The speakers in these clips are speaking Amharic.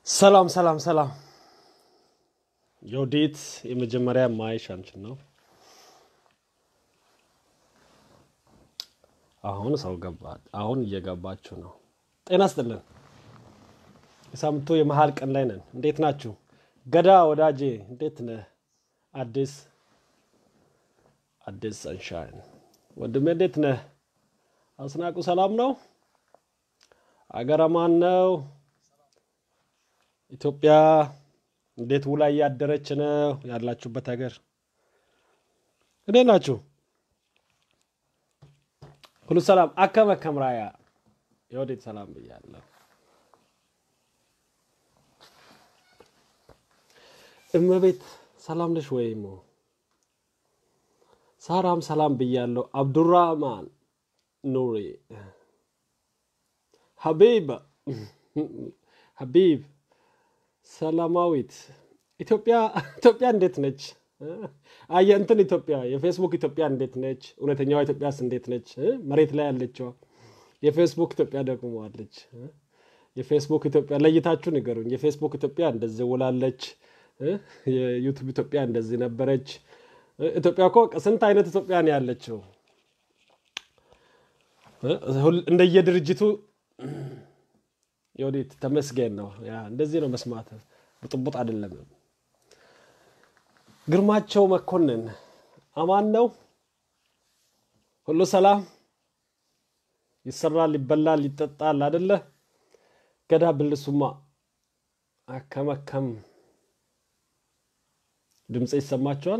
ሰላም ሰላም ሰላም። የወዲት የመጀመሪያ ማይሽ አንቺን ነው። አሁን ሰው ገባ። አሁን እየገባችሁ ነው። ጤና ስጥልን። የሳምንቱ የመሀል ቀን ላይ ነን። እንዴት ናችሁ? ገዳ ወዳጄ እንዴት ነህ? አዲስ አዲስ ሰንሻይን ወንድሜ እንዴት ነህ? አስናቁ ሰላም ነው? አገረ ማን ነው? ኢትዮጵያ እንዴት ውላ እያደረች ነው? ያላችሁበት ሀገር እንዴት ናችሁ? ሁሉ ሰላም አከመ ከምራያ የወዴት ሰላም ብያለሁ። እመቤት ሰላም ነሽ ወይም ሳራም ሰላም ብያለሁ። አብዱራህማን ኑሪ ሀቢብ ሀቢብ ሰላማዊት ኢትዮጵያ ኢትዮጵያ እንዴት ነች? አየ እንትን ኢትዮጵያ የፌስቡክ ኢትዮጵያ እንዴት ነች? እውነተኛዋ ኢትዮጵያስ እንዴት ነች? መሬት ላይ ያለችዋ የፌስቡክ ኢትዮጵያ ደግሞ አለች። የፌስቡክ ኢትዮጵያ ለይታችሁ ንገሩኝ። የፌስቡክ ኢትዮጵያ እንደዚህ ውላለች፣ የዩቱብ ኢትዮጵያ እንደዚህ ነበረች። ኢትዮጵያ እኮ ስንት አይነት ኢትዮጵያ ነው ያለችው? እንደየድርጅቱ የወዴት ተመስገን ነው። ያ እንደዚህ ነው መስማት፣ ብጥቡጥ አይደለም። ግርማቸው መኮንን አማን ነው። ሁሉ ሰላም፣ ይሰራል፣ ይበላል፣ ይጠጣል አደለ? ገዳ ብልሱማ አከመከም ድምፅ ይሰማቸዋል።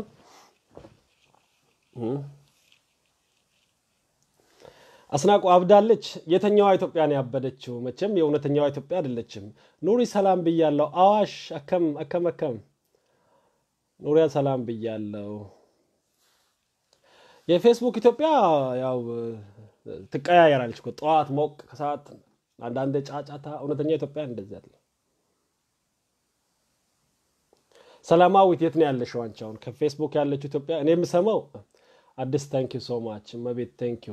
አስናቁ አብዳለች። የተኛዋ ኢትዮጵያ ነው ያበደችው? መቼም የእውነተኛዋ ኢትዮጵያ አይደለችም። ኑሪ ሰላም ብያለሁ። አዋሽ አከም አከም አከም ኑሪያ ሰላም ብያለሁ። የፌስቡክ ኢትዮጵያ ያው ትቀያየራለች እኮ ጠዋት ሞቅ፣ ከሰዓት አንዳንድ ጫጫታ። እውነተኛ ኢትዮጵያ እንደዚህ አለ። ሰላማዊት የት ነው ያለሽው አንቺ? አሁን ከፌስቡክ ያለችው ኢትዮጵያ እኔ የምሰማው አዲስ ታንኪዩ ሶ ማች መቤት ታንኪዩ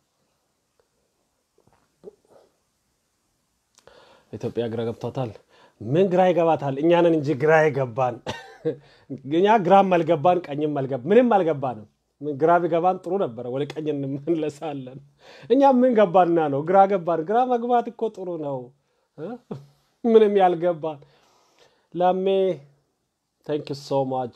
ኢትዮጵያ ግራ ገብቷታል። ምን ግራ ይገባታል? እኛንን እንጂ ግራ የገባን እኛ ግራም አልገባን ቀኝም አልገባ ምንም አልገባንም። ግራ ቢገባን ጥሩ ነበረ፣ ወደ ቀኝ እንመለሳለን። እኛ ምን ገባና ነው ግራ ገባን? ግራ መግባት እኮ ጥሩ ነው። ምንም ያልገባን ላሜ ታንክ ዩ ሶ ማች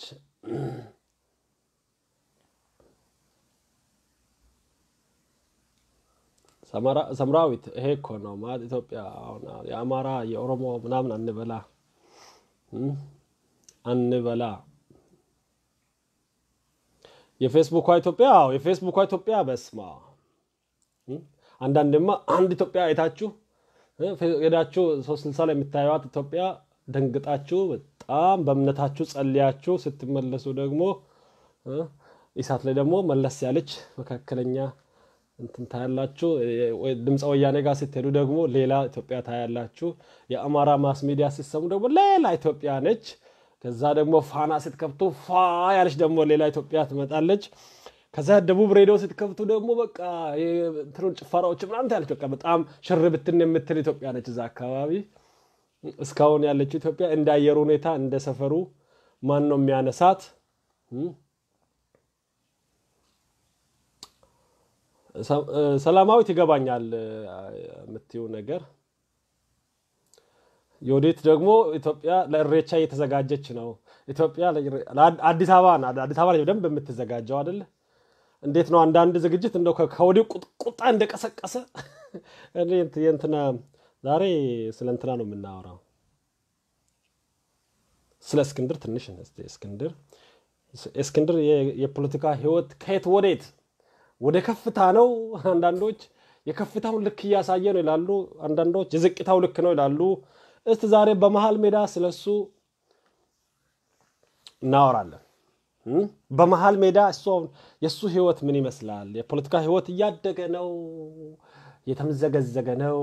ሰምራዊት ይሄ እኮ ነው ማለት ኢትዮጵያ የአማራ የኦሮሞ ምናምን አንበላ አንበላ። የፌስቡኳ ኢትዮጵያ አዎ፣ የፌስቡኳ ኢትዮጵያ በስማ አንዳንድማ አንድ ኢትዮጵያ አይታችሁ ሄዳችሁ ሶስት ስልሳ ላይ የምታዩት ኢትዮጵያ ደንግጣችሁ በጣም በእምነታችሁ ጸልያችሁ ስትመለሱ ደግሞ ኢሳት ላይ ደግሞ መለስ ያለች መካከለኛ እንትን ታያላችሁ። ድምፀ ወያኔ ጋር ስትሄዱ ደግሞ ሌላ ኢትዮጵያ ታያላችሁ። የአማራ ማስ ሚዲያ ስትሰሙ ደግሞ ሌላ ኢትዮጵያ ነች። ከዛ ደግሞ ፋና ስትከፍቱ ፋ ያለች ደግሞ ሌላ ኢትዮጵያ ትመጣለች። ከዛ ደቡብ ሬዲዮ ስትከፍቱ ደግሞ በቃ እንትኑን ጭፈራዎች ምናምን ታያለች። በቃ በጣም ሽር ብትን የምትል ኢትዮጵያ ነች እዛ አካባቢ። እስካሁን ያለችው ኢትዮጵያ እንደ አየሩ ሁኔታ እንደ ሰፈሩ ማን ነው የሚያነሳት? ሰላማዊት ይገባኛል የምትይው ነገር። የወዴት ደግሞ ኢትዮጵያ ለእሬቻ እየተዘጋጀች ነው። ኢትዮጵያ አዲስ አበባ አዲስ አበባ በደንብ የምትዘጋጀው አይደለ? እንዴት ነው አንዳንድ ዝግጅት እንደው ከወዲህ ቁጣ እንደቀሰቀሰ የእንትና ዛሬ ስለ እንትና ነው የምናወራው፣ ስለ እስክንድር ትንሽ እስክንድር እስክንድር የፖለቲካ ህይወት ከየት ወዴት ወደ ከፍታ ነው። አንዳንዶች የከፍታውን ልክ እያሳየ ነው ይላሉ፣ አንዳንዶች የዝቅታው ልክ ነው ይላሉ። እስቲ ዛሬ በመሀል ሜዳ ስለሱ እናወራለን። በመሀል ሜዳ የእሱ ህይወት ምን ይመስላል? የፖለቲካ ህይወት እያደገ ነው? እየተምዘገዘገ ነው?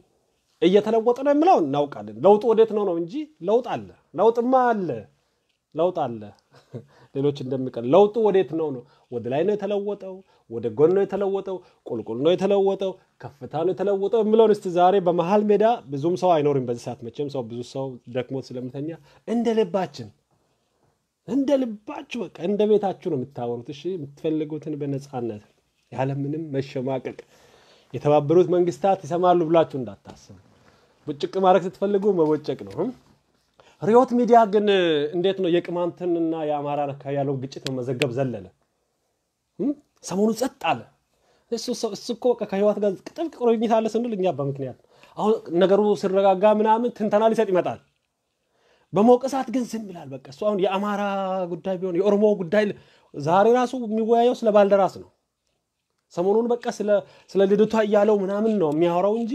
እየተለወጠ ነው የምለው እናውቃለን። ለውጡ ወዴት ነው ነው እንጂ ለውጥ አለ፣ ለውጥማ አለ። ለውጥ አለ። ሌሎች እንደሚቀር ለውጡ ወዴት ነው ነው? ወደ ላይ ነው የተለወጠው? ወደ ጎን ነው የተለወጠው? ቁልቁል ነው የተለወጠው? ከፍታ ነው የተለወጠው የሚለውን እስቲ ዛሬ በመሀል ሜዳ ብዙም ሰው አይኖርም በዚህ ሰዓት መቼም ሰው ብዙ ሰው ደክሞት ስለምተኛ እንደ ልባችን እንደ ልባችሁ በቃ እንደ ቤታችሁ ነው የምታወሩት። እሺ የምትፈልጉትን በነፃነት ያለምንም መሸማቀቅ የተባበሩት መንግስታት ይሰማሉ ብላችሁ እንዳታስቡ። ብጭቅ ማድረግ ስትፈልጉ መቦጨቅ ነው። ሪዮት ሚዲያ ግን እንዴት ነው የቅማንትንና የአማራ አካባቢ ያለውን ግጭት መመዘገብ ዘለለ። ሰሞኑ ጸጥ አለ። እሱ እኮ በቃ ከህይወት ጋር ጥብቅ ቁርኝት አለ ስንል እኛ በምክንያት አሁን ነገሩ ሲረጋጋ ምናምን ትንተና ሊሰጥ ይመጣል። በሞቀ ሰዓት ግን ዝም ይላል። በቃ እሱ አሁን የአማራ ጉዳይ ቢሆን የኦሮሞ ጉዳይ ዛሬ ራሱ የሚወያየው ስለ ባልደራስ ነው። ሰሞኑን በቃ ስለ ልደቷ እያለው ምናምን ነው የሚያወራው እንጂ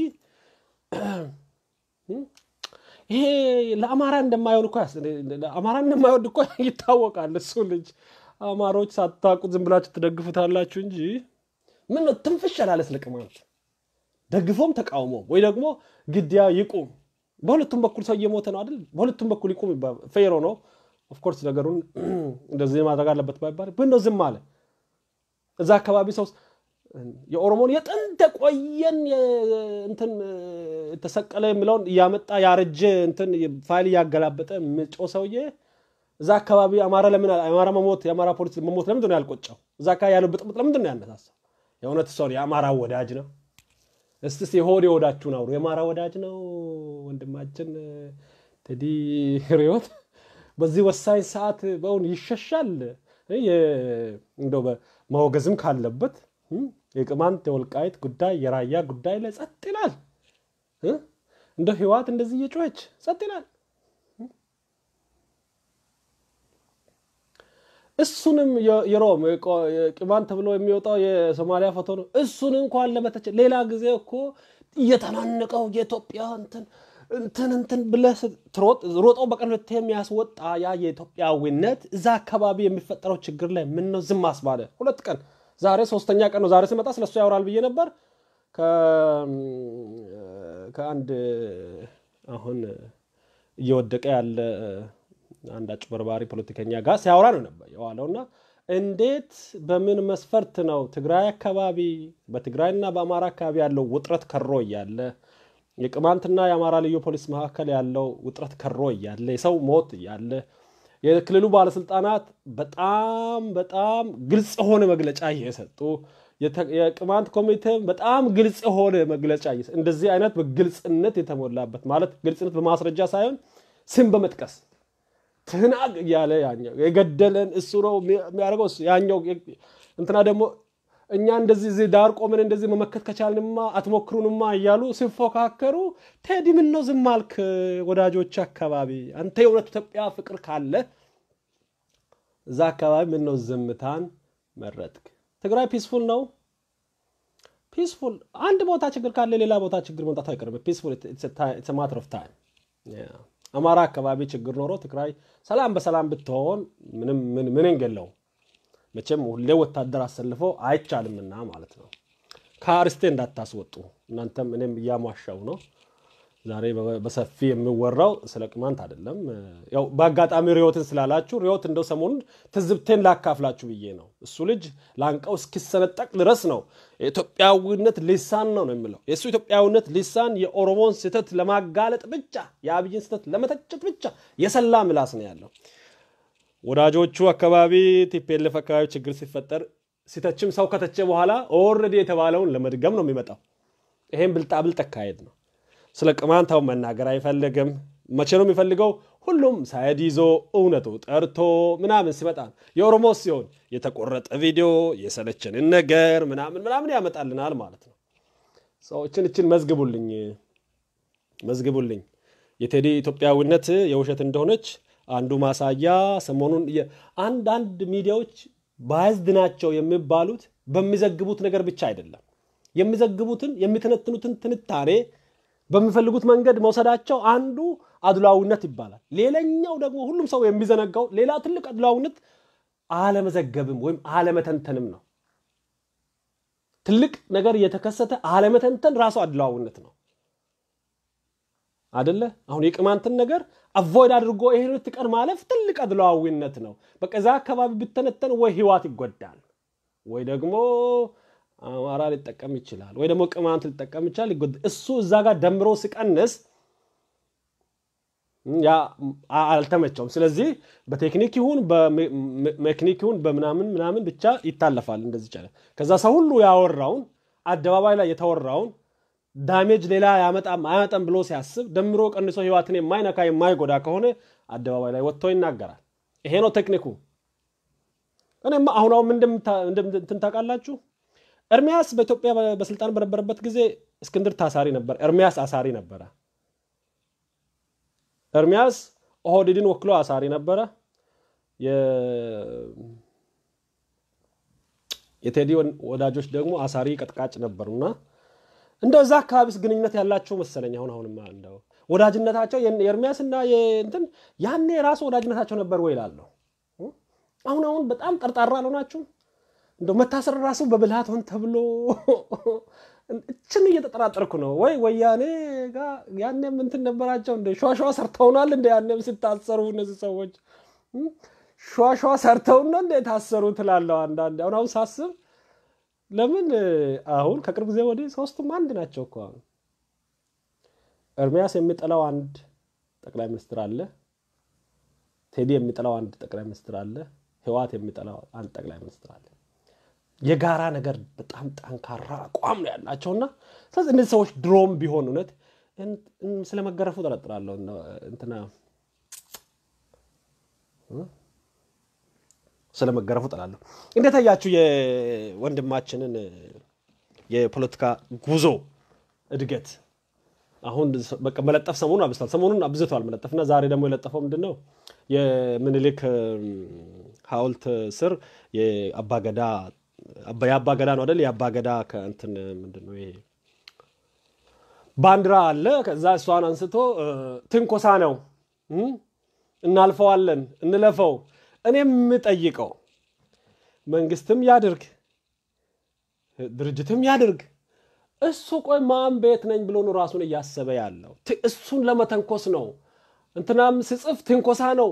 ይሄ ለአማራ እንደማይሆን እኮ አማራ እንደማይወድ እኮ ይታወቃል። እሱ ልጅ አማሮች ሳታውቁት ዝም ብላችሁ ትደግፉታላችሁ እንጂ ምን ነው ትንፍሽ ያላለ ስለ ቅማንት ደግፎም ተቃውሞም ወይ ደግሞ ግድያ ይቁም። በሁለቱም በኩል ሰው እየሞተ ነው አይደል? በሁለቱም በኩል ይቁም ይባል ፌሮ ነው። ኦፍኮርስ ነገሩን እንደዚህ ማድረግ አለበት ባይባል ግን ነው ዝም አለ። እዛ አካባቢ ሰው የኦሮሞን የጥንት የቆየን እንትን ተሰቀለ የሚለውን እያመጣ ያረጀ እንትን ፋይል እያገላበጠ ምጮ ሰውዬ እዛ አካባቢ አማራ ለምን አማራ መሞት የአማራ ፖሊስ መሞት ለምንድን ነው ያልቆጨው? እዛ አካባቢ ያለው ብጥብጥ ለምንድን ነው ያነሳሳው? የእውነት ሰው የአማራ ወዳጅ ነው። እስቲ የሆድ የወዳችሁን አውሩ። የአማራ ወዳጅ ነው ወንድማችን ቴዲ ሪዮት በዚህ ወሳኝ ሰዓት በእውን ይሸሻል። እንደው መወገዝም ካለበት የቅማንት የወልቃይት ጉዳይ የራያ ጉዳይ ላይ ጸጥ ይላል። እንደ ህወሓት እንደዚህ እየጮኸች ጸጥ ይላል። እሱንም የሮም ቅማንት ተብሎ የሚወጣው የሶማሊያ ፎቶ ነው። እሱን እንኳን ለመተቸ ሌላ ጊዜ እኮ እየተናነቀው የኢትዮጵያ እንትን እንትን እንትን ብለህ ሮጦ በቀን ሁለቴ የሚያስወጣ ያ የኢትዮጵያዊነት እዛ አካባቢ የሚፈጠረው ችግር ላይ ምን ነው ዝም አስባለ? ሁለት ቀን ዛሬ ሶስተኛ ቀን ነው። ዛሬ ስመጣ ስለሱ ያወራል ብዬ ነበር። ከአንድ አሁን እየወደቀ ያለ አንድ አጭበርባሪ ፖለቲከኛ ጋር ሲያወራ ነው ነበር የዋለውና እንዴት በምን መስፈርት ነው ትግራይ አካባቢ በትግራይና በአማራ አካባቢ ያለው ውጥረት ከሮ እያለ የቅማንትና የአማራ ልዩ ፖሊስ መካከል ያለው ውጥረት ከሮ እያለ የሰው ሞት እያለ የክልሉ ባለስልጣናት በጣም በጣም ግልጽ የሆነ መግለጫ እየሰጡ የቅማንት ኮሚቴም በጣም ግልጽ የሆነ መግለጫ እንደዚህ አይነት በግልጽነት የተሞላበት ማለት ግልጽነት በማስረጃ ሳይሆን ስም በመጥቀስ ትህናግ እያለ ያኛው የገደለን እሱ ነው የሚያደርገው ያኛው እንትና ደግሞ እኛ እንደዚህ እዚህ ዳር ቆመን እንደዚህ መመከት ከቻልንማ አትሞክሩንማ እያሉ ሲፎካከሩ ቴዲ ምን ነው ዝም አልክ? ወዳጆች አካባቢ አንተ የእውነት ኢትዮጵያ ፍቅር ካለ እዛ አካባቢ ምን ነው ዝምታን መረጥክ? ትግራይ ፒስፉል ነው። ፒስፉል አንድ ቦታ ችግር ካለ ሌላ ቦታ ችግር መምጣቱ አይቀርም። ፒስፉል ማተር ኦፍ ታይም። አማራ አካባቢ ችግር ኖሮ ትግራይ ሰላም በሰላም ብትሆን ምንም ምን እንገለው መቼም ሁሌ ወታደር አሰልፎ አይቻልምና ማለት ነው። ከአርስቴ እንዳታስወጡ እናንተም እኔም እያሟሻው ነው። ዛሬ በሰፊ የሚወራው ስለ ቅማንት አይደለም። ያው በአጋጣሚ ሪዮትን ስላላችሁ ሪዮት እንደው ሰሞኑን ትዝብቴን ላካፍላችሁ ብዬ ነው። እሱ ልጅ ላንቀው እስኪሰነጠቅ ድረስ ነው የኢትዮጵያዊነት ሊሳን ነው ነው የሚለው የእሱ ኢትዮጵያዊነት ሊሳን የኦሮሞን ስህተት ለማጋለጥ ብቻ የአብይን ስህተት ለመተቸት ብቻ የሰላ ምላስ ነው ያለው። ወዳጆቹ አካባቢ ቲፒኤልኤፍ አካባቢ ችግር ሲፈጠር ሲተችም ሰው ከተቸ በኋላ ኦልሬዲ የተባለውን ለመድገም ነው የሚመጣው። ይሄም ብልጣብልጥ አካሄድ ነው። ስለ ቅማንታው መናገር አይፈልግም። መቼ ነው የሚፈልገው? ሁሉም ሳይድ ይዞ እውነቱ ጠርቶ ምናምን ሲመጣ የኦሮሞ ሲሆን የተቆረጠ ቪዲዮ የሰለቸንን ነገር ምናምን ምናምን ያመጣልናል ማለት ነው። ሰዎችን እችን መዝግቡልኝ መዝግቡልኝ። የቴዲ ኢትዮጵያዊነት የውሸት እንደሆነች አንዱ ማሳያ ሰሞኑን አንዳንድ ሚዲያዎች ባያዝድ ናቸው የሚባሉት በሚዘግቡት ነገር ብቻ አይደለም። የሚዘግቡትን የሚተነትኑትን ትንታኔ በሚፈልጉት መንገድ መውሰዳቸው አንዱ አድሏዊነት ይባላል። ሌላኛው ደግሞ ሁሉም ሰው የሚዘነጋው ሌላ ትልቅ አድሏዊነት አለመዘገብም ወይም አለመተንተንም ነው። ትልቅ ነገር እየተከሰተ አለመተንተን ራሱ አድሏዊነት ነው። አደለ? አሁን የቅማንትን ነገር አቮይድ አድርጎ ይሄ ሁለት ቀን ማለፍ ትልቅ አድሏዊነት ነው። በቃ እዛ አካባቢ ብተነተን ወይ ህዋት ይጎዳል፣ ወይ ደግሞ አማራ ሊጠቀም ይችላል፣ ወይ ደግሞ ቅማንት ሊጠቀም ይችላል። እሱ እዛ ጋር ደምሮ ሲቀንስ ያ አልተመቸውም። ስለዚህ በቴክኒክ ይሁን በሜክኒክ ይሁን በምናምን ምናምን ብቻ ይታለፋል። እንደዚህ ይቻላል። ከዛ ሰው ሁሉ ያወራውን አደባባይ ላይ የተወራውን ዳሜጅ ሌላ ያመጣም አያመጣም ብሎ ሲያስብ ደምሮ ቀንሶ ህይወትን የማይነካ የማይጎዳ ከሆነ አደባባይ ላይ ወጥቶ ይናገራል። ይሄ ነው ቴክኒኩ። እኔማ አሁን አሁን እንትን ታውቃላችሁ፣ ኤርሚያስ በኢትዮጵያ በስልጣን በነበረበት ጊዜ እስክንድር ታሳሪ ነበር። ኤርሚያስ አሳሪ ነበረ። ኤርሚያስ ኦህዴድን ወክሎ አሳሪ ነበረ። የቴዲ ወዳጆች ደግሞ አሳሪ ቀጥቃጭ ነበሩና እንደዛ አካባቢስ ግንኙነት ያላቸው መሰለኝ። አሁን አሁንማ እንደው ወዳጅነታቸው የኤርሚያስና እንትን ያኔ ራሱ ወዳጅነታቸው ነበር ወይ እላለሁ። አሁን አሁን በጣም ጠርጣራ አልሆናችሁም? እንደው መታሰር ራሱ በብልሃት ሆን ተብሎ እችን እየተጠራጠርኩ ነው። ወይ ወያኔ ጋር ያኔም እንትን ነበራቸው እንደ ሸዋሸዋ ሰርተውናል እንደ ያኔም ሲታሰሩ እነዚህ ሰዎች ሸዋሸዋ ሰርተውና እንደ የታሰሩ ትላለሁ አንዳንድ አሁን አሁን ሳስብ ለምን አሁን ከቅርብ ጊዜ ወዲህ ሶስቱም አንድ ናቸው እኮ። አሁን ኤርሚያስ የሚጠላው አንድ ጠቅላይ ሚኒስትር አለ። ቴዲ የሚጠላው አንድ ጠቅላይ ሚኒስትር አለ። ህዋት የሚጠላው አንድ ጠቅላይ ሚኒስትር አለ። የጋራ ነገር በጣም ጠንካራ አቋም ነው ያላቸውና ስለዚህ እነዚህ ሰዎች ድሮም ቢሆን እውነት ስለመገረፉ ጠረጥራለሁ እንትና ስለመገረፉ ጠላለሁ። እንዴት አያችሁ የወንድማችንን የፖለቲካ ጉዞ እድገት? አሁን በቃ መለጠፍ ሰሞኑን አብዝቷል። ሰሞኑን አብዝቷል መለጠፍና ዛሬ ደግሞ የለጠፈው ምንድን ነው? የምኒልክ ሐውልት ስር የአባገዳ የአባገዳ ነው አይደል? የአባገዳ ከእንትን ምንድን ነው ይሄ ባንዲራ አለ። ከዛ እሷን አንስቶ ትንኮሳ ነው፣ እናልፈዋለን፣ እንለፈው እኔ የምጠይቀው መንግስትም ያድርግ ድርጅትም ያድርግ እሱ ቆይ ማን ቤት ነኝ ብሎ ነው ራሱን እያሰበ ያለው? እሱን ለመተንኮስ ነው። እንትናም ስጽፍ ትንኮሳ ነው።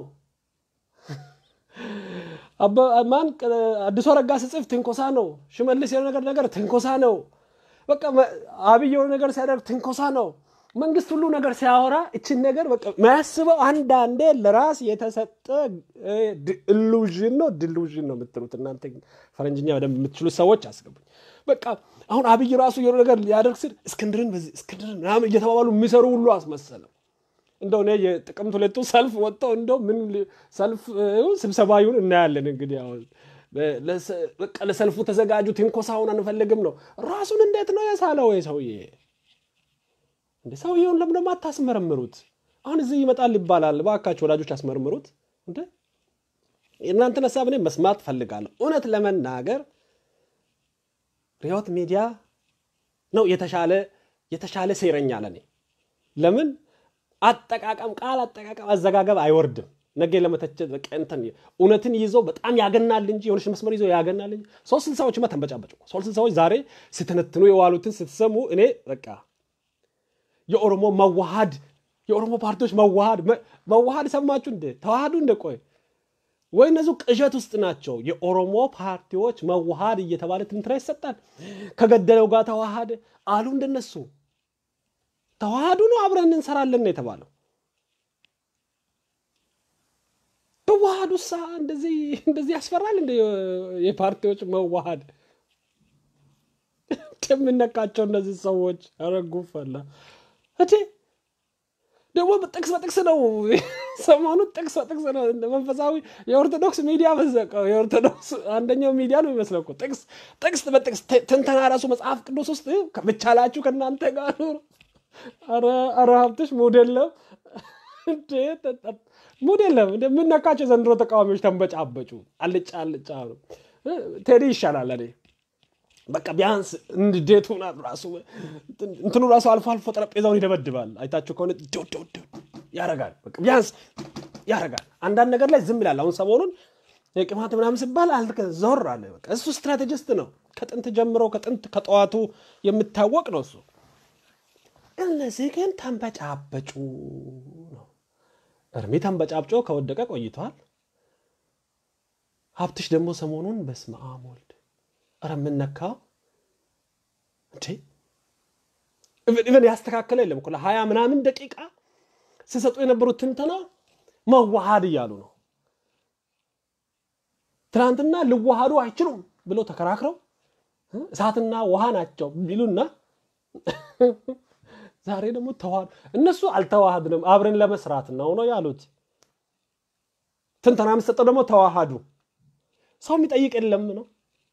ማን አዲሱ አረጋ ስጽፍ ትንኮሳ ነው። ሽመልስ የሆነ ነገር ነገር ትንኮሳ ነው። በቃ አብይ የሆነ ነገር ሲያደርግ ትንኮሳ ነው። መንግስት ሁሉ ነገር ሲያወራ እችን ነገር በቃ ማያስበው አንዳንዴ ለራስ የተሰጠ ኢሉዥን ነው ዲሉዥን ነው የምትሉት እናንተ ፈረንጅኛ በደንብ የምትችሉ ሰዎች አስገቡኝ። በቃ አሁን አብይ ራሱ የሆነ ነገር ሊያደርግ ስል እስክንድርን በዚህ እስክንድርን ምናምን እየተባባሉ የሚሰሩ ሁሉ አስመሰለው። እንደው እኔ የጥቅምት ሁለቱ ሰልፍ ወጥተው እንደው ምን ሰልፍ ስብሰባ ይሁን እናያለን። እንግዲህ አሁን በቃ ለሰልፉ ተዘጋጁ፣ ትንኮሳውን አንፈልግም ነው። ራሱን እንዴት ነው የሳለው ሰውዬ? እንደ ሰውየውን ለምን ደግሞ አታስመረምሩት? አሁን እዚህ ይመጣል ይባላል። እባካችሁ ወዳጆች አስመርምሩት። እንደ እናንተን ሀሳብ እኔ መስማት ፈልጋለሁ። እውነት ለመናገር ሪዮት ሚዲያ ነው የተሻለ የተሻለ ሴረኛ ለኔ። ለምን አጠቃቀም ቃል አጠቃቀም አዘጋገብ አይወርድም። ነገ ለመተቸት በቃ እንትን እውነትን ይዞ በጣም ያገናል እንጂ የሆነች መስመር ይዞ ያገናል እንጂ ሶስት ስልሳዎችማ ተንበጫበጭ። ሶስት ስልሳዎች ዛሬ ስትነትኑ የዋሉትን ስትሰሙ እኔ በቃ የኦሮሞ መዋሃድ የኦሮሞ ፓርቲዎች መዋሃድ መዋሃድ ሰማችሁ እንደ ተዋሃዱ እንደ ቆይ ወይ እነዚሁ ቅዠት ውስጥ ናቸው። የኦሮሞ ፓርቲዎች መዋሃድ እየተባለ ትንትራ ይሰጣል። ከገደለው ጋር ተዋሃደ አሉ እንደነሱ ተዋሃዱ ነው አብረን እንሰራለን ነው የተባለው። ተዋሃዱ ሳ እንደዚህ እንደዚህ ያስፈራል እንደ የፓርቲዎች መዋሃድ የምነቃቸው እነዚህ ሰዎች አረጉፈላ እቴ ደግሞ ጥቅስ በጥቅስ ነው ሰሞኑ ጥቅስ በጥቅስ ነው። መንፈሳዊ የኦርቶዶክስ ሚዲያ መዘቀው የኦርቶዶክስ አንደኛው ሚዲያ ነው የሚመስለው እኮ ጥቅስ ጥቅስ በጥቅስ ትንተና ራሱ መጽሐፍ ቅዱስ ውስጥ ብቻላችሁ ከእናንተ ጋር ኑር። ኧረ ሀብትሽ ሙድ የለም ሙድ የለም። የምነካቸው ዘንድሮ ተቃዋሚዎች ተንበጫበጩ። አልጫ አልጫ ነው። ቴዲ ይሻላል እኔ በቃ ቢያንስ እንዴቱ ራሱ እንትኑ ራሱ አልፎ አልፎ ጠረጴዛውን ይደበድባል። አይታችሁ ከሆነ ያረጋል። በቃ ቢያንስ ያረጋል። አንዳንድ ነገር ላይ ዝም ይላል። አሁን ሰሞኑን የቅማት ምናምን ሲባል ዞር አለ። በቃ እሱ ስትራቴጂስት ነው። ከጥንት ጀምሮ ከጥንት ከጠዋቱ የሚታወቅ ነው እሱ እነዚህ ግን ተንበጫበጩ ነው። እርሚ ተንበጫብጮ ከወደቀ ቆይቷል። ሀብትሽ ደግሞ ሰሞኑን በስመ አብ ወልድ ኧረ የምነካው እንዴ ኢቨን ያስተካከለ የለም እኮ ለሀያ ምናምን ደቂቃ ሲሰጡ የነበሩት ትንተና መዋሃድ እያሉ ነው። ትናንትና ልዋሃዱ አይችሉም ብለው ተከራክረው እሳትና ውሃ ናቸው ቢሉና ዛሬ ደግሞ ተዋህዱ። እነሱ አልተዋሃድንም አብረን ለመስራት ነው ነው ያሉት። ትንተና የምሰጠው ደግሞ ተዋሃዱ። ሰው የሚጠይቅ የለም ነው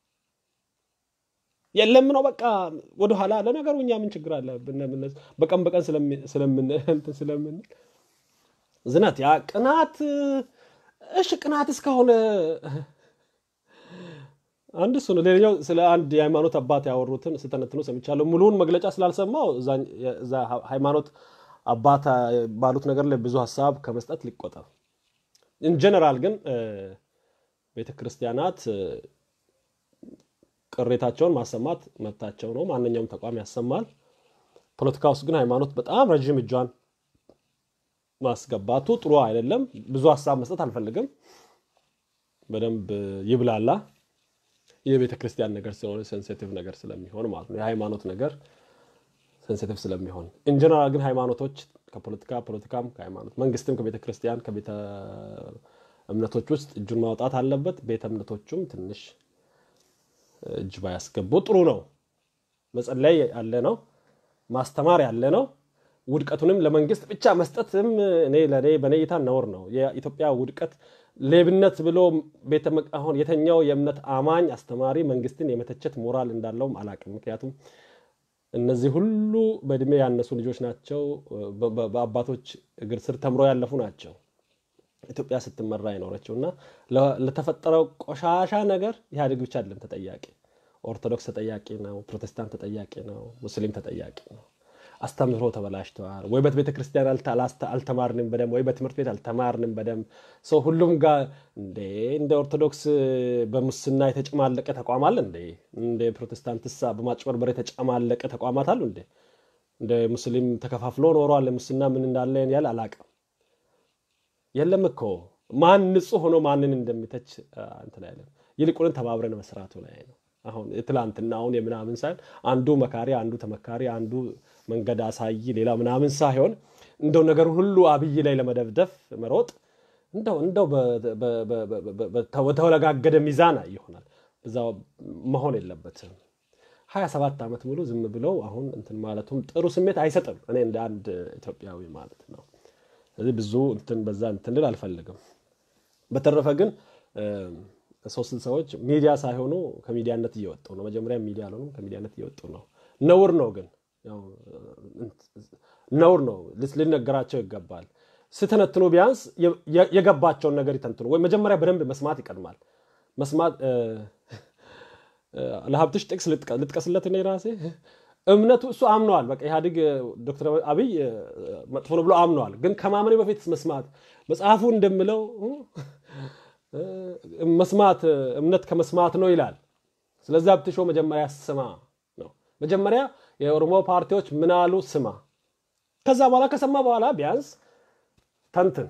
የለም ነው በቃ ወደኋላ። ለነገሩ እኛ ምን ችግር አለ? በቀን በቀን ስለምንል ዝነት ያ ቅናት እሺ፣ ቅናት እስከሆነ አንድ እሱ ነው። ሌላኛው ስለ አንድ የሃይማኖት አባት ያወሩትን ስተነትኑ ሰምቻለሁ። ሙሉውን መግለጫ ስላልሰማው እዛ ሃይማኖት አባት ባሉት ነገር ላይ ብዙ ሀሳብ ከመስጠት ሊቆጠብ። ኢንጀነራል ግን ቤተ ክርስቲያናት ቅሬታቸውን ማሰማት መብታቸው ነው። ማንኛውም ተቋም ያሰማል። ፖለቲካ ውስጥ ግን ሃይማኖት በጣም ረዥም እጇን ማስገባቱ ጥሩ አይደለም። ብዙ ሀሳብ መስጠት አልፈልግም። በደንብ ይብላላ። የቤተ ክርስቲያን ነገር ስለሆነ ሴንሲቲቭ ነገር ስለሚሆን ማለት ነው። የሃይማኖት ነገር ሴንሲቲቭ ስለሚሆን ኢንጀነራል ግን ሃይማኖቶች ከፖለቲካ ፖለቲካም ከሃይማኖት መንግስትም ከቤተ ክርስቲያን ከቤተ እምነቶች ውስጥ እጁን ማውጣት አለበት። ቤተ እምነቶቹም ትንሽ እጅ ባያስገቡ ጥሩ ነው። መጸለይ ያለ ነው፣ ማስተማር ያለ ነው። ውድቀቱንም ለመንግስት ብቻ መስጠትም እኔ ለእኔ በእኔ እይታ ነውር ነው። የኢትዮጵያ ውድቀት ሌብነት ብሎ ቤተ አሁን የተኛው የእምነት አማኝ አስተማሪ መንግስትን የመተቸት ሞራል እንዳለውም አላቅም። ምክንያቱም እነዚህ ሁሉ በእድሜ ያነሱ ልጆች ናቸው። በአባቶች እግር ስር ተምሮ ያለፉ ናቸው። ኢትዮጵያ ስትመራ የኖረችው እና ለተፈጠረው ቆሻሻ ነገር ኢህአዴግ ብቻ አይደለም ተጠያቂ። ኦርቶዶክስ ተጠያቂ ነው፣ ፕሮቴስታንት ተጠያቂ ነው፣ ሙስሊም ተጠያቂ ነው። አስተምህሮ ተበላሽተዋል። ወይ በቤተ ክርስቲያን አልተማርንም በደንብ ወይ በትምህርት ቤት አልተማርንም በደንብ ሰው ሁሉም ጋር እንዴ እንደ ኦርቶዶክስ በሙስና የተጨማለቀ ተቋም አለ እንዴ? እንደ ፕሮቴስታንትሳ በማጭበርበር የተጨማለቀ ተቋማት አሉ እንዴ? እንደ ሙስሊም ተከፋፍሎ ኖሯል። ሙስና ምን እንዳለ ያል አላቅም። የለም እኮ ማን ንጹህ ሆኖ ማንን እንደሚተች እንትን አይለም። ይልቁንን ተባብረን መስራቱ ላይ ነው። አሁን የትላንትና አሁን የምናምን ሳይሆን አንዱ መካሪ፣ አንዱ ተመካሪ፣ አንዱ መንገድ አሳይ፣ ሌላ ምናምን ሳይሆን እንደው ነገር ሁሉ አብይ ላይ ለመደብደፍ መሮጥ እንደው እንደው በተወለጋገደ ሚዛን ይሆናል። እዛ መሆን የለበትም። ሀያ ሰባት ዓመት ሙሉ ዝም ብለው አሁን እንትን ማለቱም ጥሩ ስሜት አይሰጥም። እኔ እንደ አንድ ኢትዮጵያዊ ማለት ነው። ስለዚህ ብዙ እንትን በዛ እንትን ልል አልፈልግም። በተረፈ ግን ሶስት ሰዎች ሚዲያ ሳይሆኑ ከሚዲያነት እየወጡ ነው። መጀመሪያ ሚዲያ አልሆኑም፣ ከሚዲያነት እየወጡ ነው። ነውር ነው ግን ነውር ነው፣ ሊነገራቸው ይገባል። ስተነትኑ ቢያንስ የገባቸውን ነገር ይተንትኑ። ወይ መጀመሪያ በደንብ መስማት ይቀድማል። መስማት ለሀብትሽ ጥቅስ ልጥቀስለት እኔ ራሴ እምነቱ እሱ አምነዋል። በቃ ኢህአዴግ ዶክተር አብይ መጥፎ ነው ብሎ አምነዋል። ግን ከማመኔ በፊት መስማት መጽሐፉ እንደምለው መስማት እምነት ከመስማት ነው ይላል። ስለዚህ ሀብትሾ መጀመሪያ ስማ ነው። መጀመሪያ የኦሮሞ ፓርቲዎች ምን አሉ ስማ። ከዛ በኋላ ከሰማ በኋላ ቢያንስ ተንትን።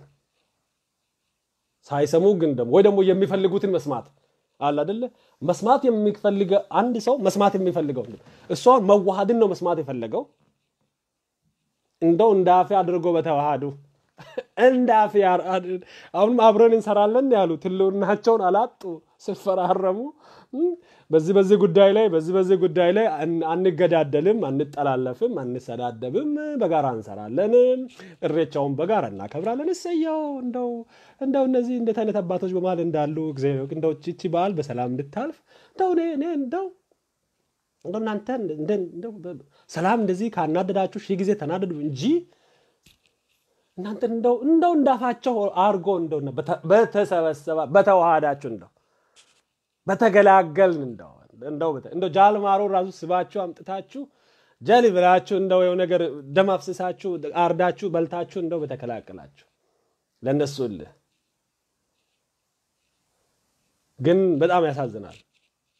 ሳይሰሙ ግን ደግሞ ወይ ደግሞ የሚፈልጉትን መስማት አለ አደለ? መስማት የሚፈልገ አንድ ሰው መስማት የሚፈልገው እሷን መዋሃድን ነው መስማት የፈለገው። እንደው እንደ አፌ አድርጎ በተዋሃዱ እንደ አፌ አሁንም አብረን እንሰራለን ያሉ ትልውናቸውን አላጡ ሲፈራረሙ በዚህ በዚህ ጉዳይ ላይ በዚህ በዚህ ጉዳይ ላይ አንገዳደልም፣ አንጠላለፍም፣ አንሰዳደብም፣ በጋራ እንሰራለን፣ እሬቻውን በጋራ እናከብራለን። እሰየው እንደው እንደው እነዚህ እንዴት አይነት አባቶች በመሀል እንዳሉ እንደው ቺቺ በዓል በሰላም እንድታልፍ እንደው እኔ እኔ እንደው እንደው እናንተ ሰላም እንደዚህ ካናደዳችሁ ሺህ ጊዜ ተናደዱ እንጂ እናንተ እንደው እንደው እንዳፋቸው አርጎ እንደው በተሰበሰባ በተዋሃዳችሁ እንደው በተገላገልን እንደው እንደው እንደው ጃልማሮ ራሱ ስባችሁ አምጥታችሁ ጀል ብላችሁ እንደው የው ነገር ደም አፍስሳችሁ አርዳችሁ በልታችሁ እንደው በተከላከላችሁ ለእነሱ እልህ ግን በጣም ያሳዝናል።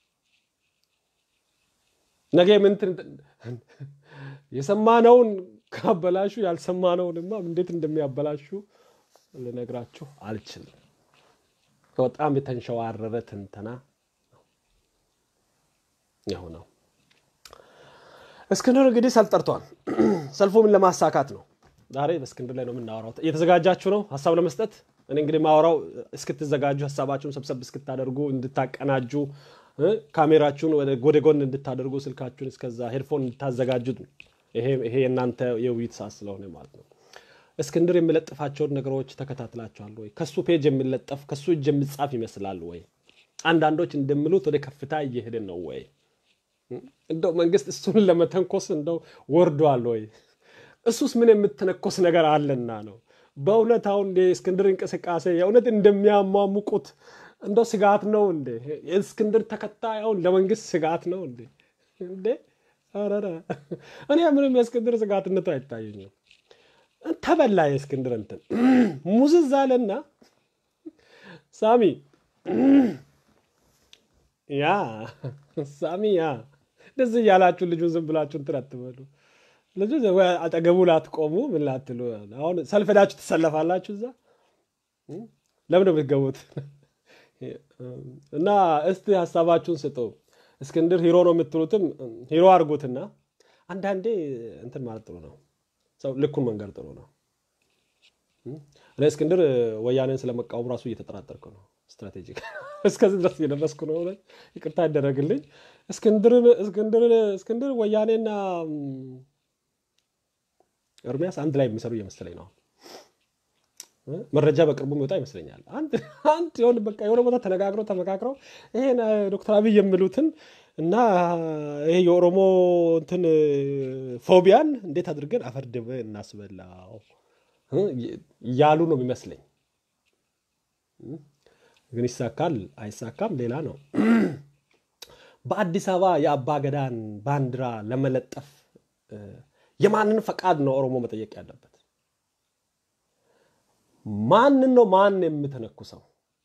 ነገ ምን የሰማነውን ካበላሹ ያልሰማነውንማ እንዴት እንደሚያበላሹ ልነግራችሁ አልችልም። በጣም የተንሸዋረረ ትንተና የሆነው እስክንድር እንግዲህ ሰልፍ ጠርቷል። ሰልፉ ምን ለማሳካት ነው? ዛሬ በእስክንድር ላይ ነው የምናወራው። እየተዘጋጃችሁ ነው ሀሳብ ለመስጠት? እኔ እንግዲህ ማወራው እስክትዘጋጁ ሀሳባችሁን ሰብሰብ እስክታደርጉ እንድታቀናጁ ካሜራችሁን ወደ ጎን እንድታደርጉ ስልካችሁን እስከዛ ሄድፎን እንድታዘጋጁት ይሄ የእናንተ የውይይት ሰዓት ስለሆነ ማለት ነው። እስክንድር የሚለጥፋቸውን ነገሮች ተከታትላችኋል ወይ? ከሱ ፔጅ የሚለጠፍ ከሱ እጅ የሚጻፍ ይመስላል ወይ? አንዳንዶች እንደሚሉት ወደ ከፍታ እየሄድን ነው ወይ? እንደው መንግስት እሱን ለመተንኮስ እንደው ወርዷል ወይ? እሱስ ምን የምትነኮስ ነገር አለና ነው? በእውነት አሁን የእስክንድር እንቅስቃሴ የእውነት እንደሚያሟሙቁት እንደው ስጋት ነው እንዴ? የእስክንድር ተከታይ አሁን ለመንግስት ስጋት ነው እንዴ? እንዴ ኧረ እኔ ምንም የእስክንድር ስጋትነቱ አይታየኝም። ተበላ የእስክንድር እንትን ሙዝዝ አለና ሳሚ ያ ሳሚ ያ እንደዚህ እያላችሁ ልጁን ዝም ብላችሁ እንትን አትበሉ። ልጁ አጠገቡ ላትቆሙ ምን ላትሉ። አሁን ሰልፍ ሄዳችሁ ትሰለፋላችሁ እዛ ለምን ነው የምትገቡት? እና እስቲ ሀሳባችሁን ስጡ። እስክንድር ሂሮ ነው የምትሉትም ሂሮ አድርጉትና አንዳንዴ እንትን ማለት ጥሩ ነው። ሰው ልኩን መንገድ ጥሩ ነው። እኔ እስክንድር ወያኔን ስለመቃወም ራሱ እየተጠራጠርኩ ነው። ስትራቴጂክ እስከዚህ ድረስ እየደረስኩ ነው። ይቅርታ ይደረግልኝ። እስክንድር ወያኔና ኤርሚያስ አንድ ላይ የሚሰሩ እየመሰለኝ ነው። መረጃ በቅርቡ የሚወጣ ይመስለኛል። አንድ የሆነ በቃ የሆነ ቦታ ተነጋግረው ተመካክረው ይሄን ዶክተር አብይ የሚሉትን እና ይሄ የኦሮሞ እንትን ፎቢያን እንዴት አድርገን አፈርድበ እናስበላው እያሉ ነው የሚመስለኝ። ግን ይሳካል አይሳካም ሌላ ነው። በአዲስ አበባ የአባ ገዳን ባንዲራ ለመለጠፍ የማንን ፈቃድ ነው ኦሮሞ መጠየቅ ያለበት? ማንን ነው ማን የምተነኩሰው?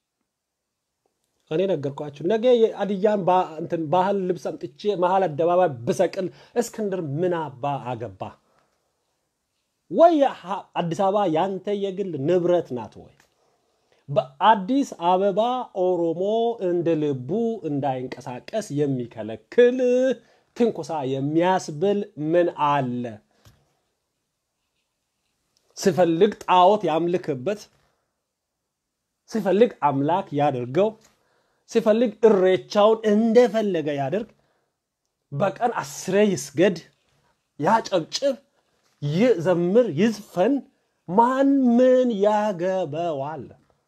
እኔ ነገርኳችሁ። ነገ የአድያን ባህል ልብስ አምጥቼ መሀል አደባባይ ብሰቅል እስክንድር ምን አባ አገባ? ወይ አዲስ አበባ ያንተ የግል ንብረት ናት ወይ? በአዲስ አበባ ኦሮሞ እንደ ልቡ እንዳይንቀሳቀስ የሚከለክል ትንኮሳ የሚያስብል ምን አለ? ሲፈልግ ጣዖት ያምልክበት፣ ሲፈልግ አምላክ ያድርገው፣ ሲፈልግ እሬቻውን እንደፈለገ ያደርግ፣ በቀን አስሬ ይስገድ፣ ያጨብጭብ፣ ይዘምር፣ ይዝፈን። ማን ምን ያገበዋል?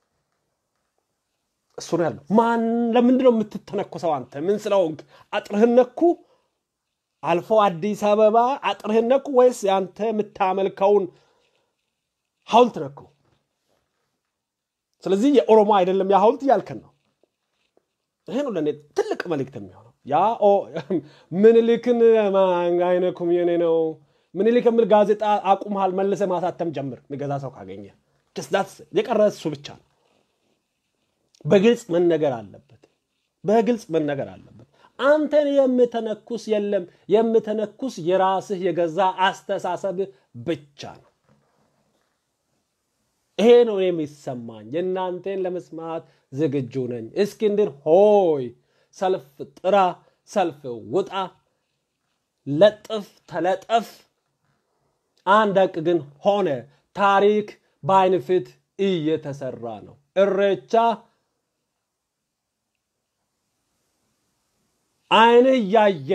እሱ ነው ያለው። ማን ለምንድን ነው የምትተነኮሰው? አንተ ምን ስለሆንክ አጥርህን ነኩ? አልፎ አዲስ አበባ አጥርህን ነኩ ወይስ አንተ የምታመልከውን ሐውልት ነኩ? ስለዚህ የኦሮሞ አይደለም ያ ሐውልት እያልከን ነው። ይሄ ነው ለእኔ ትልቅ መልእክት የሚሆነው። ያ ምኒልክን አይነኩም የኔ ነው ምኒልክ የሚል ጋዜጣ አቁመሃል፣ መልሰ ማሳተም ጀምር። የሚገዛ ሰው ካገኘ የቀረ እሱ ብቻ ነው። በግልጽ መነገር አለበት። በግልጽ መነገር አለበት። አንተን የምተነኩስ የለም። የምተነኩስ የራስህ የገዛ አስተሳሰብህ ብቻ ነው። ይሄ ነው የሚሰማኝ። የእናንተን ለመስማት ዝግጁ ነኝ። እስክንድር ሆይ ሰልፍ ጥራ፣ ሰልፍ ውጣ፣ ለጥፍ፣ ተለጠፍ። አንድ ሀቅ ግን ሆነ። ታሪክ በዓይን ፊት እየተሰራ ነው። እሬቻ ዓይንህ እያየ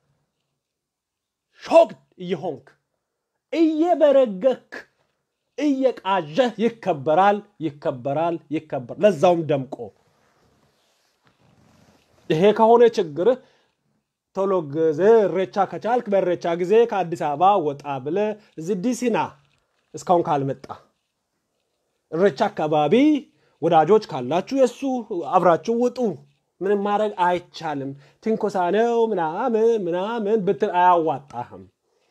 ሾክ እየሆንክ እየበረገክ እየቃዠህ ይከበራል ይከበራል ይከበር ለዛውም ደምቆ። ይሄ ከሆነ ችግርህ ቶሎ ጊዜ እሬቻ ከቻልክ በእሬቻ ጊዜ ከአዲስ አበባ ወጣ ብለህ እዚህ ዲሲና እስካሁን ካልመጣ እሬቻ አካባቢ ወዳጆች ካላችሁ የእሱ አብራችሁ ውጡ። ምንም ማድረግ አይቻልም። ትንኮሳ ነው ምናምን ምናምን ብትል አያዋጣህም።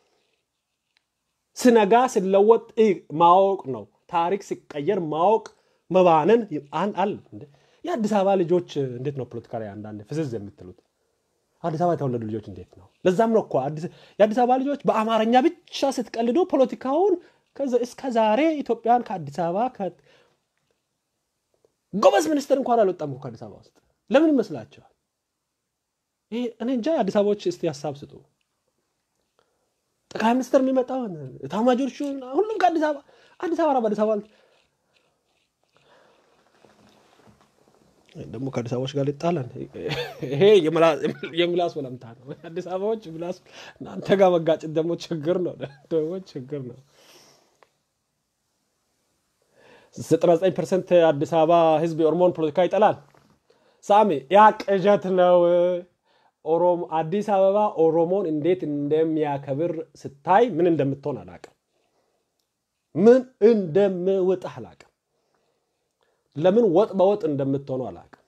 ስነጋ ሲለወጥ ማወቅ ነው። ታሪክ ሲቀየር ማወቅ መባነን አለ። የአዲስ አበባ ልጆች እንዴት ነው ፖለቲካ ላይ አንዳንድ ፍዝዝ የምትሉት? አዲስ አበባ የተወለዱ ልጆች እንዴት ነው? ለዛም ነው እኮ የአዲስ አበባ ልጆች በአማርኛ ብቻ ስትቀልዱ ፖለቲካውን እስከ ዛሬ ኢትዮጵያን ከአዲስ አበባ ጎበዝ ሚኒስትር እንኳን አልወጣም ከአዲስ አበባ ውስጥ ለምን ይመስላቸዋል? ይሄ እኔ እንጃ። የአዲስ አበባዎች እስቲ ሀሳብ ስጡ። ጠቅላይ ሚኒስትር የሚመጣው ኤታማዦር ሹም ሁሉም ከአዲስ አበባ አዲስ አበባ በአዲስ አበባ ደግሞ ከአዲስ አበባዎች ጋር ሊጣላን ይሄ የምላስ ወለምታ ነው። አዲስ አበባዎች ምላስ እናንተ ጋር መጋጨት ደግሞ ችግር ነው፣ ደግሞ ችግር ነው። ዘጠና ዘጠኝ ፐርሰንት አዲስ አበባ ህዝብ የኦሮሞን ፖለቲካ ይጠላል። ሳሚ ያ ቅዠት ነው። ኦሮሞ አዲስ አበባ ኦሮሞን እንዴት እንደሚያከብር ስታይ ምን እንደምትሆን አላቅም። ምን እንደምውጥህ አላቅም። ለምን ወጥ በወጥ እንደምትሆኑ አላቅም።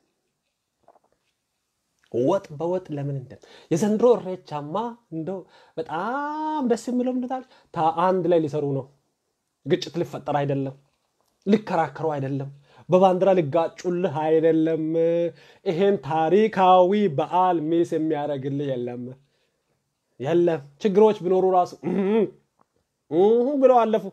ወጥ በወጥ ለምን እንደ የዘንድሮ እሬቻማ እንደው በጣም ደስ የሚለው ምንታል አንድ ላይ ሊሰሩ ነው። ግጭት ሊፈጠር አይደለም፣ ሊከራከሩ አይደለም፣ በባንዲራ ሊጋጩልህ አይደለም። ይሄን ታሪካዊ በዓል ሚስ የሚያደርግልህ የለም የለም። ችግሮች ቢኖሩ ራሱ ብለው አለፉ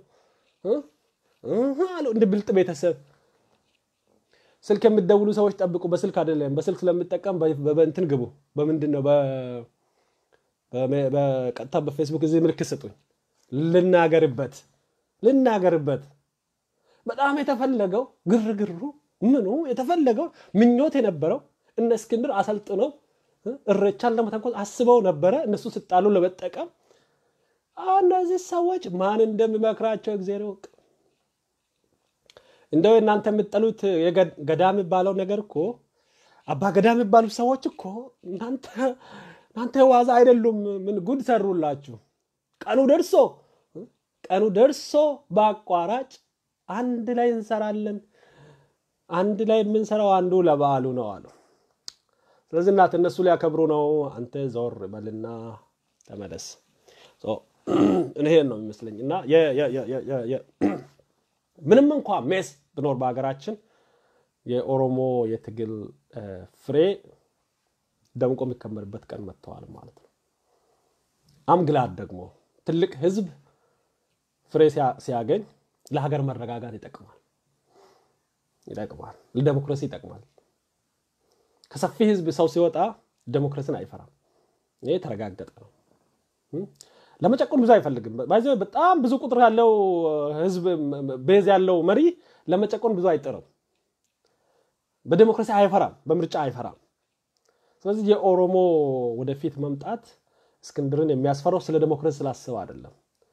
አሉ እንደ ብልጥ ቤተሰብ ስልክ የምትደውሉ ሰዎች ጠብቁ። በስልክ አይደለም፣ በስልክ ስለምጠቀም በእንትን ግቡ። በምንድን ነው? በቀጥታ በፌስቡክ እዚህ ምልክት ስጡኝ፣ ልናገርበት ልናገርበት። በጣም የተፈለገው ግርግሩ ምኑ የተፈለገው ምኞት የነበረው እነ እስክንድር አሰልጥነው እሬቻን ለመተንኮስ አስበው ነበረ። እነሱ ስጣሉ ለመጠቀም እነዚህ ሰዎች ማን እንደሚመክራቸው እግዚአብሔር ይወቅ። እንደው እናንተ የምጠሉት ገዳ የሚባለው ነገር እኮ አባ ገዳ የሚባሉት ሰዎች እኮ እናንተ ዋዛ አይደሉም። ምን ጉድ ሰሩላችሁ። ቀኑ ደርሶ ቀኑ ደርሶ በአቋራጭ አንድ ላይ እንሰራለን። አንድ ላይ የምንሰራው አንዱ ለበዓሉ ነው አሉ። ስለዚህ እናት እነሱ ሊያከብሩ ነው። አንተ ዞር በልና ተመለስ። ይሄን ነው የሚመስለኝ እና ምንም እንኳ ሜስ ብኖር በሀገራችን የኦሮሞ የትግል ፍሬ ደምቆ የሚከመርበት ቀን መጥተዋል ማለት ነው። አምግላድ ደግሞ ትልቅ ህዝብ ፍሬ ሲያገኝ ለሀገር መረጋጋት ይጠቅማል ይጠቅማል፣ ለዴሞክራሲ ይጠቅማል። ከሰፊ ህዝብ ሰው ሲወጣ ዴሞክራሲን አይፈራም። ይህ የተረጋገጠ ነው። ለመጨቆን ብዙ አይፈልግም። በጣም ብዙ ቁጥር ያለው ህዝብ ቤዝ ያለው መሪ ለመጨቆን ብዙ አይጥርም። በዴሞክራሲ አይፈራም፣ በምርጫ አይፈራም። ስለዚህ የኦሮሞ ወደፊት መምጣት እስክንድርን የሚያስፈራው ስለ ዴሞክራሲ ስላስበ አይደለም፣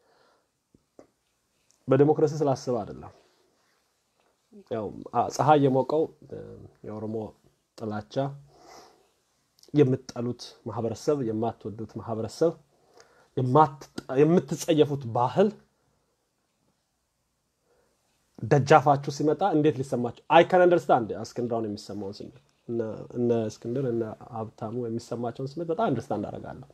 በዴሞክራሲ ስላስበ አይደለም። ፀሐይ የሞቀው የኦሮሞ ጥላቻ የምትጠሉት ማህበረሰብ፣ የማትወዱት ማህበረሰብ የምትጸየፉት ባህል ደጃፋችሁ ሲመጣ እንዴት ሊሰማችሁ አይከን አንደርስታንድ እስክንድራውን የሚሰማውን ስሜት እነ እስክንድር እነ ሀብታሙ የሚሰማቸውን ስሜት በጣም አንደርስታንድ አደርጋለሁ።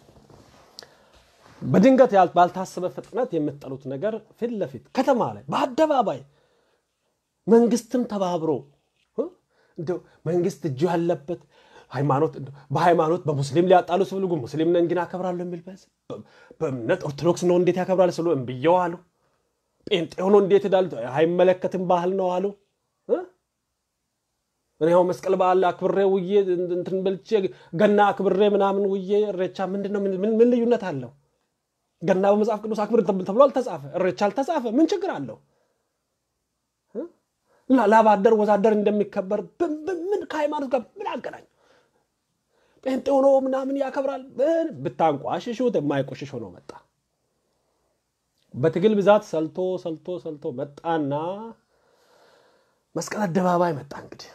በድንገት ባልታሰበ ፍጥነት የምትጠሉት ነገር ፊት ለፊት ከተማ ላይ በአደባባይ መንግስትም ተባብሮ መንግስት እጁ ያለበት ሃይማኖት በሃይማኖት በሙስሊም ሊያጣሉ ሲፈልጉ ሙስሊም ነን ግን አከብራለሁ የሚል በእምነት ኦርቶዶክስ ነው እንዴት ያከብራል ስሉ እምብየው አሉ። ጴንጤ ሆኖ እንዴት ሄዳሉ? አይመለከትም ባህል ነው አሉ። እኔ ያው መስቀል በዓል አክብሬ ውዬ እንትን በልቼ ገና አክብሬ ምናምን ውዬ እሬቻ ምንድን ነው? ምን ልዩነት አለው? ገና በመጽሐፍ ቅዱስ አክብር ተብሎ አልተጻፈ፣ እሬቻ አልተጻፈ። ምን ችግር አለው? ላባደር ወዛደር እንደሚከበር ምን ከሃይማኖት ጋር ምን አገናኝ? ጴንጤ ሆኖ ምናምን ያከብራል። ብታንቋሽሹት የማይቆሽሽ ሆኖ መጣ። በትግል ብዛት ሰልቶ ሰልቶ ሰልቶ መጣና መስቀል አደባባይ መጣ። እንግዲህ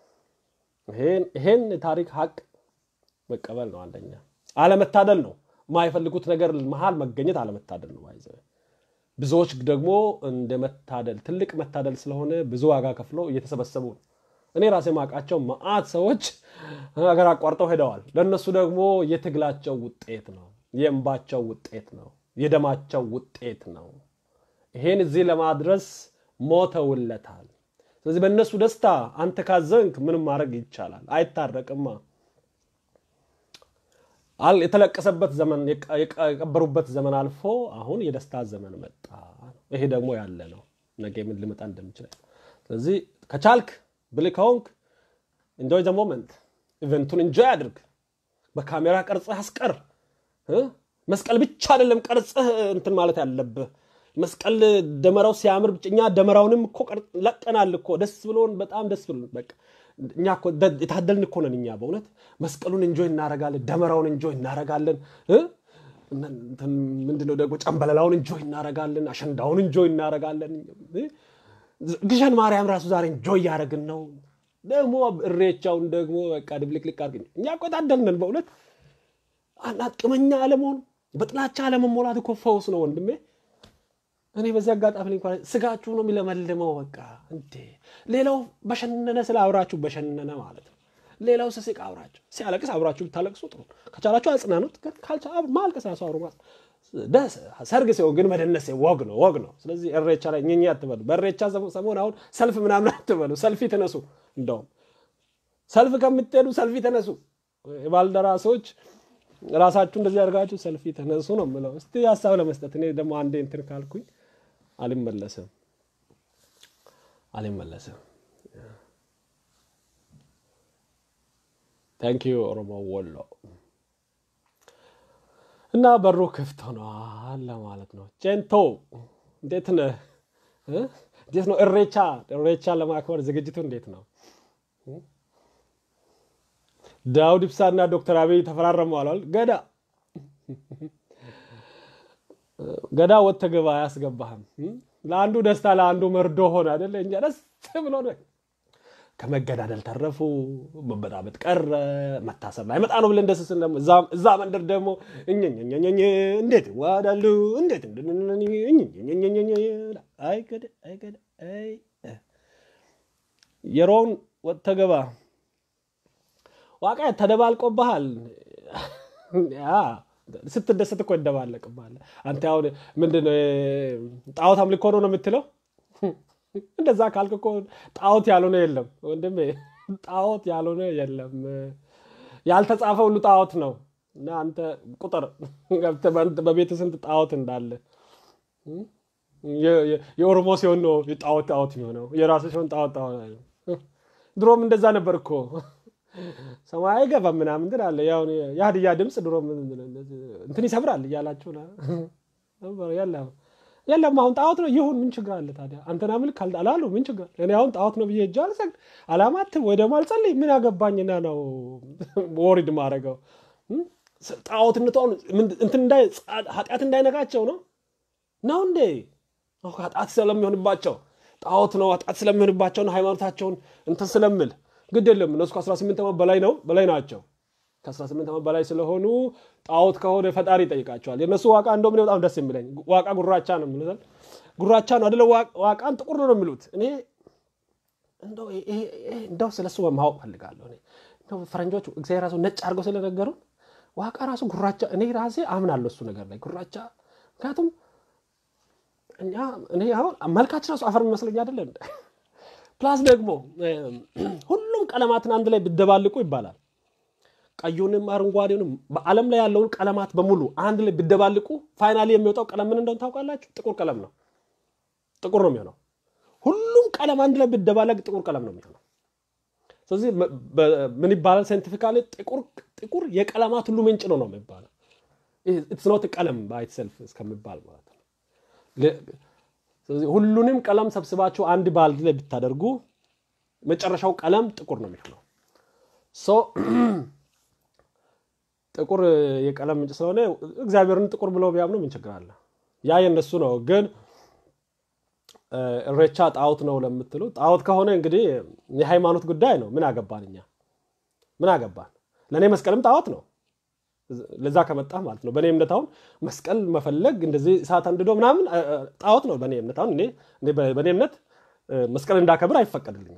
ይሄን የታሪክ ሀቅ መቀበል ነው። አንደኛ አለመታደል ነው። የማይፈልጉት ነገር መሀል መገኘት አለመታደል ነው። ይዘ ብዙዎች ደግሞ እንደ መታደል ትልቅ መታደል ስለሆነ ብዙ ዋጋ ከፍለው እየተሰበሰቡ ነው። እኔ ራሴ ማውቃቸው መዓት ሰዎች ሀገር አቋርጠው ሄደዋል። ለእነሱ ደግሞ የትግላቸው ውጤት ነው፣ የእንባቸው ውጤት ነው፣ የደማቸው ውጤት ነው። ይሄን እዚህ ለማድረስ ሞተውለታል። ስለዚህ በእነሱ ደስታ አንተ ካዘንክ ምንም ማድረግ ይቻላል? አይታረቅማ። የተለቀሰበት ዘመን የቀበሩበት ዘመን አልፎ አሁን የደስታ ዘመን መጣ። ይሄ ደግሞ ያለ ነው። ነገ ምን ሊመጣ እንደሚችል ስለዚህ ከቻልክ ብልህ ከሆንክ ኢንጆይ ዘ ሞመንት ኢቨንቱን ኢንጆይ አድርግ። በካሜራ ቀርጸህ አስቀር። መስቀል ብቻ አይደለም ቀርጸህ እንትን ማለት ያለብህ መስቀል ደመራው ሲያምር እኛ ደመራውንም እኮ ለቀናል እኮ ደስ ብሎን በጣም ደስ ብሎን በቃ እኛ እኮ የታደልን እኮ ነን። እኛ በእውነት መስቀሉን እንጆይ እናረጋለን፣ ደመራውን እንጆይ እናረጋለን። ምንድነው ደግሞ ጨንበለላውን እንጆይ እናረጋለን፣ አሸንዳውን እንጆይ እናረጋለን። ግሸን ማርያም ራሱ ዛሬ እንጆይ እያደረግን ነው። ደግሞ እሬቻውን ደግሞ በቃ ድብልቅልቅ አድርግ። እኛ እኮ የታደልን በእውነት አናጥቅመኛ አለመሆን በጥላቻ አለመሞላት እኮ ፈውስ ነው ወንድሜ። እኔ በዚህ አጋጣሚ ላይ እንኳን ስጋችሁ ነው የሚለመልመው። በቃ እንዴ ሌላው በሸነነ ስለ አብራችሁ በሸነነ ማለት ነው። ሌላው ስስቅ አብራችሁ ሲያለቅስ አብራችሁ ብታለቅሱ ጥሩ፣ ከቻላችሁ አጽናኑት። ካልቻ ማልቀስ ራሱ አብሮ ደስ ሰርግ ሲሆን ግን መደነስ ወግ ነው ወግ ነው። ስለዚህ እሬቻ ላይ ኘኛ አትበሉ። በእሬቻ ሰሞን አሁን ሰልፍ ምናምን አትበሉ። ሰልፊ ተነሱ። እንደውም ሰልፍ ከምትሄዱ ሰልፊ ተነሱ። የባልደራሶች ራሳችሁ እንደዚህ አድርጋችሁ ሰልፊ ተነሱ ነው የምለው። እስቲ ሀሳብ ለመስጠት እኔ ደግሞ አንዴ እንትን ካልኩኝ አልመለስም አልመለስም። ታንክ ዩ ኦሮሞ ወሎ እና በሩ ክፍት ሆኗል ለማለት ነው። ጨንቶ እንዴት ነህ? እንዴት ነው እሬቻ እሬቻ ለማክበር ዝግጅቱ እንዴት ነው? ዳውድ ኢብሳ እና ዶክተር አብይ ተፈራረሙ አሏል። ገዳ ገዳ ወጥተህ ግባ አያስገባህም። ለአንዱ ደስታ ለአንዱ መርዶ ሆነ አይደለ? እኛ ደስ ብሎ ከመገዳደል ተረፉ፣ መበጣበጥ ቀረ፣ መታሰብ ላይ መጣ ነው ብለን ደስ ስን እዛ መንደር ደግሞ እኝኝኝኝኝ እንዴት ዋዳሉ እንዴት አይገደ አይገደ የሮውን ወጥተህ ግባ ዋቃ ተደባልቆብሃል። ስትደሰት እኮ ይደባለቅብሃል። አንተ አሁን ምንድን ነው ጣዖት አምልኮ ነው ነው የምትለው? እንደዛ ካልክ እኮ ጣዖት ያልሆነ የለም ወንድሜ፣ ጣዖት ያልሆነ የለም። ያልተጻፈ ሁሉ ጣዖት ነው። እና አንተ ቁጥር በቤት ስንት ጣዖት እንዳለ የኦሮሞ ሲሆን ነው ጣዖት ጣዖት የሚሆነው፣ የራሱ ሲሆን ጣዖት ጣዖት። ድሮም እንደዛ ነበር እኮ ሰማይ አይገባም ምናምን ግን አለ ያው የሀዲያ ድምፅ ድሮ እንትን ይሰብራል እያላችሁ የለም የለም። አሁን ጣዖት ነው ይሁን፣ ምን ችግር አለ ታዲያ? አንተና ምልክ አላሉ ምን ችግር እኔ አሁን ጣዖት ነው ብዬ እጅ አልሰግድ አላማትም ወይ ደግሞ አልጸልይ ምን ያገባኝና ነው ወሪድ ማድረገው? ጣዖትነቱ አሁን እንትን ኃጢአት እንዳይነካቸው ነው ነው እንዴ? ኃጢአት ስለሚሆንባቸው ጣዖት ነው ኃጢአት ስለሚሆንባቸው ነው ሃይማኖታቸውን እንትን ስለምል ግድ የለም እነሱ ከ18 ዓመት በላይ ነው በላይ ናቸው። ከ18 ዓመት በላይ ስለሆኑ ጣዖት ከሆነ ፈጣሪ ይጠይቃቸዋል። የእነሱ ዋቃ እንደውም በጣም ደስ የሚለኝ ዋቃ ጉራቻ ነው የሚሉት። ጉራቻ ነው አደለ? ዋቃን ጥቁር ነው የሚሉት። እኔ እንደው ስለሱ ማወቅ ፈልጋለሁ። ፈረንጆች እግዚአብሔር ራሱ ነጭ አድርገው ስለነገሩን ዋቃ ራሱ ጉራቻ፣ እኔ ራሴ አምናለሁ እሱ ነገር ላይ ጉራቻ። ምክንያቱም እኛ እኔ አሁን መልካችን ራሱ አፈር የሚመስለኝ አይደለ ፕላስ ደግሞ ሁሉም ቀለማትን አንድ ላይ ብደባልቁ ይባላል። ቀዩንም አረንጓዴውንም በዓለም ላይ ያለውን ቀለማት በሙሉ አንድ ላይ ብደባልቁ ፋይናሊ የሚወጣው ቀለም ምን እንደሆነ ታውቃላችሁ? ጥቁር ቀለም ነው። ጥቁር ነው የሚሆነው። ሁሉም ቀለም አንድ ላይ ብደባለቅ ጥቁር ቀለም ነው የሚሆነው። ስለዚህ ምን ይባላል ሳይንቲፊካሊ? ጥቁር የቀለማት ሁሉ ምንጭ ነው ነው የሚባለው። ኢትስ ኖት ቀለም ባይትሰልፍ እስከሚባል ማለት ነው። ስለዚህ ሁሉንም ቀለም ሰብስባችሁ አንድ ባልዲ ላይ ብታደርጉ መጨረሻው ቀለም ጥቁር ነው የሚሆነው። ጥቁር የቀለም ምንጭ ስለሆነ እግዚአብሔርን ጥቁር ብለው ቢያምኑ ምን ችግር አለ? ያ የነሱ ነው። ግን እሬቻ ጣዖት ነው ለምትሉ ጣዖት ከሆነ እንግዲህ የሃይማኖት ጉዳይ ነው። ምን አገባን እኛ ምን አገባን? ለእኔ መስቀልም ጣዖት ነው። ለዛ ከመጣ ማለት ነው። በእኔ እምነት አሁን መስቀል መፈለግ እንደዚህ እሳት አንድዶ ምናምን ጣዖት ነው በእኔ እምነት። አሁን እኔ በእኔ እምነት መስቀል እንዳከብር አይፈቀድልኝም።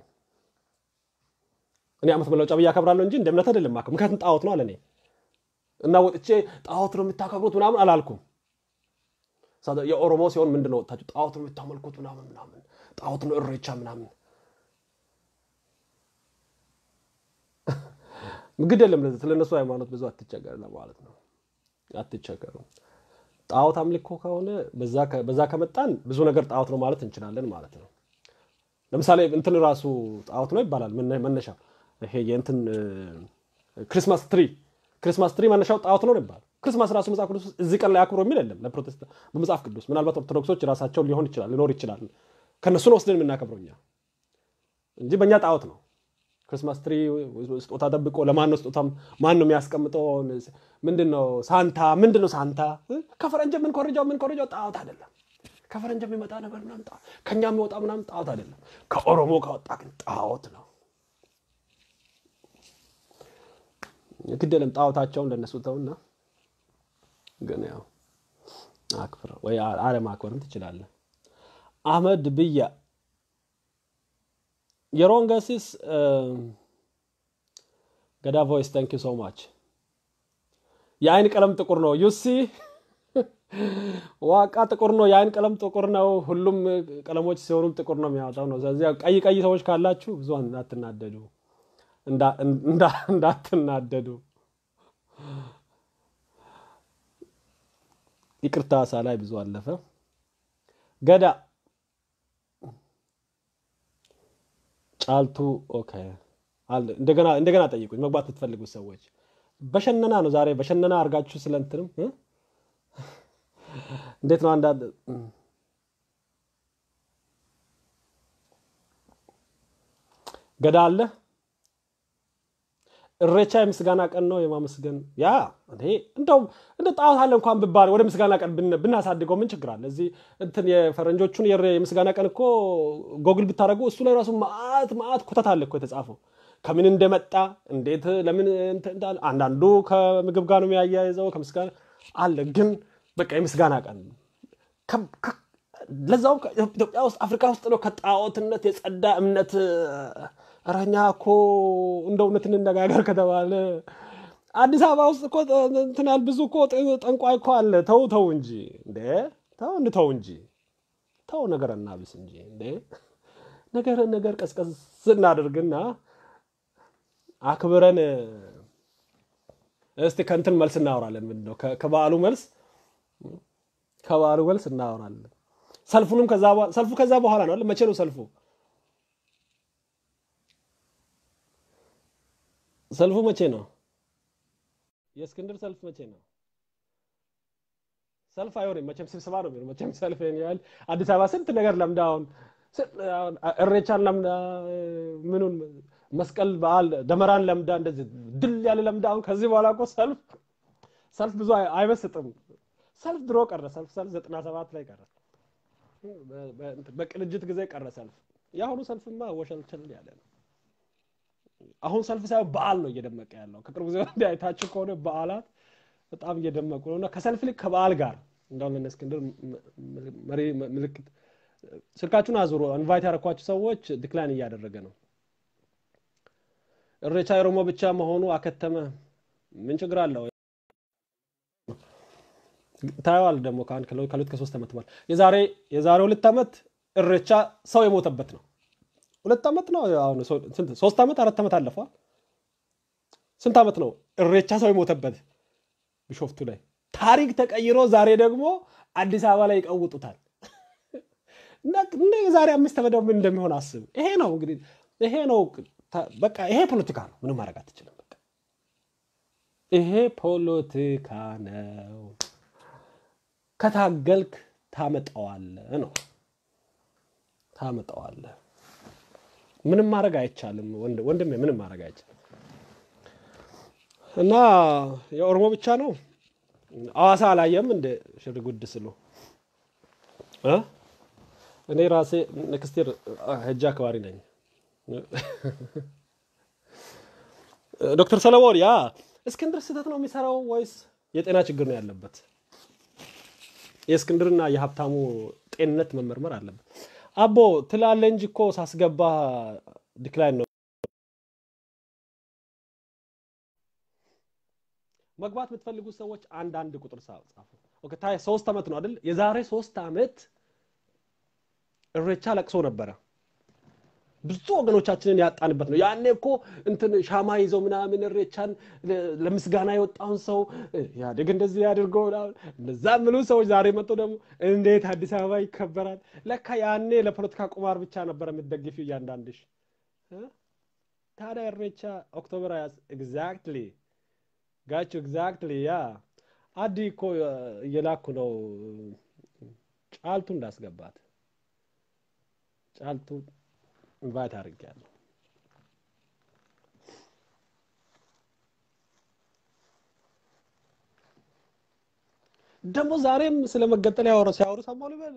እኔ ዓመት መለወጫ ብዬ አከብራለሁ እንጂ እንደ እምነት አይደለም ማከብር። ምክንያቱም ጣዖት ነው አለ እኔ እና ወጥቼ ጣዖት ነው የምታከብሩት ምናምን አላልኩም። የኦሮሞ ሲሆን ምንድን ነው ወጥታችሁ ጣዖት ነው የምታመልኩት ምናምን ምናምን ጣዖት ነው እሬቻ ምናምን ግድ የለም ስለነሱ ሃይማኖት ብዙ አትቸገር ለማለት ነው። አትቸገሩ። ጣዖት አምልኮ ከሆነ በዛ ከመጣን ብዙ ነገር ጣዖት ነው ማለት እንችላለን ማለት ነው። ለምሳሌ እንትን ራሱ ጣዖት ነው ይባላል። መነሻ ይሄ የእንትን ክሪስማስ ትሪ ክሪስማስ ትሪ መነሻው ጣዖት ነው ይባላል። ክሪስማስ ራሱ መጽሐፍ ቅዱስ እዚህ ቀን ላይ አክብሮ የሚል የለም ለፕሮቴስታንት በመጽሐፍ ቅዱስ። ምናልባት ኦርቶዶክሶች ራሳቸው ሊሆን ይችላል ሊኖር ይችላል ከእነሱ ነው ወስደን የምናከብረው እኛ እንጂ በእኛ ጣዖት ነው። ክሪስማስ ትሪ ስጦታ ጠብቆ ለማን ነው ስጦታ ማን ነው የሚያስቀምጠው? ምንድን ነው ሳንታ ምንድን ነው ሳንታ? ከፈረንጅ የምንኮርጃው የምንኮርጃው ጣዖት አይደለም። ከፈረንጅ የሚመጣ ነገር ምናምን ከእኛ የሚወጣ ምናምን ጣዖት አይደለም። ከኦሮሞ ከወጣ ግን ጣዖት ነው። ግድ የለም ጣዖታቸውን ለእነሱ ተውና፣ ግን ያው አክብረው ወይ አለማክበርም ትችላለህ። አህመድ ብያ የሮንገሲስ ገዳ ቮይስ ታንክ ዩ ሶ ማች። የአይን ቀለም ጥቁር ነው። ዩሲ ዋቃ ጥቁር ነው። የአይን ቀለም ጥቁር ነው። ሁሉም ቀለሞች ሲሆኑም ጥቁር ነው የሚያወጣው ነው። ስለዚህ ቀይ ቀይ ሰዎች ካላችሁ ብዙ እንዳትናደዱ እንዳትናደዱ። ይቅርታ ሳላይ ብዙ አለፈ። ገዳ ጫልቱ ኦኬ። እንደገና እንደገና ጠይቁኝ መግባት የምትፈልጉት ሰዎች በሸነና ነው ዛሬ በሸነና አድርጋችሁ ስለ እንትንም እንዴት ነው አንዳንድ ገዳ አለ እሬቻ የምስጋና ቀን ነው የማመስገን ያ እንደውም እንደ ጣዖት አለ እንኳን ብባል ወደ ምስጋና ቀን ብናሳድገው ምን ችግር አለ? እዚህ እንትን የፈረንጆቹን የምስጋና ቀን እኮ ጎግል ብታደረጉ እሱ ላይ ራሱ ማአት ማአት ኮተት አለ እኮ የተጻፈው ከምን እንደመጣ እንዴት ለምን አንዳንዱ ከምግብ ጋር ነው የሚያያይዘው ከምስጋና አለ። ግን በቃ የምስጋና ቀን ለዛውም ኢትዮጵያ ውስጥ አፍሪካ ውስጥ ነው ከጣዖትነት የጸዳ እምነት እረኛ እኮ እንደ እውነት እንነጋገር ከተባለ አዲስ አበባ ውስጥ እኮ እንትናል ብዙ እኮ ጠንቋይ እኮ አለ። ተው ተው እንጂ እንዴ ተው እንተው እንጂ ተው ነገር እናብስ እንጂ እንዴ ነገር ነገር ቀዝቀዝ እናደርግና አክብረን እስቲ ከእንትን መልስ እናወራለን። ምንድን ነው ከበዓሉ መልስ ከበዓሉ መልስ እናወራለን። ሰልፉንም ሰልፉ ከዛ በኋላ ነው። መቼ ነው ሰልፉ? ሰልፉ መቼ ነው? የእስክንድር ሰልፍ መቼ ነው? ሰልፍ አይሆንም መቼም ስብሰባ ነው የሚሆነው። መቼም ሰልፍ ያህል አዲስ አበባ ስንት ነገር ለምዳ አሁን እሬቻን ለምዳ ምኑን መስቀል በዓል ደመራን ለምዳ እንደዚህ ድል ያለ ለምዳ አሁን ከዚህ በኋላ እኮ ሰልፍ ሰልፍ ብዙ አይመስጥም። ሰልፍ ድሮ ቀረ። ሰልፍ ሰልፍ ዘጠና ሰባት ላይ ቀረ። በቅንጅት ጊዜ ቀረ ሰልፍ። የአሁኑ ሰልፍማ ወሸልቸል ያለ ነው። አሁን ሰልፍ ሳይሆን በዓል ነው እየደመቀ ያለው። ከቅርብ ጊዜ ወዲህ አይታችሁ ከሆነ በዓላት በጣም እየደመቁ ነው እና ከሰልፍ ልክ ከበዓል ጋር እንደሁን ለእነ እስክንድር መሪ ምልክት ስልካችሁን አዙሮ ኢንቫይት ያደረኳቸው ሰዎች ዲክላይን እያደረገ ነው። እሬቻ የኦሮሞ ብቻ መሆኑ አከተመ። ምን ችግር አለው? ታየዋል ደግሞ ከሁለት ከሶስት ዓመት በኋላ የዛሬ የዛሬ ሁለት ዓመት እሬቻ ሰው የሞተበት ነው። ሁለት ዓመት ነው አሁን ሶስት ዓመት አራት ዓመት አለፈዋል። ስንት ዓመት ነው እሬቻ ሰው የሞተበት ቢሾፍቱ ላይ ታሪክ ተቀይሮ ዛሬ ደግሞ አዲስ አበባ ላይ ይቀውጡታል። እንደ የዛሬ አምስት ዓመት ደግሞ ምን እንደሚሆን አስብ። ይሄ ነው እንግዲህ ይሄ ነው በቃ ይሄ ፖለቲካ ነው። ምንም ማድረግ አትችልም። በቃ ይሄ ፖለቲካ ነው። ከታገልክ ታመጣዋለህ ነው ታመጣዋለህ። ምንም ማድረግ አይቻልም ወንድሜ፣ ምንም ማድረግ አይቻልም። እና የኦሮሞ ብቻ ነው። አዋሳ አላየም እንደ ሽር ጉድ ስሉ እኔ ራሴ ንክስቴር ህጃ አክባሪ ነኝ። ዶክተር ሰለሞን ያ እስክንድር ስህተት ነው የሚሰራው ወይስ የጤና ችግር ነው ያለበት? የእስክንድርና የሀብታሙ ጤንነት መመርመር አለበት። አቦ ትላለ እንጂ እኮ ሳስገባ ዲክላይን ነው። መግባት የምትፈልጉት ሰዎች አንድ አንድ ቁጥር ጻፉ። ታይ ሶስት ዓመት ነው አይደል? የዛሬ ሶስት ዓመት እሬቻ ለቅሶ ነበረ። ብዙ ወገኖቻችንን ያጣንበት ነው። ያኔ እኮ እንትን ሻማ ይዘው ምናምን እሬቻን ለምስጋና የወጣውን ሰው ኢህአዴግ እንደዚህ ያድርገው እንደዛ ምሉ ሰዎች ዛሬ መጡ ደግሞ እንዴት አዲስ አበባ ይከበራል? ለካ ያኔ ለፖለቲካ ቁማር ብቻ ነበረ የምትደግፊው እያንዳንድሽ። ታዲያ እሬቻ ኦክቶበር ኤግዛክትሊ ጋችሁ ኤግዛክትሊ ያ አዲ እኮ እየላኩ ነው ጫልቱ እንዳስገባት ጫልቱ ኢንቫይት አድርጌያለሁ። ደግሞ ዛሬም ስለ መገጠል ያወሩ ሲያወሩ ሰማሁ ልበል።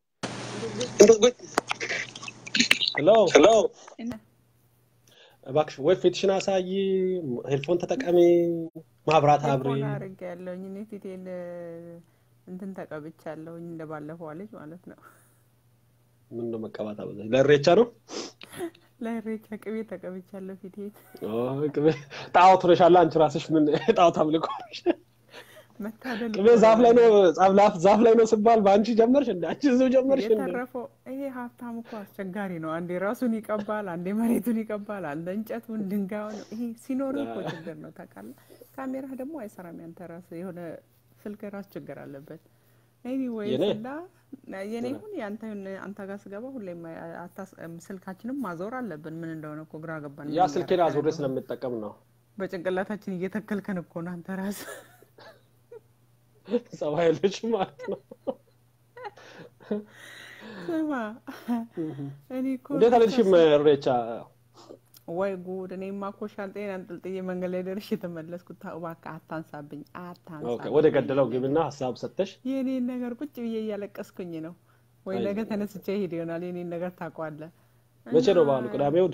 ሄሎ ሄሎ፣ እባክሽ ወይ ፊትሽን አሳይ፣ ሄድፎን ተጠቀሚ፣ ማብራት አብሪ። አድርግ ያለውኝ እኔ ፊቴን እንትን ተቀብቻለሁኝ እንደባለፈው ልጅ ማለት ነው። ምን ነው መቀባት አበዛሽ? ለእሬቻ ነው ለኢሬቻ ቅቤ ተቀብቻለሁ ፊቴን። ቅቤ ጣዖት ሆነሻል አንቺ ራስሽ። ምን ጣዖት አምልኮ መታደል ቅቤ ዛፍ ላይ ነው ዛፍ ላይ ነው ስባል በአንቺ ጀመርሽ እንደ አንቺ እዚሁ ጀመርሽ እንደ የተረፈው ይሄ ሀብታም እኮ አስቸጋሪ ነው። አንዴ ራሱን ይቀባል፣ አንዴ መሬቱን ይቀባል፣ አንዴ እንጨቱን ድንጋዩን። ይሄ ሲኖር እኮ ችግር ነው ታውቃለህ። ካሜራ ደግሞ አይሰራም። ያንተ ራስህ የሆነ ስልክ ራሱ ችግር አለበት። ኤኒዌይስ እና የኔ ይሁን ያንተ አንተ ጋር ስገባ ሁሌም ስልካችንም ማዞር አለብን። ምን እንደሆነ እኮ ግራ ገባን። ያ ስልኬን አዙሬ ስለምጠቀም ነው። በጭንቅላታችን እየተከልከን እኮ ነው አንተ ራስህ ጸባይ ልጅ ማለት ነው። ስማ እኔ እኮ እንዴት አልሄድሽም እሬቻ? ወይ ጉድ! እኔማ እኮ ሻንጤን አንጠልጥዬ መንገድ ላይ ደርሼ የተመለስኩት። ተው እባክህ አታንሳብኝ፣ አታንሳብኝ። ወደ ገደለው ግብና ሀሳብ ሰጠሽ። የእኔን ነገር ቁጭ ብዬ እያለቀስኩኝ ነው። ወይ ነገ ተነስቼ ሄድ ይሆናል። የእኔን ነገር ታውቀዋለህ። መቼ ነው በዓሉ? ቅዳሜ እሑድ?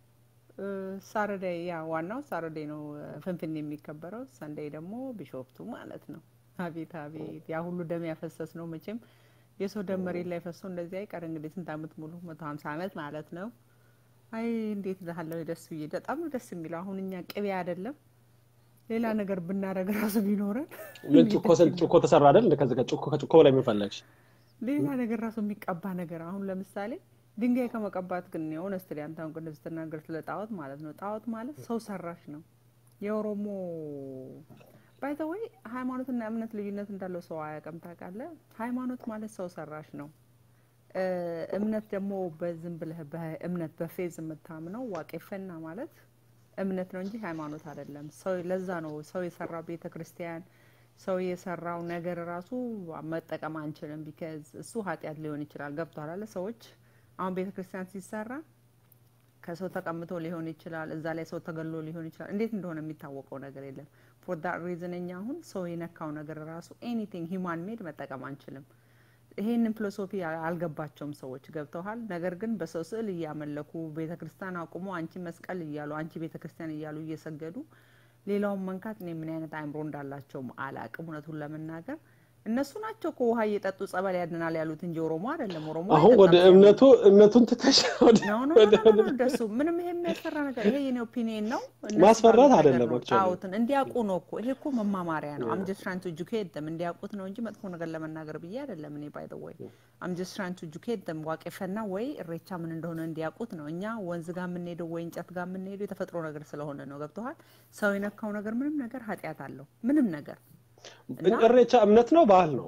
ሳረዳይ ያ ዋናው ሳረዳይ ነው ፍንፍኔ የሚከበረው። ሰንዳይ ደግሞ ቢሾፍቱ ማለት ነው። አቤት አቤት! ያ ሁሉ ደም ያፈሰስ ነው መቼም የሰው ደም መሬት ላይ ፈሶ እንደዚህ አይቀር እንግዲህ ስንት ዓመት ሙሉ መቶ ሀምሳ ዓመት ማለት ነው። አይ እንዴት እልሃለሁ ደስ ብዬ በጣም ነው ደስ የሚለው። አሁን እኛ ቅቤ አይደለም ሌላ ነገር ብናደርግ ራሱ ቢኖረን ምን ጩኮ ጩኮ ተሰራ አይደል? ከዚህ ከጩኮ ከጩኮ በላይ ምን ፈለግሽ? ሌላ ነገር ራሱ የሚቀባ ነገር አሁን ለምሳሌ ድንጋይ ከመቀባት ግን ሆነስት ላይ አንተ አሁን ቅድም ስትናገር ስለ ጣዖት ማለት ነው። ጣዖት ማለት ሰው ሰራሽ ነው። የኦሮሞ ባይዘወይ ሃይማኖትና እምነት ልዩነት እንዳለው ሰው አያውቅም። ታውቃለህ? ሃይማኖት ማለት ሰው ሰራሽ ነው። እምነት ደግሞ በዝም ብለህ በእምነት በፌዝ የምታምነው ዋቄፈና ማለት እምነት ነው እንጂ ሃይማኖት አይደለም። ሰው ለዛ ነው ሰው የሰራው ቤተ ክርስቲያን ሰው የሰራው ነገር ራሱ መጠቀም አንችልም። ቢከዝ እሱ ኃጢአት ሊሆን ይችላል። ገብቷል አለ ሰዎች አሁን ቤተ ክርስቲያን ሲሰራ ከሰው ተቀምጦ ሊሆን ይችላል። እዛ ላይ ሰው ተገሎ ሊሆን ይችላል። እንዴት እንደሆነ የሚታወቀው ነገር የለም። ፎር ዳት ሪዝን እኛ አሁን ሰው የነካው ነገር ራሱ ኤኒቲንግ ሂማን ሜድ መጠቀም አንችልም። ይሄንን ፊሎሶፊ አልገባቸውም ሰዎች ገብተዋል። ነገር ግን በሰው ስዕል እያመለኩ ቤተ ክርስቲያን አቁሞ አንቺ መስቀል እያሉ አንቺ ቤተ ክርስቲያን እያሉ እየሰገዱ ሌላውን መንካት እኔ ምን አይነት አእምሮ እንዳላቸውም አላቅም። እውነቱን ለመናገር እነሱ ናቸው እኮ ውሃ እየጠጡ ጸበል ያድናል ያሉት እንጂ ኦሮሞ አይደለም። ኦሮሞ አሁን ወደ እምነቱ እምነቱን ትተሽ ደሱ ምንም ይሄ የሚያስፈራ ነገር ይሄ የኔ ኦፒኒየን ነው። ማስፈራት አይደለም። ጣዖትን እንዲያውቁ ነው እኮ ይሄ እኮ መማማሪያ ነው። አም ጀስት ትራይንግ ቱ ኤጁኬት ደም እንዲያውቁት ነው እንጂ መጥፎ ነገር ለመናገር ብዬ አይደለም። እኔ ባይ ዘ ወይ አም ጀስት ትራይንግ ቱ ኤጁኬት ደም ዋቄፈና ወይ እሬቻ ምን እንደሆነ እንዲያውቁት ነው። እኛ ወንዝ ጋር የምንሄደው ወይ እንጨት ጋር የምንሄደው የተፈጥሮ ነገር ስለሆነ ነው። ገብተዋል። ሰው የነካው ነገር ምንም ነገር ኃጢአት አለው ምንም ነገር እሬቻ እምነት ነው ባህል ነው?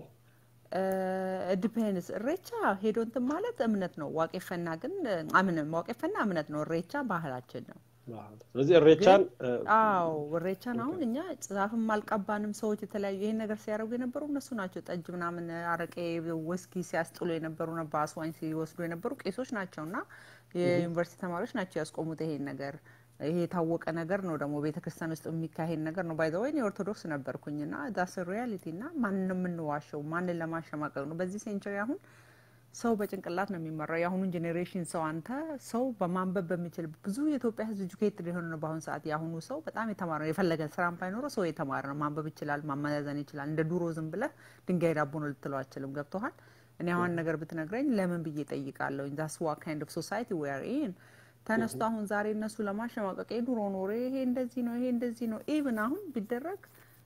ዲፔንስ እሬቻ ሄዶ እንትን ማለት እምነት ነው። ዋቄፈና ግን አምንም ዋቄፈና እምነት ነው። እሬቻ ባህላችን ነው። ስለዚህ እሬቻን አዎ እሬቻን አሁን እኛ ዛፍም አልቀባንም። ሰዎች የተለያዩ ይሄን ነገር ሲያደርጉ የነበሩ እነሱ ናቸው። ጠጅ ምናምን፣ አረቄ፣ ውስኪ ሲያስጥሉ የነበሩ በአስዋኝ ሲወስዱ የነበሩ ቄሶች ናቸው እና የዩኒቨርሲቲ ተማሪዎች ናቸው ያስቆሙት ይሄን ነገር ይሄ የታወቀ ነገር ነው። ደግሞ ቤተ ክርስቲያን ውስጥ የሚካሄድ ነገር ነው። ባይዘ ወይ ኦርቶዶክስ ነበርኩኝ ና ዳስ ሪያሊቲ ና ማንን የምንዋሸው ማንን ለማሸማቀቅ ነው? በዚህ ሴንቸሪ አሁን ሰው በጭንቅላት ነው የሚመራው። የአሁኑን ጄኔሬሽን ሰው አንተ ሰው በማንበብ በሚችል ብዙ የኢትዮጵያ ሕዝብ ኤጁኬትድ የሆነ ነው። በአሁኑ ሰዓት የአሁኑ ሰው በጣም የተማረ ነው። የፈለገ ስራም ባይኖረው ሰው የተማረ ነው። ማንበብ ይችላል፣ ማመዛዘን ይችላል። እንደ ዱሮ ዝም ብለህ ድንጋይ ዳቦ ነው ልትለው አችልም። ገብቶሃል? እኔ አሁን ነገር ብትነግረኝ ለምን ብዬ ጠይቃለሁ። ዛስ ዋ ካይንድ ኦፍ ሶሳይቲ ዌር ኢን ተነስቶ አሁን ዛሬ እነሱ ለማሸማቀቅ የድሮ ኖሮ ይሄ እንደዚህ ነው፣ ይሄ እንደዚህ ነው። ኢቭን አሁን ቢደረግ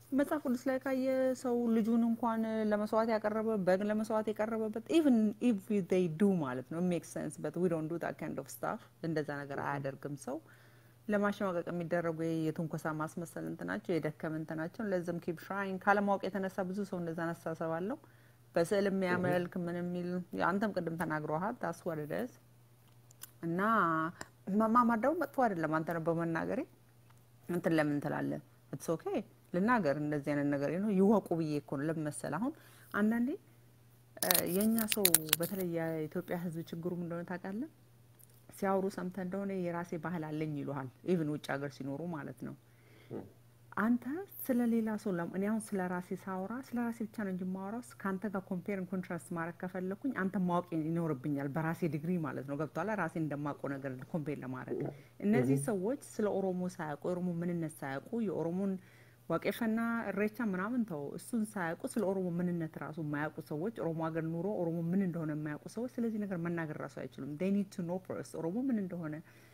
መጽሐፍ ቅዱስ ላይ ካየ ሰው ልጁን እንኳን ለመስዋዕት ያቀረበ በግ ለመስዋዕት የቀረበበት ኢቭን ኢፍ ዴይ ዱ ማለት ነው ሜክ ሰንስ በት ዊ ዶንት ዱ ዳት ካይንድ ኦፍ ስታፍ እንደዛ ነገር አያደርግም ሰው ለማሸማቀቅ የሚደረጉ የትንኮሳ ማስመሰል እንትናቸው የደከም እንትናቸው ለዚም ኪፕ ሽራይን ካለማወቅ የተነሳ ብዙ ሰው እንደዛ አስተሳሰብ አለው። በስዕል የሚያመልክ ምን የሚል አንተም ቅድም ተናግረዋል። ታስ ወደደስ እና ማማር ደግሞ መጥፎ አይደለም። አንተ ነው በመናገሬ እንትን ለምን ትላለህ? ኢትስ ኦኬ ልናገር እንደዚህ አይነት ነገር ነው ይወቁ ብዬ እኮ ነው። ለምን መሰለህ አሁን አንዳንዴ የእኛ ሰው በተለይ የኢትዮጵያ ሕዝብ ችግሩ ምን እንደሆነ ታውቃለህ? ሲያወሩ ሰምተህ እንደሆነ የራሴ ባህል አለኝ ይሉሃል። ኢቭን ውጭ ሀገር ሲኖሩ ማለት ነው። አንተ ስለ ሌላ ሰው እኔ አሁን ስለ ራሴ ሳወራ ስለ ራሴ ብቻ ነው እንጂ ማወራው ከአንተ ጋር ኮምፔርን ኮንትራስት ማድረግ ከፈለኩኝ አንተ ማወቅ ይኖርብኛል፣ በራሴ ዲግሪ ማለት ነው። ገብቷላ? ራሴ እንደማውቀው ነገር ኮምፔር ለማድረግ እነዚህ ሰዎች ስለ ኦሮሞ ሳያውቁ የኦሮሞ ምንነት ሳያውቁ የኦሮሞን ዋቄፈና እሬቻ ምናምን ተው፣ እሱን ሳያውቁ ስለ ኦሮሞ ምንነት ራሱ የማያውቁ ሰዎች ኦሮሞ ሀገር ኑሮ ኦሮሞ ምን እንደሆነ የማያውቁ ሰዎች ስለዚህ ነገር መናገር ራሱ አይችሉም። ዴይ ኒድ ቱ ኖ ፐርስ ኦሮሞ ምን እንደሆነ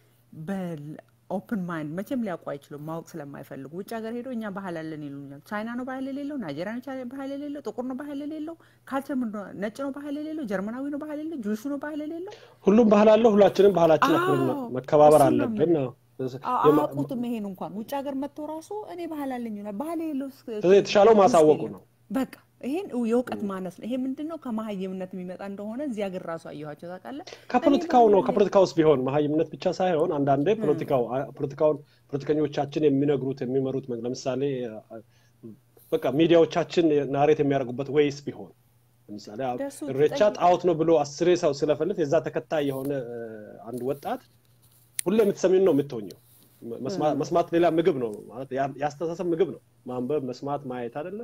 በኦፕን ማይንድ መቼም ሊያውቁ አይችሉም፣ ማወቅ ስለማይፈልጉ ውጭ ሀገር ሄዶ እኛ ባህል አለን ይሉኛል። ቻይና ነው ባህል የሌለው፣ ናይጄሪያ ነው ባህል የሌለው፣ ጥቁር ነው ባህል የሌለው፣ ካልቸር ነጭ ነው ባህል የሌለው፣ ጀርመናዊ ነው ባህል የሌለው፣ ጁሹ ነው ባህል የሌለው። ሁሉም ባህል አለው። ሁላችንም ባህላችን መከባበር አለብን ነው አያውቁትም። ይሄን እንኳን ውጭ ሀገር መጥቶ ራሱ እኔ ባህል አለኝ ይላል። ባህል የሌለው የተሻለው ማሳወቁ ነው። በቃ ይሄን የእውቀት ማነስ ነው። ይሄ ምንድን ነው? ከመሀይምነት የሚመጣ እንደሆነ እዚህ ሀገር ራሱ አየኋቸው ታውቃለህ። ከፖለቲካው ነው። ከፖለቲካ ውስጥ ቢሆን መሀይምነት ብቻ ሳይሆን አንዳንዴ ፖለቲካው ፖለቲካውን ፖለቲከኞቻችን የሚነግሩት የሚመሩት ለምሳሌ በቃ ሚዲያዎቻችን ናሬት የሚያደርጉበት ወይስ ቢሆን ለምሳሌ እሬቻ ጣዖት ነው ብሎ አስሬ ሰው ስለፈልፍ የዛ ተከታይ የሆነ አንድ ወጣት ሁሌ የምትሰሚውን ነው የምትሆኘው። መስማት ሌላ ምግብ ነው ማለት የአስተሳሰብ ምግብ ነው። ማንበብ፣ መስማት፣ ማየት አይደለ?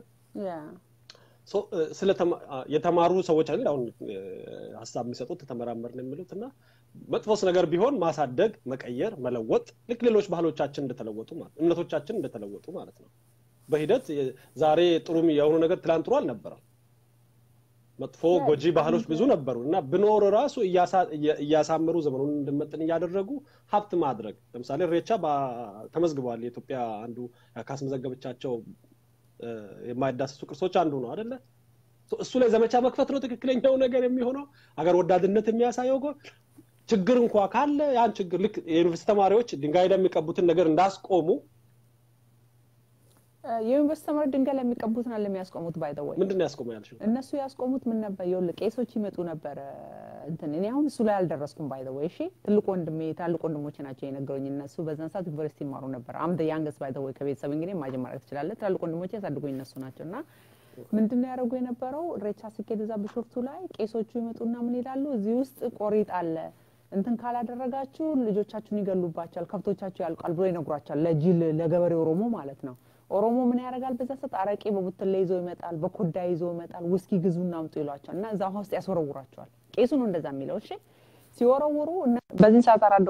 የተማሩ ሰዎች አይደል አሁን ሀሳብ የሚሰጡት ተመራመርን የሚሉት እና መጥፎስ ነገር ቢሆን ማሳደግ፣ መቀየር፣ መለወጥ ልክ ሌሎች ባህሎቻችን እንደተለወጡ ማለት እምነቶቻችን እንደተለወጡ ማለት ነው። በሂደት ዛሬ ጥሩ የሆኑ ነገር ትላንት ጥሩ አልነበረም። መጥፎ ጎጂ ባህሎች ብዙ ነበሩ እና ብኖር ራሱ እያሳመሩ ዘመኑን እንድመጥን እያደረጉ ሀብት ማድረግ ለምሳሌ ሬቻ ተመዝግቧል። የኢትዮጵያ አንዱ ካስመዘገበቻቸው የማይዳሰሱ ቅርሶች አንዱ ነው አደለ? እሱ ላይ ዘመቻ መክፈት ነው ትክክለኛው ነገር የሚሆነው። አገር ወዳድነት የሚያሳየው ችግር እንኳ ካለ ያን ችግር ልክ የዩኒቨርሲቲ ተማሪዎች ድንጋይ ላይ የሚቀቡትን ነገር እንዳስቆሙ የዩኒቨርስቲ ተማሪ ድንጋይ ላይ የሚቀቡትን አለ የሚያስቆሙት። ባይተወይ ምንድን ነው ያስቆሙ ያልሽው? እነሱ ያስቆሙት ምን ነበር? ይኸውልህ ቄሶች ይመጡ ነበረ እንትን እኔ አሁን እሱ ላይ አልደረስኩም። ባይተወይ እሺ፣ ትልቅ ወንድሜ ታልቅ ወንድሞቼ ናቸው የነገሩኝ። እነሱ በዛን ሰዓት ዩኒቨርሲቲ ይማሩ ነበር። አምደ ያንገስ ባይተወይ ከቤተሰብ እንግዲህ ማጀ ማድረግ ትችላለህ። ትላልቅ ወንድሞቼ ያሳድጉኝ እነሱ ናቸው እና ምንድን ነው ያደረጉ የነበረው ሬቻ ሲኬድ እዛ ቢሾፍቱ ላይ ቄሶቹ ይመጡና ምን ይላሉ? እዚህ ውስጥ ቆሪጥ አለ እንትን ካላደረጋችሁ ልጆቻችሁን ይገሉባቸዋል፣ ከብቶቻችሁ ያልቃል ብሎ ይነግሯቸዋል። ለጅል ለገበሬ ኦሮሞ ማለት ነው። ኦሮሞ ምን ያደርጋል? በዛ ሰዓት አረቄ በቡትላ ይዞ ይመጣል፣ በኮዳ ይዞ ይመጣል። ውስኪ ግዙና አምጡ ይሏቸዋል እና እዛ ውሃ ውስጥ ያስወረውራቸዋል። ቄሱ ነው እንደዛ የሚለው። እሺ ሲወረውሩ በዚህ ሰዓት አራ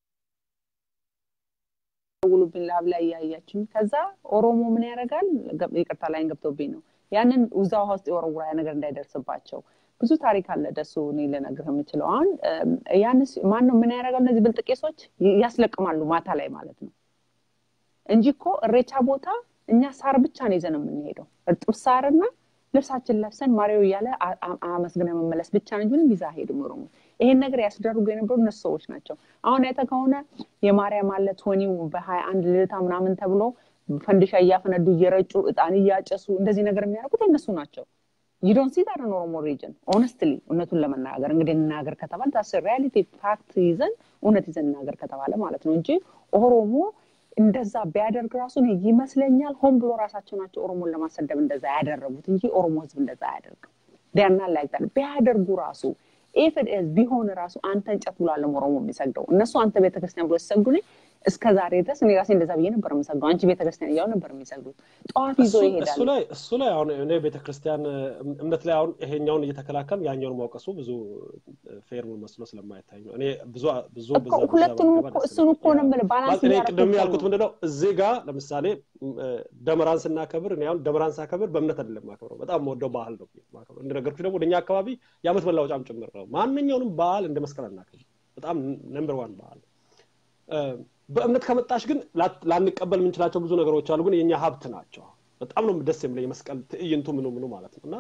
ደውሉብኝ ላብ ላይ እያያችኝ። ከዛ ኦሮሞ ምን ያደርጋል? ይቅርታ ላይን ገብቶብኝ ነው። ያንን እዛ ውሃ ውስጥ የወረውራ ነገር እንዳይደርስባቸው ብዙ ታሪክ አለ። ደሱ እኔ ልነግርህ የምችለው አሁን ያንስ ማን ነው ምን ያደርጋል? እነዚህ ብልጥ ቄሶች ያስለቅማሉ ማታ ላይ ማለት ነው እንጂ እኮ እሬቻ ቦታ እኛ ሳር ብቻ ነው ይዘን የምንሄደው። እርጥብ ሳርና ልብሳችን ለብሰን ማሪው እያለ አመስግነ መመለስ ብቻ ነው እንጂ ምንም ይዛ ሄድም ኦሮሞ። ይሄን ነገር ያስደርጉ የነበሩ እነሱ ሰዎች ናቸው። አሁን አይተህ ከሆነ የማርያም አለ ቶኒው በሀያ አንድ ልደታ ምናምን ተብሎ ፈንድሻ እያፈነዱ እየረጩ እጣን እያጨሱ እንደዚህ ነገር የሚያደርጉት እነሱ ናቸው። ዩዶን ሲ ዛት ኦሮሞ ሪጅን ኦነስትሊ እውነቱን ለመናገር እንግዲህ እናገር ከተባለ ታስ ሪያሊቲ ፋክት ይዘን እውነት ይዘን እናገር ከተባለ ማለት ነው እንጂ ኦሮሞ እንደዛ ቢያደርግ ራሱ ይመስለኛል ሆን ብሎ ራሳቸው ናቸው ኦሮሞን ለማሰደብ እንደዛ ያደረጉት እንጂ ኦሮሞ ህዝብ እንደዛ አያደርግም። ዲያና ላይታል ቢያደርጉ ራሱ ኢፍ ኢት ኢዝ ቢሆን ራሱ አንተ እንጨት ብሎ አለም ኦሮሞ የሚሰግደው እነሱ አንተ ቤተክርስቲያን ብሎ ሲሰግዱ እስከ ዛሬ ድረስ እኔ ራሴ እንደዛ ብዬ ነበር የምሰግደው። አንቺ ቤተክርስቲያን እያሉ ነበር የሚሰግዱት። ጠዋት ይዞ ይሄዳል። እሱ ላይ እሱ ላይ አሁን እኔ ቤተክርስቲያን እምነት ላይ አሁን ይሄኛውን እየተከላከል ያኛውን ማውቀሱ ብዙ ፌር መስሎ ስለማይታይ ነው። እኔ ብዙ ብዙ ሁለቱንም እሱን እኮ ነው የምልህ ባላንስ እኔ ቅድም ያልኩት ምንድነው እዚህ ጋር ለምሳሌ ደመራን ስናከብር እኔ አሁን ደመራን ሳከብር በእምነት አይደለም ማከብረው፣ በጣም የምወደው ባህል ነው ማከብረው። እንደነገርኩሽ ደግሞ ወደኛ አካባቢ የዓመት መለወጫም ጭምር ነው። ማንኛውንም በዓል እንደ መስቀል አናከብር። በጣም ነምበር ዋን በዓል በእምነት ከመጣሽ ግን ላንቀበል የምንችላቸው ብዙ ነገሮች አሉ፣ ግን የኛ ሀብት ናቸው። በጣም ነው ደስ የሚለኝ የመስቀል ትዕይንቱ ምኑ ምኑ ማለት ነው እና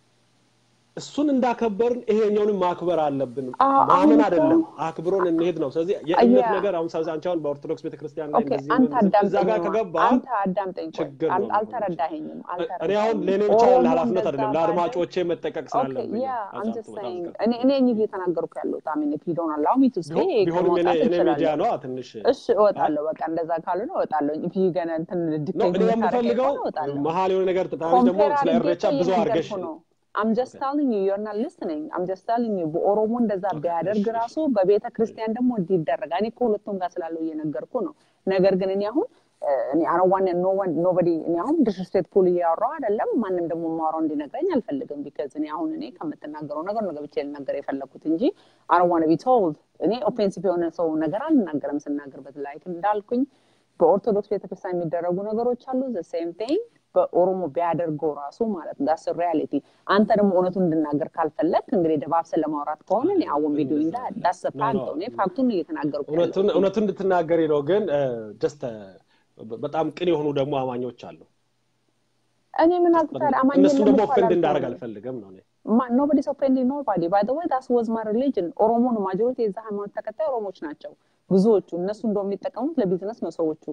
እሱን እንዳከበርን ይሄኛውንም ማክበር አለብን። ማመን አይደለም አክብሮን እንሄድ ነው። ስለዚህ የእምነት ነገር አሁን ስለዚህ አንቺ አሁን በኦርቶዶክስ ቤተክርስቲያን ላይ እንደዚህ እዛ ጋር ከገባ አንተ አዳምጠኝ፣ ችግር ነው። አልተረዳኸኝም። እኔ አሁን ለእኔ ብቻ ኃላፊነት አይደለም ለአድማጮቼ መጠቀቅ ስላለብኝ እኔ እኔ እየተናገርኩ ያለሁት አሜን ፒ ዶን አላው ሚ ቱ ስቴ ቢሆንም እኔ ሚዲያ ነው ትንሽ እሺ እወጣለሁ። በቃ እንደዛ ካልሆነ እወጣለሁ። ፒ ገና እንትን ዲክቴት እኔ የምፈልገው መሀል የሆነ ነገር ደግሞ ስለ እሬቻ ብዙ አድርገሽ አም ጀስት ቴሊንግ ዩ ዩር ናት ሊስኒንግ አም ጀስት ቴሊንግ ዩ በኦሮሞ እንደዛ ቢያደርግ ራሱ በቤተ ክርስቲያን ደግሞ እንዲህ ይደረጋል። እኔ ከሁለቱም ጋር ስላለው እየነገርኩ ነው። ነገር ግን እኔ አሁን እኔ አረዋን ኖበዲ እኔ አሁን ዲስሪስፔክትፉል እያወራው አይደለም። ማንም ደግሞ ማውራው እንዲነግረኝ አልፈልግም። ቢካዝ እኔ አሁን እኔ ከምትናገረው ነገር ነው ገብቼ ልናገር የፈለግኩት እንጂ አረዋን ቢ ቶልድ እኔ ኦፌንሲቭ የሆነ ሰው ነገር አልናገርም። ስናገርበት ላይክ እንዳልኩኝ በኦርቶዶክስ ቤተክርስቲያን የሚደረጉ ነገሮች አሉ ዘ ሴም ቲንግ በኦሮሞ ቢያደርገው ራሱ ማለት ነው ዳስ ሪያሊቲ። አንተ ደግሞ እውነቱን እንድናገር ካልፈለግ እንግዲህ ደባብሰን ለማውራት ከሆነ እኔ አወን ቪዲዮ እንዳ ዳስ ፋክት እኔ ፋክቱን እየተናገርኩ እውነቱን እንድትናገሪ ነው። ግን ጀስት በጣም ቅን የሆኑ ደግሞ አማኞች አሉ። እኔ ምን አልኩታል? አማኝ እነሱ ደግሞ ኦፌንድ እንዳደረግ አልፈልግም ነው ኖቦዲስ ኦፌንዲንግ ኖባዲ ባይ ዘ ወይ ዳስ ዋዝ ማይ ሪሊጅን ኦሮሞ ነው። ማጆሪቲ የዛ ሃይማኖት ተከታይ ኦሮሞች ናቸው ብዙዎቹ። እነሱ እንደው የሚጠቀሙት ለቢዝነስ ነው ሰዎቹ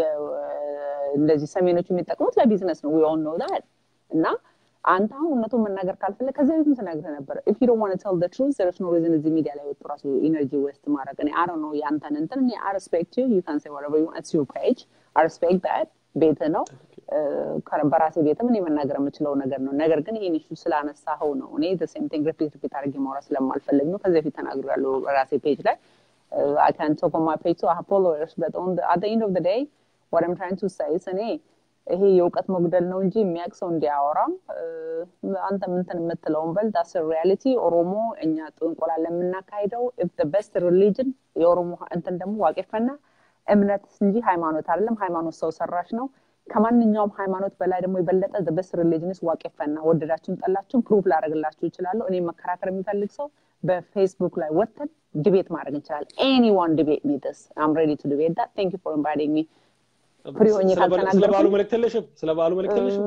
እንደዚህ ሰሜኖቹ የሚጠቀሙት ለቢዝነስ ነው ዊ ኦል ኖ ዳት እና አንተ አሁን እውነቱን መናገር ካልፈለግ ከዚህ በፊትም ተናግረህ ነበረ ኢፍ ዩ ዶንት ዋንት ቴል ዘ ትሩዝ ዘርስ ኖ ሪዝን እዚህ ሚዲያ ላይ ወጡ ራሱ ኢነርጂ ዌስት ማድረግ እኔ አይ ዶንት ኖ ያንተን እንትን እኔ አይ ሪስፔክት ዩ ዩ ካን ሴ ዋትኤቨር ዩ ዋንት ኢትስ ዩር ፔጅ አይ ሪስፔክት ዳት ቤትህ ነው በራሴ ቤትም እኔ መናገር የምችለው ነገር ነው ነገር ግን ይህን ኢሹ ስላነሳኸው ነው እኔ ዘ ሴም ቲንግ ሪፒት ሪፒት አድርጌ ማውራት ስለማልፈልግ ነው ከዚህ በፊት ተናግሬያለሁ ራሴ ፔጅ ላይ I can talk on my page to I have followers, but on the, at the end of the day, what I'm trying to say is እኔ ይሄ የእውቀት መጉደል ነው እንጂ የሚያውቅ ሰው እንዲያወራም አንተ ምንትን የምትለውን በል ዳስ ሪያሊቲ ኦሮሞ እኛ ጥንቆላ ለምናካሂደው ኢፍ በስት ሪሊጅን የኦሮሞ እንትን ደግሞ ዋቄፈና እምነት እንጂ ሃይማኖት አይደለም። ሃይማኖት ሰው ሰራሽ ነው። ከማንኛውም ሃይማኖት በላይ ደግሞ የበለጠ በስት ሪሊጅንስ ዋቄፈና ወደዳችሁን ጠላችሁን ፕሩቭ ላደረግላችሁ ይችላለሁ። እኔ መከራከር የሚፈልግ ሰው በፌስቡክ ላይ ወጥተን ዲቤት ማድረግ እንችላለን። ኤኒዋን ዲቤት ሚ ስ አም ሬዲ ቱ ዲቤት ዳት ቴንክ ዩ ፎር ኢንቫይቲንግ ሚ ፍሪ ሆኜ ስለ በዓሉ መልዕክት የለሽም? ስለ በዓሉ መልዕክት የለሽም?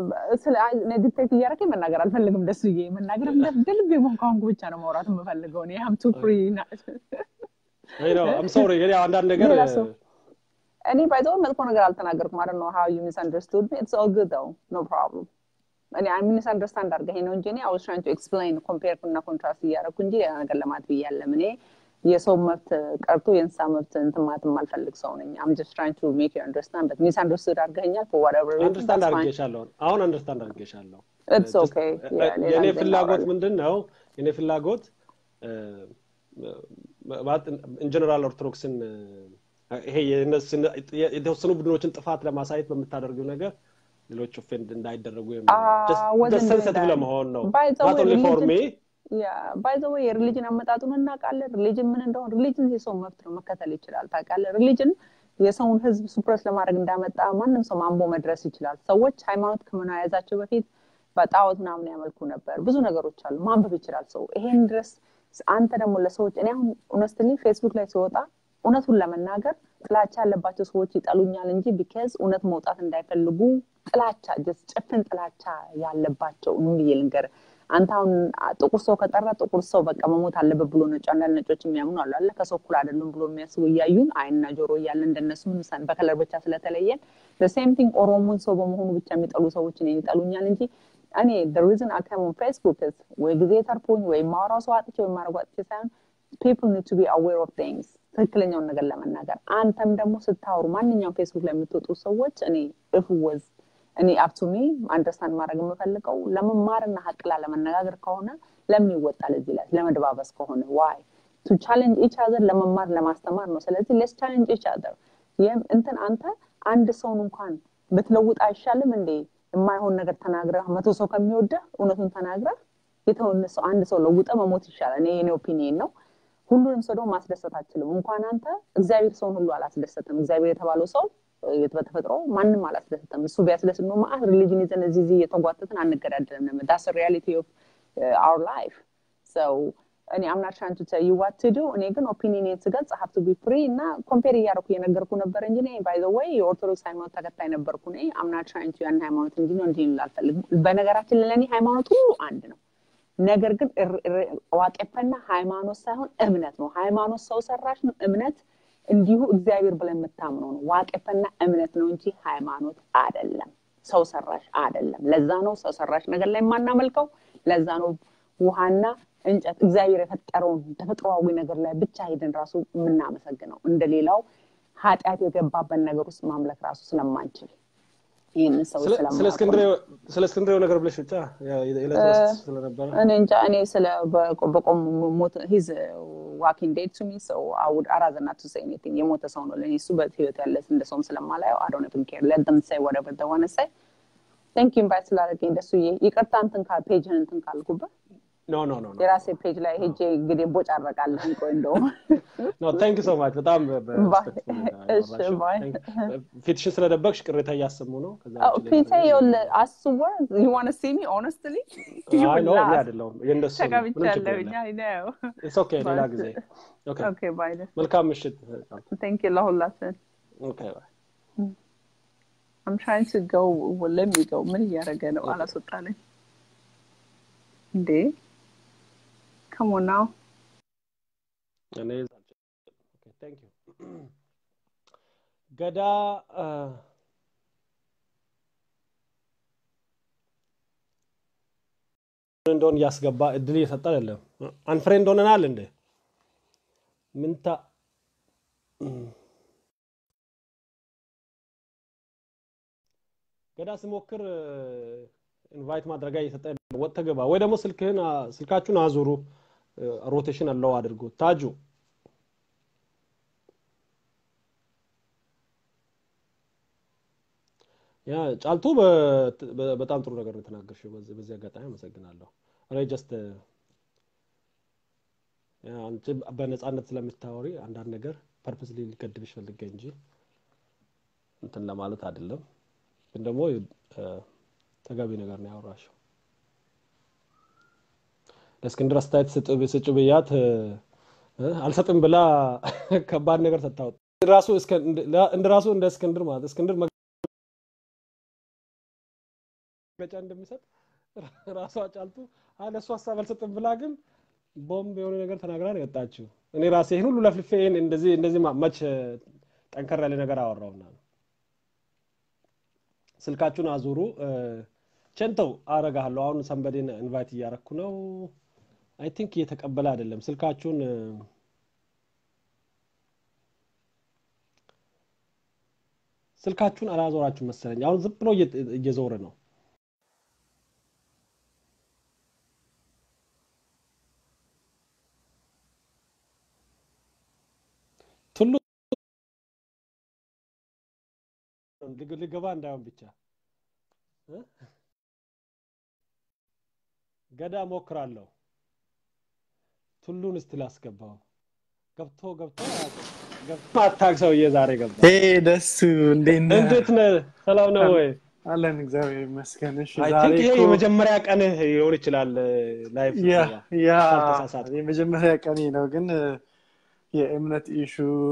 በቃ ዲክቴት እያደረገኝ መናገር አልፈልግም። ደስ ብዬ መናገር እንደልብ የሞንካንኩ ብቻ ነው ማውራት የምፈልገው እኔ ሀም ቱ ፍሪ አም ሶሪ እንግዲህ አንዳንድ ነገር እኔ ባይዘው መጥፎ ነገር አልተናገርኩም። አይ ኖ ሃው ዩ ሚስ አንደርስቱድ ሚ ኢትስ ኦል ጉድ ው ኖ ፕሮብለም እኔ ሚስ አንደርስታንድ አድርገኸኝ ነው እንጂ እኔ አይ ዋዝ ትራይንግ ቱ ኤክስፕሌን ኮምፔር እና ኮንትራስት እያደረኩ እንጂ ሌላ ነገር ለማለት ብያለም እኔ የሰው መብት ቀርቶ የእንስሳ መብት እንትን ማለት የማልፈልግ ሰው ነኝ። አም ጀስት ትራይንግ ቱ ሜክ ዩ አንደርስታንድ በት ሚስ አንደርስቱድ አድርገኸኛል ፎር ዋትኤቨር አንደርስታንድ አድርጌሻለሁ። አሁን አንደርስታንድ አድርጌሻለሁ። ኢትስ ኦኬ የኔ ፍላጎት ምንድን ነው? የኔ ፍላጎት ኢንጀነራል ኦርቶዶክስን ይሄ የተወሰኑ ቡድኖችን ጥፋት ለማሳየት በምታደርጊው ነገር ሌሎች ኦፌንድ እንዳይደረጉ ሰንሰቲቭ ለመሆን ነው ናት ኦንሊ ፎር ሚ ባይ ዘ ወይ የሪሊጅን አመጣጡን እናውቃለን። ሪሊጅን ምን እንደሆነ ሪሊጅን የሰው መብት ነው፣ መከተል ይችላል። ታውቃለህ፣ ሪሊጅን የሰውን ህዝብ ሱፕረስ ለማድረግ እንዳመጣ ማንም ሰው ማንቦ መድረስ ይችላል። ሰዎች ሃይማኖት ከመያዛቸው በፊት በጣዖት ምናምን ያመልኩ ነበር። ብዙ ነገሮች አሉ፣ ማንበብ ይችላል ሰው። ይሄን ድረስ አንተ ደግሞ ለሰዎች እኔ አሁን ኦነስትሊ ፌስቡክ ላይ ሲወጣ እውነቱን ለመናገር ጥላቻ ያለባቸው ሰዎች ይጠሉኛል እንጂ ቢካዝ እውነት መውጣት እንዳይፈልጉ ጥላቻ ጭፍን ጥላቻ ያለባቸው ብዬ ልንገርህ አንተ አሁን ጥቁር ሰው ከጠራ ጥቁር ሰው በቃ መሞት አለበት ብሎ ነጭ አንዳንድ ነጮች የሚያምኑ አሉ አለ ከሰው እኩል አይደሉም ብሎ የሚያስቡ እያዩን አይንና ጆሮ እያለ እንደነሱ ምንሳን በከለር ብቻ ስለተለየን ሴም ቲንግ ኦሮሞን ሰው በመሆኑ ብቻ የሚጠሉ ሰዎች እኔን ይጠሉኛል እንጂ እኔ ሪዝን አካሙን ፌስቡክ ወይ ጊዜ ተርፎኝ ወይ ማውራው ሰው አጥቼ ወይ ማድረጉ አጥቼ ሳይሆን ፒፕል ኒድ ቱ ቢ አዌር ኦፍ ቲንግስ ትክክለኛውን ነገር ለመናገር አንተም ደግሞ ስታወሩ ማንኛውም ፌስቡክ ላይ የምትወጡ ሰዎች እኔ እፍ ወዝ እኔ አፕቱሚ አንደርስታንድ ማድረግ የምፈልገው ለመማርና ሀቅላ ለመነጋገር ከሆነ ለምን ይወጣል እዚህ ላይ ለመደባበስ ከሆነ ዋይ ቱ ቻሌንጅ ኢች አዘር ለመማር ለማስተማር ነው ስለዚህ ሌስ ቻሌንጅ ኢች አዘር ይህም እንትን አንተ አንድ ሰውን እንኳን ብትለውጥ አይሻልም እንዴ የማይሆን ነገር ተናግረህ መቶ ሰው ከሚወደህ እውነቱን ተናግረህ የተሆነ ሰው አንድ ሰው ለውጠ መሞት ይሻላል እኔ የኔ ኦፒኒየን ነው ሁሉንም ሰው ደግሞ ማስደሰት አችልም እንኳን አንተ እግዚአብሔር ሰውን ሁሉ አላስደሰትም እግዚአብሔር የተባለው ሰው በተፈጥሮ ማንም አላስደሰተም እሱ ቢያስደስት ነው ማአት ሪሊጅን ይዘን እዚህ እዚህ እየተጓተትን አንገዳደልም ዳስ ሪያሊቲ ኦፍ አውር ላይፍ ሰው እኔ አምናት ትራይንግ ቱ ቴል ዩ ዋት ቱ ዱ እኔ ግን ኦፒኒየን ስገልጽ ሀብ ቱ ቢ ፍሪ እና ኮምፔር እያደረኩ እየነገርኩ ነበር እንጂ እኔ ባይ ዘ ወይ የኦርቶዶክስ ሃይማኖት ተከታይ ነበርኩ እኔ አምናት ትራይንግ ቱ ያን ሃይማኖት እንጂ ነው እንዲህ አልፈልግም በነገራችን ለእኔ ሃይማኖት ሁሉ አንድ ነው ነገር ግን ዋቄፈና ሃይማኖት ሳይሆን እምነት ነው ሃይማኖት ሰው ሰራሽ ነው እምነት እንዲሁ እግዚአብሔር ብለን የምታምነው ነው ዋቄፈና እምነት ነው እንጂ ሃይማኖት አይደለም ሰው ሰራሽ አይደለም ለዛ ነው ሰው ሰራሽ ነገር ላይ የማናመልከው ለዛ ነው ውሃና እንጨት እግዚአብሔር የፈጠረውን ተፈጥሮዊ ነገር ላይ ብቻ ሄደን ራሱ የምናመሰግነው እንደሌላው ኃጢአት የገባበት ነገር ውስጥ ማምለክ ራሱ ስለማንችል ይህንን ሰው ስለ እስክንድሬው ነገር ብለሽ ብቻ ስለነበረ እኔ እንጃ እኔ ስለ በቆም ሞት ሂዝ ዋኪንግ ዴድ ቱ ሚ ሰው አውድ አራዘና ቱ ሴ ኤኒቲንግ የሞተ ሰው ነው ለእኔ እሱ በህይወት ያለ እንደ ሰውም ስለማላየው አዶነ ብንኬር ለደም ሳይ ወደ በደሆነ ሳይ ቴንክ ዩ ኢንቫይት ስላደረገኝ ደሱ ይቅርታ እንትን ካል ፔጅህን እንትን ካልኩበት ኖ ኖ ኖ የራሴ ፔጅ ላይ ሄጄ እንግዲህ ቦጭ አረቃለሁ ቆይ እንደውም ኖ ታንክ ሶ ማች በጣም ፊትሽን ስለደበቅሽ ቅሬታ እያሰሙ ነው ፊቴ አስወር ዩ ዋን ሲ ሚ ኦነስትሊ አይደለሁም የእንደሱ ተቀብቻለሁኝ አይ ነው ኦኬ ሌላ ጊዜ ኦኬ ባይ መልካም ምሽት ቴንክ ዩ ለሁላችን ኦኬ ባይ I'm trying to go well, let me go ምን እያደረገ ነው አላስወጣለኝ እንዴ come on now እኔ ቴንክ ዩ ገዳ እንደሆን እያስገባ እድል እየሰጠ አይደለም አንፍሬንድ ሆነናል እንደ ምንታ ገዳ ስሞክር ኢንቫይት ማድረጊያ እየሰጠ ወጥተ ገባ ወይ ደግሞ ስልክህን ስልካችሁን አዙሩ ሮቴሽን አለው አድርጉ ታጁ ያ ጫልቱ በጣም ጥሩ ነገር ነው የተናገርሽው በዚህ አጋጣሚ አመሰግናለሁ እኔ ጀስት አንቺ በነፃነት ስለምታወሪ አንዳንድ ነገር ፐርፐስ ሊገድብሽ ፈልገ እንጂ እንትን ለማለት አይደለም ግን ደግሞ ተገቢ ነገር ነው ያወራሽው ለእስክንድር አስተያየት ስጭ ብያት አልሰጥም ብላ ከባድ ነገር ሰታወጥ ራሱ እንደ ራሱ እንደ እስክንድር ማለት እስክንድር መግለጫ እንደሚሰጥ ራሷ ጫልቱ ለእሱ ሀሳብ አልሰጥም ብላ ግን ቦምብ የሆነ ነገር ተናግራ ነው የወጣችው እኔ ራሴ ይህን ሁሉ ለፍልፌ እንደዚህ እንደዚህ መች ጠንከር ያለ ነገር አወራውና ነው ስልካችሁን አዙሩ ቸንተው አረጋለሁ አሁን ሰንበዴን ኢንቫይት እያረኩ ነው አይ ቲንክ እየተቀበለ አይደለም ስልካችሁን ስልካችሁን አላዞራችሁ መሰለኝ አሁን ዝም ብሎ እየዞረ ነው ቱሉ ልገባ እንዳይሆን ብቻ ገዳ ሞክራለሁ ቱሉን እስቲ ላስገባው ገብቶ ገብቶ ማታቅ ሰውዬ ዛሬ ገባ ደሱ እንዴት ነህ ሰላም ነው ወይ አለን እግዚአብሔር ይመስገን እሺ ይሄ የመጀመሪያ ቀንህ ሊሆን ይችላል ላይፍ ያ የመጀመሪያ ቀኔ ነው ግን የእምነት ኢሹ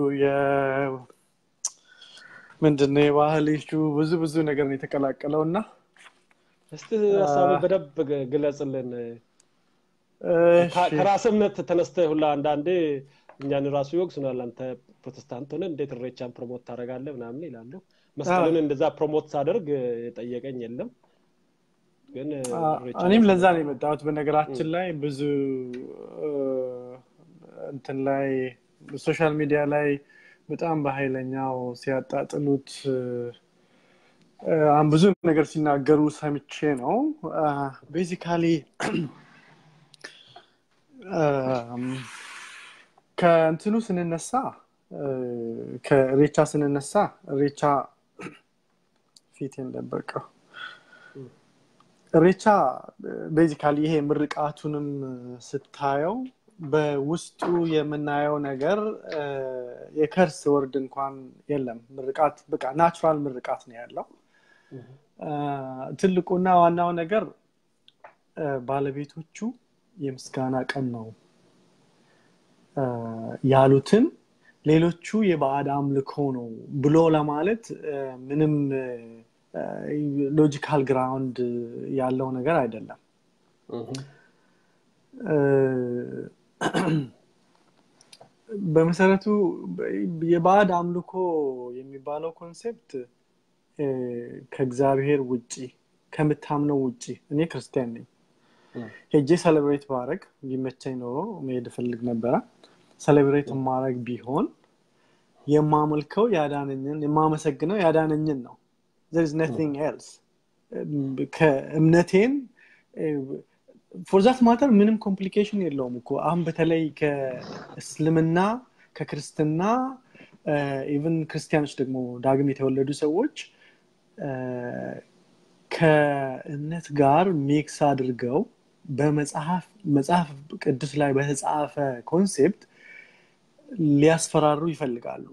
ምንድነው የባህል ኢሹ ብዙ ብዙ ነገር ነው የተቀላቀለው እና እስቲ ሀሳብ በደብ ግለጽልን ከራስ እምነት ተነስተ ሁላ አንዳንዴ እኛን ራሱ ይወቅሱናል አንተ ፕሮቴስታንት ሆነ እንዴት እሬቻን ፕሮሞት ታደረጋለ ምናምን ይላሉ መስቀልን እንደዛ ፕሮሞት ሳደርግ የጠየቀኝ የለም ግን እኔም ለዛ ነው የመጣሁት በነገራችን ላይ ብዙ እንትን ላይ ሶሻል ሚዲያ ላይ በጣም በኃይለኛው ሲያጣጥሉት ብዙ ነገር ሲናገሩ ሰምቼ ነው ቤዚካሊ ከእንትኑ ስንነሳ ከሬቻ ስንነሳ ሬቻ ፊቴን ደበቀው ሬቻ ቤዚካሊ ይሄ ምርቃቱንም ስታየው በውስጡ የምናየው ነገር የከርስ ወርድ እንኳን የለም ምርቃት በቃ ናቹራል ምርቃት ነው ያለው ትልቁና ዋናው ነገር ባለቤቶቹ የምስጋና ቀን ነው ያሉትን ሌሎቹ የባዕድ አምልኮ ነው ብሎ ለማለት ምንም ሎጂካል ግራውንድ ያለው ነገር አይደለም በመሰረቱ የባዕድ አምልኮ የሚባለው ኮንሴፕት ከእግዚአብሔር ውጭ ከምታምነው ውጭ እኔ ክርስቲያን ነኝ ሄጄ ሰለብሬት ባረግ ቢመቸኝ ኖሮ መሄድ እፈልግ ነበረ ሰለብሬት ማድረግ ቢሆን የማመልከው ያዳነኝን የማመሰግነው ያዳነኝን ነው ዘር ነቲንግ ኤልስ ከእምነቴን ፎርዛት ማተር ምንም ኮምፕሊኬሽን የለውም እኮ አሁን በተለይ ከእስልምና ከክርስትና ኢቨን ክርስቲያኖች ደግሞ ዳግም የተወለዱ ሰዎች ከእምነት ጋር ሚክስ አድርገው በመጽሐፍ መጽሐፍ ቅዱስ ላይ በተጻፈ ኮንሴፕት ሊያስፈራሩ ይፈልጋሉ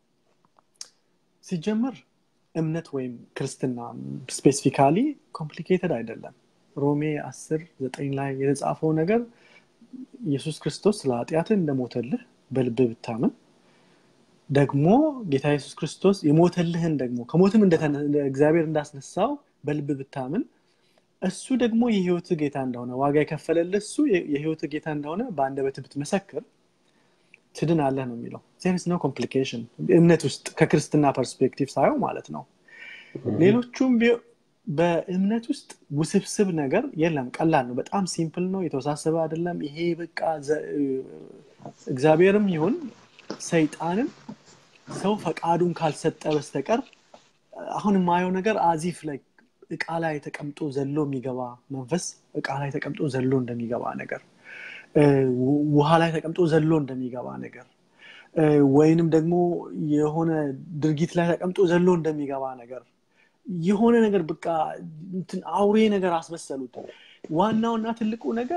ሲጀምር እምነት ወይም ክርስትና ስፔሲፊካሊ ኮምፕሊኬትድ አይደለም ሮሜ 10 ዘጠኝ ላይ የተጻፈው ነገር ኢየሱስ ክርስቶስ ስለ ኃጢአትን እንደሞተልህ በልብ ብታምን ደግሞ ጌታ ኢየሱስ ክርስቶስ የሞተልህን ደግሞ ከሞትም እግዚአብሔር እንዳስነሳው በልብ ብታምን እሱ ደግሞ የህይወት ጌታ እንደሆነ ዋጋ የከፈለልህ እሱ የህይወት ጌታ እንደሆነ በአንደበት ብትመሰክር ትድን አለህ ነው የሚለው ዜርስ ነው ኮምፕሊኬሽን እምነት ውስጥ ከክርስትና ፐርስፔክቲቭ ሳየው ማለት ነው ሌሎቹም በእምነት ውስጥ ውስብስብ ነገር የለም ቀላል ነው በጣም ሲምፕል ነው የተወሳሰበ አይደለም ይሄ በቃ እግዚአብሔርም ይሁን ሰይጣንም ሰው ፈቃዱን ካልሰጠ በስተቀር አሁን የማየው ነገር አዚፍ ላይ እቃ ላይ ተቀምጦ ዘሎ የሚገባ መንፈስ እቃ ላይ ተቀምጦ ዘሎ እንደሚገባ ነገር ውሃ ላይ ተቀምጦ ዘሎ እንደሚገባ ነገር ወይንም ደግሞ የሆነ ድርጊት ላይ ተቀምጦ ዘሎ እንደሚገባ ነገር የሆነ ነገር በቃ አውሬ ነገር አስመሰሉት ዋናውና ትልቁ ነገር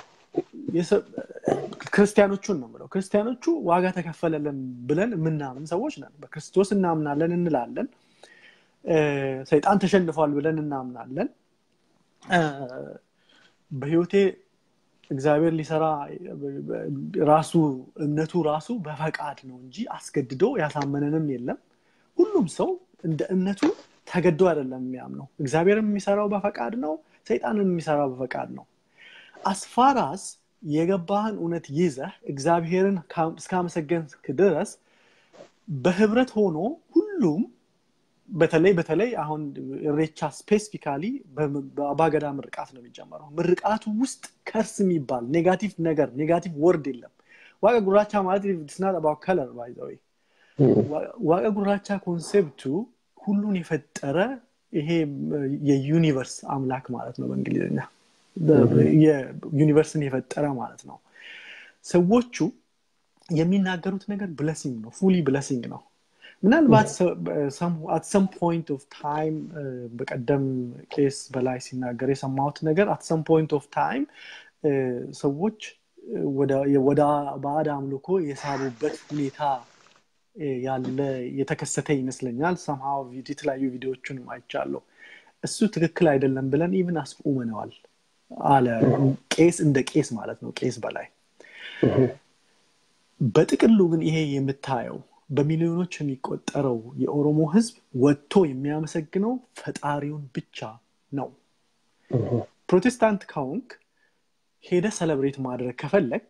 ክርስቲያኖቹን ነው ምለው ክርስቲያኖቹ ዋጋ ተከፈለልን ብለን የምናምን ሰዎች ነን በክርስቶስ እናምናለን እንላለን ሰይጣን ተሸንፏል ብለን እናምናለን በህይወቴ እግዚአብሔር ሊሰራ ራሱ እምነቱ ራሱ በፈቃድ ነው እንጂ አስገድዶ ያሳመነንም የለም ሁሉም ሰው እንደ እምነቱ ተገዶ አይደለም የሚያምነው እግዚአብሔርም የሚሰራው በፈቃድ ነው ሰይጣንም የሚሰራው በፈቃድ ነው አስፋራስ የገባህን እውነት ይዘህ እግዚአብሔርን እስካመሰገንክ ድረስ በህብረት ሆኖ ሁሉም በተለይ በተለይ አሁን ሬቻ ስፔሲፊካሊ በአባገዳ ምርቃት ነው የሚጀመረው ምርቃቱ ውስጥ ከርስ የሚባል ኔጋቲቭ ነገር ኔጋቲቭ ወርድ የለም ዋቀ ጉራቻ ማለት ስናት አባ ከለር ባይዘወይ ዋቀ ጉራቻ ኮንሴፕቱ ሁሉን የፈጠረ ይሄ የዩኒቨርስ አምላክ ማለት ነው በእንግሊዝኛ ዩኒቨርስን የፈጠረ ማለት ነው ሰዎቹ የሚናገሩት ነገር ብለሲንግ ነው ፉሊ ብለሲንግ ነው ምናልባት አት ሰም ፖይንት ኦፍ ታይም በቀደም ቄስ በላይ ሲናገር የሰማሁት ነገር አት ሰም ፖይንት ኦፍ ታይም ሰዎች ወደ ባዕድ አምልኮ የሳቡበት ሁኔታ ያለ የተከሰተ ይመስለኛል ሰምሃው የተለያዩ ቪዲዮዎቹንም አይቻለሁ እሱ ትክክል አይደለም ብለን ኢቭን አስቁመነዋል አለ ቄስ እንደ ቄስ ማለት ነው ቄስ በላይ በጥቅሉ ግን ይሄ የምታየው በሚሊዮኖች የሚቆጠረው የኦሮሞ ህዝብ ወጥቶ የሚያመሰግነው ፈጣሪውን ብቻ ነው ፕሮቴስታንት ካውንክ ሄደ ሰለብሬት ማድረግ ከፈለግ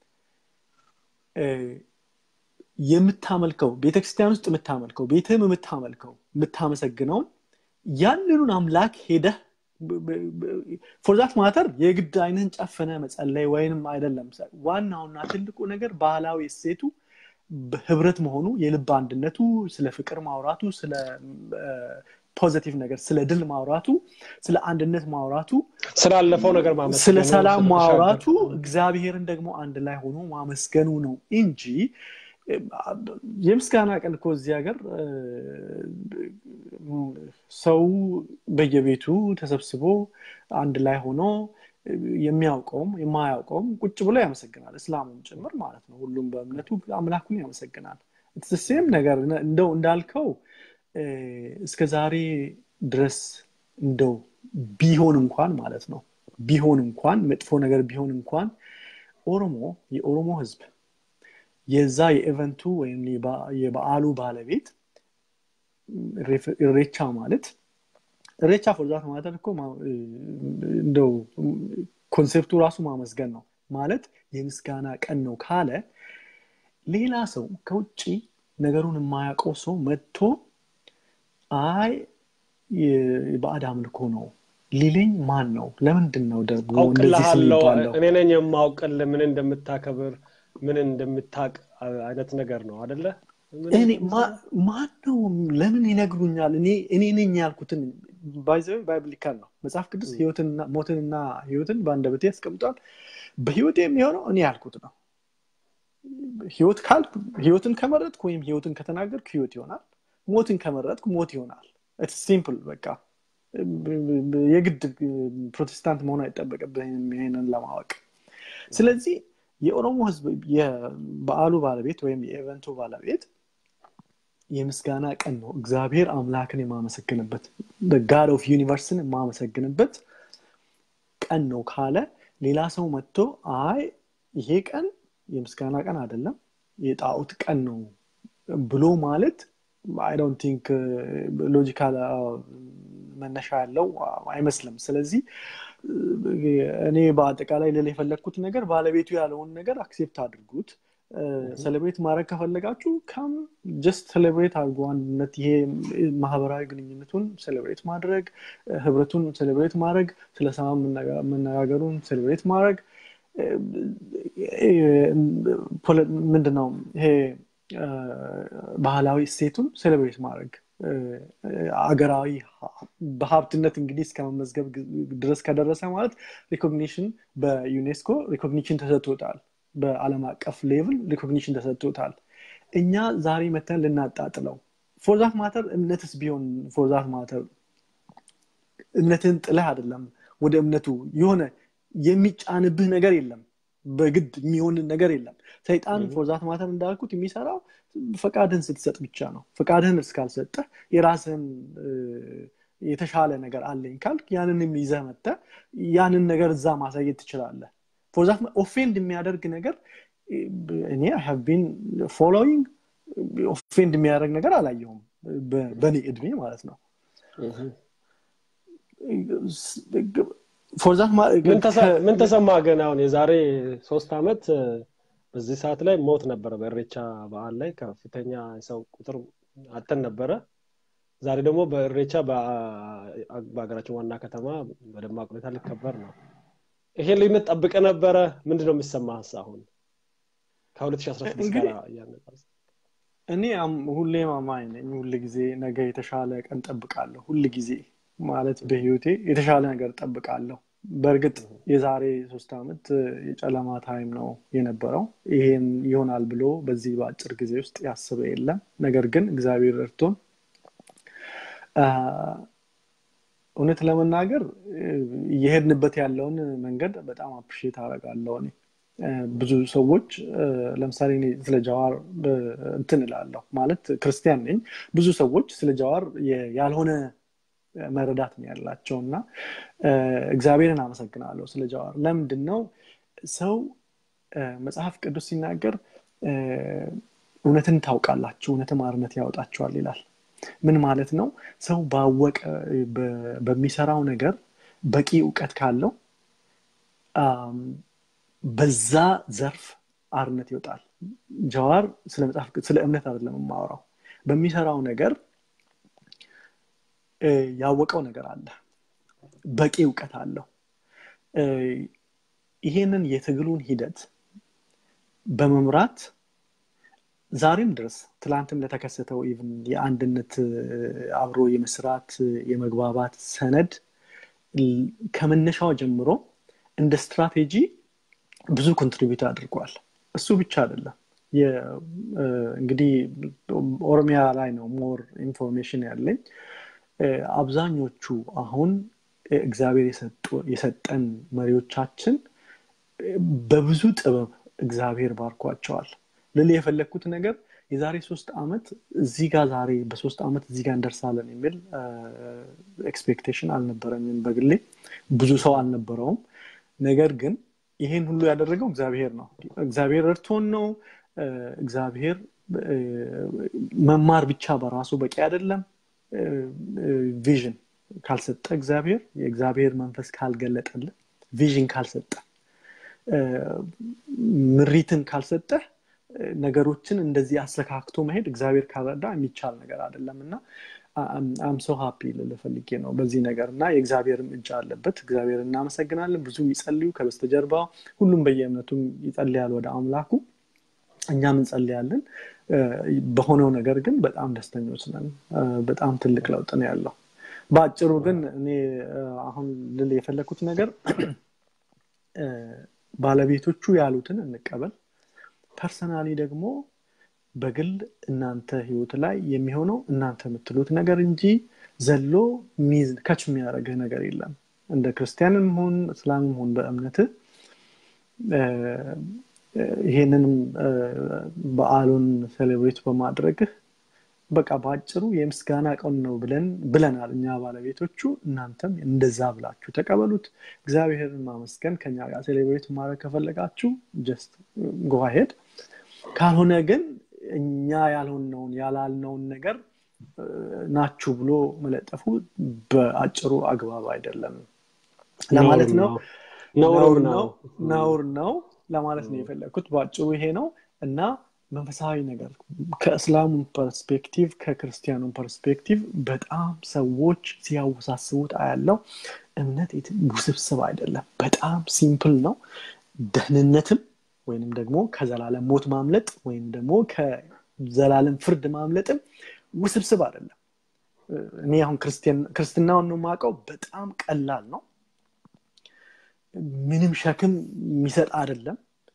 የምታመልከው ቤተክርስቲያን ውስጥ የምታመልከው ቤትህም የምታመልከው የምታመሰግነውን ያንኑን አምላክ ሄደህ ፎርዛት ማተር የግድ አይንህን ጨፍነ መጸለይ ወይንም አይደለም ዋናውና ትልቁ ነገር ባህላዊ እሴቱ ህብረት መሆኑ የልብ አንድነቱ ስለ ፍቅር ማውራቱ ስለ ፖዘቲቭ ነገር ስለ ድል ማውራቱ ስለ አንድነት ማውራቱ ስላለፈው ነገር ስለ ሰላም ማውራቱ እግዚአብሔርን ደግሞ አንድ ላይ ሆኖ ማመስገኑ ነው እንጂ የምስጋና ቀን እኮ እዚህ ሀገር ሰው በየቤቱ ተሰብስቦ አንድ ላይ ሆኖ የሚያውቀውም የማያውቀውም ቁጭ ብሎ ያመሰግናል እስላሙም ጭምር ማለት ነው ሁሉም በእምነቱ አምላኩን ያመሰግናል ሴም ነገር እንደው እንዳልከው እስከ ዛሬ ድረስ እንደው ቢሆን እንኳን ማለት ነው ቢሆን እንኳን መጥፎ ነገር ቢሆን እንኳን ኦሮሞ የኦሮሞ ህዝብ የዛ የኢቨንቱ ወይም የበዓሉ ባለቤት እሬቻ ማለት እሬቻ ፎርዛት ማለት እኮ እንደው ኮንሴፕቱ ራሱ ማመስገን ነው ማለት የምስጋና ቀን ነው ካለ ሌላ ሰው ከውጭ ነገሩን የማያውቀው ሰው መጥቶ አይ የባዕድ አምልኮ ነው ሊለኝ ማን ነው ለምንድን ነው ደግሞ እንደዚህ ስም አውቅልሃለሁ ይባለው እኔ ነኝ የማውቅል ምን እንደምታከብር ምን እንደምታቅ አይነት ነገር ነው አደለ እኔ ማን ነው ለምን ይነግሩኛል እኔ እኔ ነኝ ያልኩትን ባይዘዊ ባይብሊካል ነው መጽሐፍ ቅዱስ ህይወትንና ሞትንና ህይወትን በአንደበቴ ያስቀምጧል በህይወት የሚሆነው እኔ ያልኩት ነው ህይወት ካልክ ህይወትን ከመረጥክ ወይም ህይወትን ከተናገርክ ህይወት ይሆናል ሞትን ከመረጥክ ሞት ይሆናል ሲምፕል በቃ የግድ ፕሮቴስታንት መሆን አይጠበቅብህም ይሄንን ለማወቅ ስለዚህ የኦሮሞ ህዝብ የበዓሉ ባለቤት ወይም የኤቨንቱ ባለቤት የምስጋና ቀን ነው እግዚአብሔር አምላክን የማመሰግንበት ጋድ ኦፍ ዩኒቨርስን የማመሰግንበት ቀን ነው ካለ ሌላ ሰው መጥቶ አይ ይሄ ቀን የምስጋና ቀን አይደለም የጣዖት ቀን ነው ብሎ ማለት አይ ዶንት ቲንክ ሎጂካል መነሻ ያለው አይመስልም ስለዚህ እኔ በአጠቃላይ ልል የፈለግኩት ነገር ባለቤቱ ያለውን ነገር አክሴፕት አድርጉት ሴሌብሬት ማድረግ ከፈለጋችሁ ከም ጀስት ሴሌብሬት አድርጎ አንድነት ይሄ ማህበራዊ ግንኙነቱን ሴሌብሬት ማድረግ ህብረቱን ሴሌብሬት ማድረግ ስለ ሰላም መነጋገሩን ሴሌብሬት ማድረግ ምንድነው ይሄ ባህላዊ እሴቱን ሴሌብሬት ማድረግ አገራዊ በሀብትነት እንግዲህ እስከ መመዝገብ ድረስ ከደረሰ ማለት ሪኮግኒሽን በዩኔስኮ ሪኮግኒሽን ተሰጥቶታል በአለም አቀፍ ሌቭል ሪኮግኒሽን ተሰጥቶታል እኛ ዛሬ መተን ልናጣጥለው ፎርዛት ማተር እምነትስ ቢሆን ፎርዛት ማተር እምነትን ጥለህ አይደለም ወደ እምነቱ የሆነ የሚጫንብህ ነገር የለም በግድ የሚሆን ነገር የለም ሰይጣን ፎርዛት ማተር እንዳልኩት የሚሰራው ፈቃድህን ስትሰጥ ብቻ ነው ፈቃድህን እስካልሰጠህ የራስህን የተሻለ ነገር አለኝ ካልክ ያንንም ይዘህ መተ ያንን ነገር እዛ ማሳየት ትችላለህ ፎርዛት ኦፌንድ የሚያደርግ ነገር እኔ ሃቭ ቢን ፎሎዊንግ ኦፌንድ የሚያደርግ ነገር አላየሁም በእኔ እድሜ ማለት ነው ፎርዛት ምን ተሰማ ግን አሁን የዛሬ ሶስት ዓመት በዚህ ሰዓት ላይ ሞት ነበረ በእሬቻ በዓል ላይ ከፍተኛ ሰው ቁጥር አተን ነበረ ዛሬ ደግሞ በእሬቻ በሀገራችን ዋና ከተማ በደማቅ ሁኔታ ሊከበር ነው ይሄ ልዩነት ጠብቀ ነበረ ምንድን ነው የሚሰማ አሁን ከ2016 ጋር እኔ ሁሌ ማማኝ ነኝ ሁል ጊዜ ነገ የተሻለ ቀን ጠብቃለሁ ሁል ጊዜ ማለት በህይወቴ የተሻለ ነገር ጠብቃለሁ በእርግጥ የዛሬ ሶስት ዓመት የጨለማ ታይም ነው የነበረው ይሄን ይሆናል ብሎ በዚህ በአጭር ጊዜ ውስጥ ያስበ የለም ነገር ግን እግዚአብሔር ረድቶን እውነት ለመናገር እየሄድንበት ያለውን መንገድ በጣም አፕሪሼት አደርጋለሁ እኔ ብዙ ሰዎች ለምሳሌ እኔ ስለ ጀዋር እንትን እላለሁ ማለት ክርስቲያን ነኝ ብዙ ሰዎች ስለ ጀዋር ያልሆነ መረዳት ነው ያላቸው እና እግዚአብሔርን አመሰግናለሁ ስለ ጀዋር ለምንድን ነው ሰው መጽሐፍ ቅዱስ ሲናገር እውነትን ታውቃላችሁ እውነትም አርነት ያወጣችኋል ይላል ምን ማለት ነው ሰው ባወቀ በሚሰራው ነገር በቂ እውቀት ካለው በዛ ዘርፍ አርነት ይወጣል ጀዋር ስለ መጽሐፍ ስለ እምነት አይደለም የማወራው በሚሰራው ነገር ያወቀው ነገር አለ በቂ እውቀት አለው ይሄንን የትግሉን ሂደት በመምራት ዛሬም ድረስ ትላንትም ለተከሰተው ኢቭን የአንድነት አብሮ የመስራት የመግባባት ሰነድ ከመነሻው ጀምሮ እንደ ስትራቴጂ ብዙ ኮንትሪቢዩት አድርጓል እሱ ብቻ አይደለም እንግዲህ ኦሮሚያ ላይ ነው ሞር ኢንፎርሜሽን ያለኝ አብዛኞቹ አሁን እግዚአብሔር የሰጠን መሪዎቻችን በብዙ ጥበብ እግዚአብሔር ባርኳቸዋል ልል የፈለግኩት ነገር የዛሬ ሶስት ዓመት እዚህ ጋር ዛሬ በሶስት ዓመት እዚህ ጋር እንደርሳለን የሚል ኤክስፔክቴሽን አልነበረኝም በግሌ ብዙ ሰው አልነበረውም ነገር ግን ይሄን ሁሉ ያደረገው እግዚአብሔር ነው እግዚአብሔር እርቶን ነው እግዚአብሔር መማር ብቻ በራሱ በቂ አይደለም ቪዥን ካልሰጠ እግዚአብሔር የእግዚአብሔር መንፈስ ካልገለጠልን ቪዥን ካልሰጠ ምሪትን ካልሰጠ ነገሮችን እንደዚህ አስተካክቶ መሄድ እግዚአብሔር ካልረዳ የሚቻል ነገር አይደለም እና አም ሶ ሀፒ ልፈልጌ ነው በዚህ ነገር እና የእግዚአብሔርም እጅ አለበት እግዚአብሔር እናመሰግናለን ብዙ የሚጸልዩ ከበስተጀርባ ሁሉም በየእምነቱም ይጸልያል ወደ አምላኩ እኛም እንጸልያለን በሆነው ነገር ግን በጣም ደስተኞች ነን በጣም ትልቅ ለውጥ ነው ያለው በአጭሩ ግን እኔ አሁን ልል የፈለግኩት ነገር ባለቤቶቹ ያሉትን እንቀበል ፐርሰናሊ ደግሞ በግል እናንተ ህይወት ላይ የሚሆነው እናንተ የምትሉት ነገር እንጂ ዘሎ ሚዝ ከች የሚያደርግህ ነገር የለም እንደ ክርስቲያንም ሆን እስላምም ሆን በእምነት ይሄንንም በአሉን ሴሌብሬት በማድረግህ በቃ በአጭሩ የምስጋና ቀን ነው ብለን ብለናል እኛ ባለቤቶቹ እናንተም እንደዛ ብላችሁ ተቀበሉት እግዚአብሔርን ማመስገን ከኛ ጋር ሴሌብሬት ማድረግ ከፈለጋችሁ ጀስት ጎሄድ ካልሆነ ግን እኛ ያልሆነውን ያላልነውን ነገር ናችሁ ብሎ መለጠፉ በአጭሩ አግባብ አይደለም ለማለት ነው ነውር ነው ነውር ነው ለማለት ነው የፈለግኩት በአጭሩ ይሄ ነው እና መንፈሳዊ ነገር ከእስላሙ ፐርስፔክቲቭ ከክርስቲያኑ ፐርስፔክቲቭ በጣም ሰዎች ሲያወሳስቡት አያለው እምነት ውስብስብ አይደለም በጣም ሲምፕል ነው ደህንነትም ወይንም ደግሞ ከዘላለም ሞት ማምለጥ ወይም ደግሞ ከዘላለም ፍርድ ማምለጥም ውስብስብ አይደለም እኔ አሁን ክርስትናውን ነው የማውቀው በጣም ቀላል ነው ምንም ሸክም የሚሰጥ አይደለም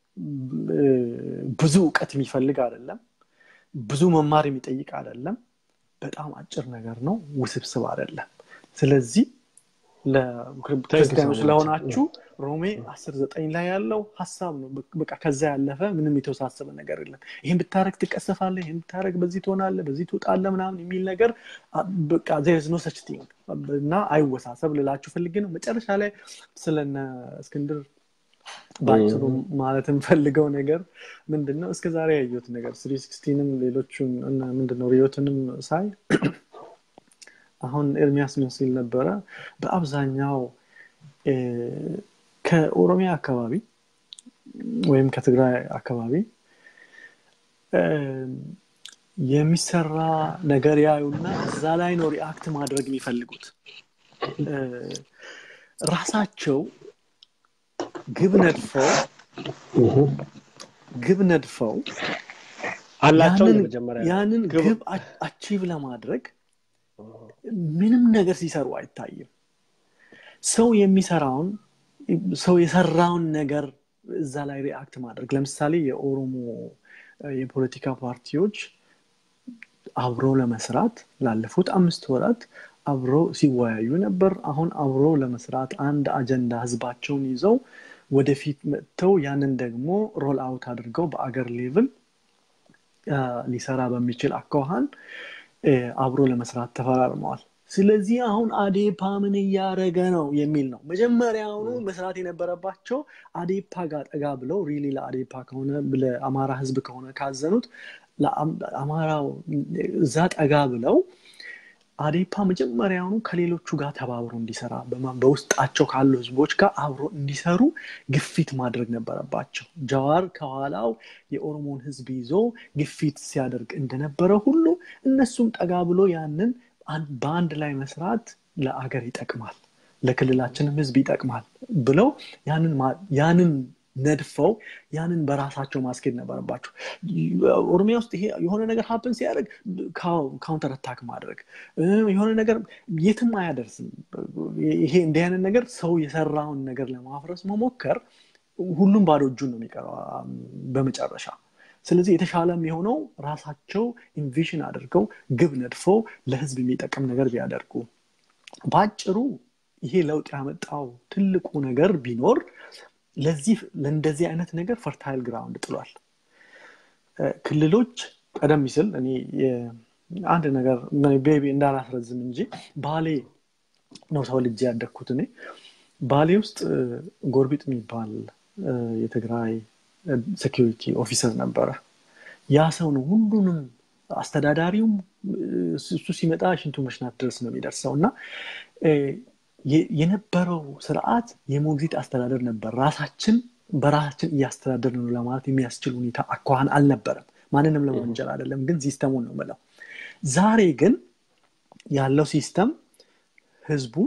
ብዙ እውቀት የሚፈልግ አይደለም ብዙ መማር የሚጠይቅ አይደለም በጣም አጭር ነገር ነው ውስብስብ አይደለም ስለዚህ ለክርስቲያኖች ስለሆናችሁ ሮሜ አስር ዘጠኝ ላይ ያለው ሀሳብ ነው በቃ ከዛ ያለፈ ምንም የተወሳሰበ ነገር የለም ይህን ብታረግ ትቀሰፋለ ይህን ብታረግ በዚህ ትሆናለ በዚህ ትውጣለ ምናምን የሚል ነገር በቃ ዜርዝ ኖ ሰች ቲንግ እና አይወሳሰብ ልላችሁ ፈልግ ነው መጨረሻ ላይ ስለነ እስክንድር በአጭሩ ማለት የምፈልገው ነገር ምንድን ነው እስከ ዛሬ ያየሁት ነገር ስሪ ሲክስቲንም ሌሎቹን ምንድነው ሪዮትንም ሳይ አሁን ኤርሚያስ ምን ሲል ነበረ በአብዛኛው ከኦሮሚያ አካባቢ ወይም ከትግራይ አካባቢ የሚሰራ ነገር ያዩና እዛ ላይ ነው ሪአክት ማድረግ የሚፈልጉት ራሳቸው ግብ ነድፈው ግብ ነድፈው አላቸው ያንን ግብ አቺቭ ለማድረግ ምንም ነገር ሲሰሩ አይታይም ሰው የሚሰራውን ሰው የሰራውን ነገር እዛ ላይ ሪአክት ማድረግ ለምሳሌ የኦሮሞ የፖለቲካ ፓርቲዎች አብሮ ለመስራት ላለፉት አምስት ወራት አብሮ ሲወያዩ ነበር አሁን አብሮ ለመስራት አንድ አጀንዳ ህዝባቸውን ይዘው ወደፊት መጥተው ያንን ደግሞ ሮል አውት አድርገው በአገር ሌቭል ሊሰራ በሚችል አኳኋን አብሮ ለመስራት ተፈራርመዋል ስለዚህ አሁን አዴፓ ምን እያደረገ ነው የሚል ነው መጀመሪያውኑ መስራት የነበረባቸው አዴፓ ጋር ጠጋ ብለው ሪሊ ለአዴፓ ከሆነ ለአማራ ህዝብ ከሆነ ካዘኑት ለአማራው እዛ ጠጋ ብለው አዴፓ መጀመሪያውኑ ከሌሎቹ ጋር ተባብሮ እንዲሰራ በውስጣቸው ካሉ ህዝቦች ጋር አብሮ እንዲሰሩ ግፊት ማድረግ ነበረባቸው ጀዋር ከኋላው የኦሮሞን ህዝብ ይዞ ግፊት ሲያደርግ እንደነበረ ሁሉ እነሱም ጠጋ ብሎ ያንን በአንድ ላይ መስራት ለአገር ይጠቅማል ለክልላችንም ህዝብ ይጠቅማል ብለው ያንን ነድፈው ያንን በራሳቸው ማስኬድ ነበረባቸው ኦሮሚያ ውስጥ ይሄ የሆነ ነገር ሀፕን ሲያደርግ ካውንተር አታክ ማድረግ የሆነ ነገር የትም አያደርስም ይሄ እንዲህ አይነት ነገር ሰው የሰራውን ነገር ለማፍረስ መሞከር ሁሉም ባዶ እጁን ነው የሚቀረው በመጨረሻ ስለዚህ የተሻለ የሆነው ራሳቸው ኢንቪዥን አድርገው ግብ ነድፈው ለህዝብ የሚጠቅም ነገር ቢያደርጉ በአጭሩ ይሄ ለውጥ ያመጣው ትልቁ ነገር ቢኖር ለዚህ ለእንደዚህ አይነት ነገር ፈርታይል ግራውንድ ጥሏል ክልሎች ቀደም ሲል እኔ አንድ ነገር ቤቢ እንዳላስረዝም እንጂ ባሌ ነው ተወልጄ ያደግኩት እኔ ባሌ ውስጥ ጎርቢጥ የሚባል የትግራይ ሴኪሪቲ ኦፊሰር ነበረ ያ ሰው ነው ሁሉንም አስተዳዳሪውም እሱ ሲመጣ ሽንቱ መሽናት ድረስ ነው የሚደርሰው እና የነበረው ስርዓት የሞግዚት አስተዳደር ነበር ራሳችን በራሳችን እያስተዳደር ነው ለማለት የሚያስችል ሁኔታ አኳኋን አልነበረም ማንንም ለመወንጀል አይደለም ግን ሲስተሙን ነው ምለው ዛሬ ግን ያለው ሲስተም ህዝቡን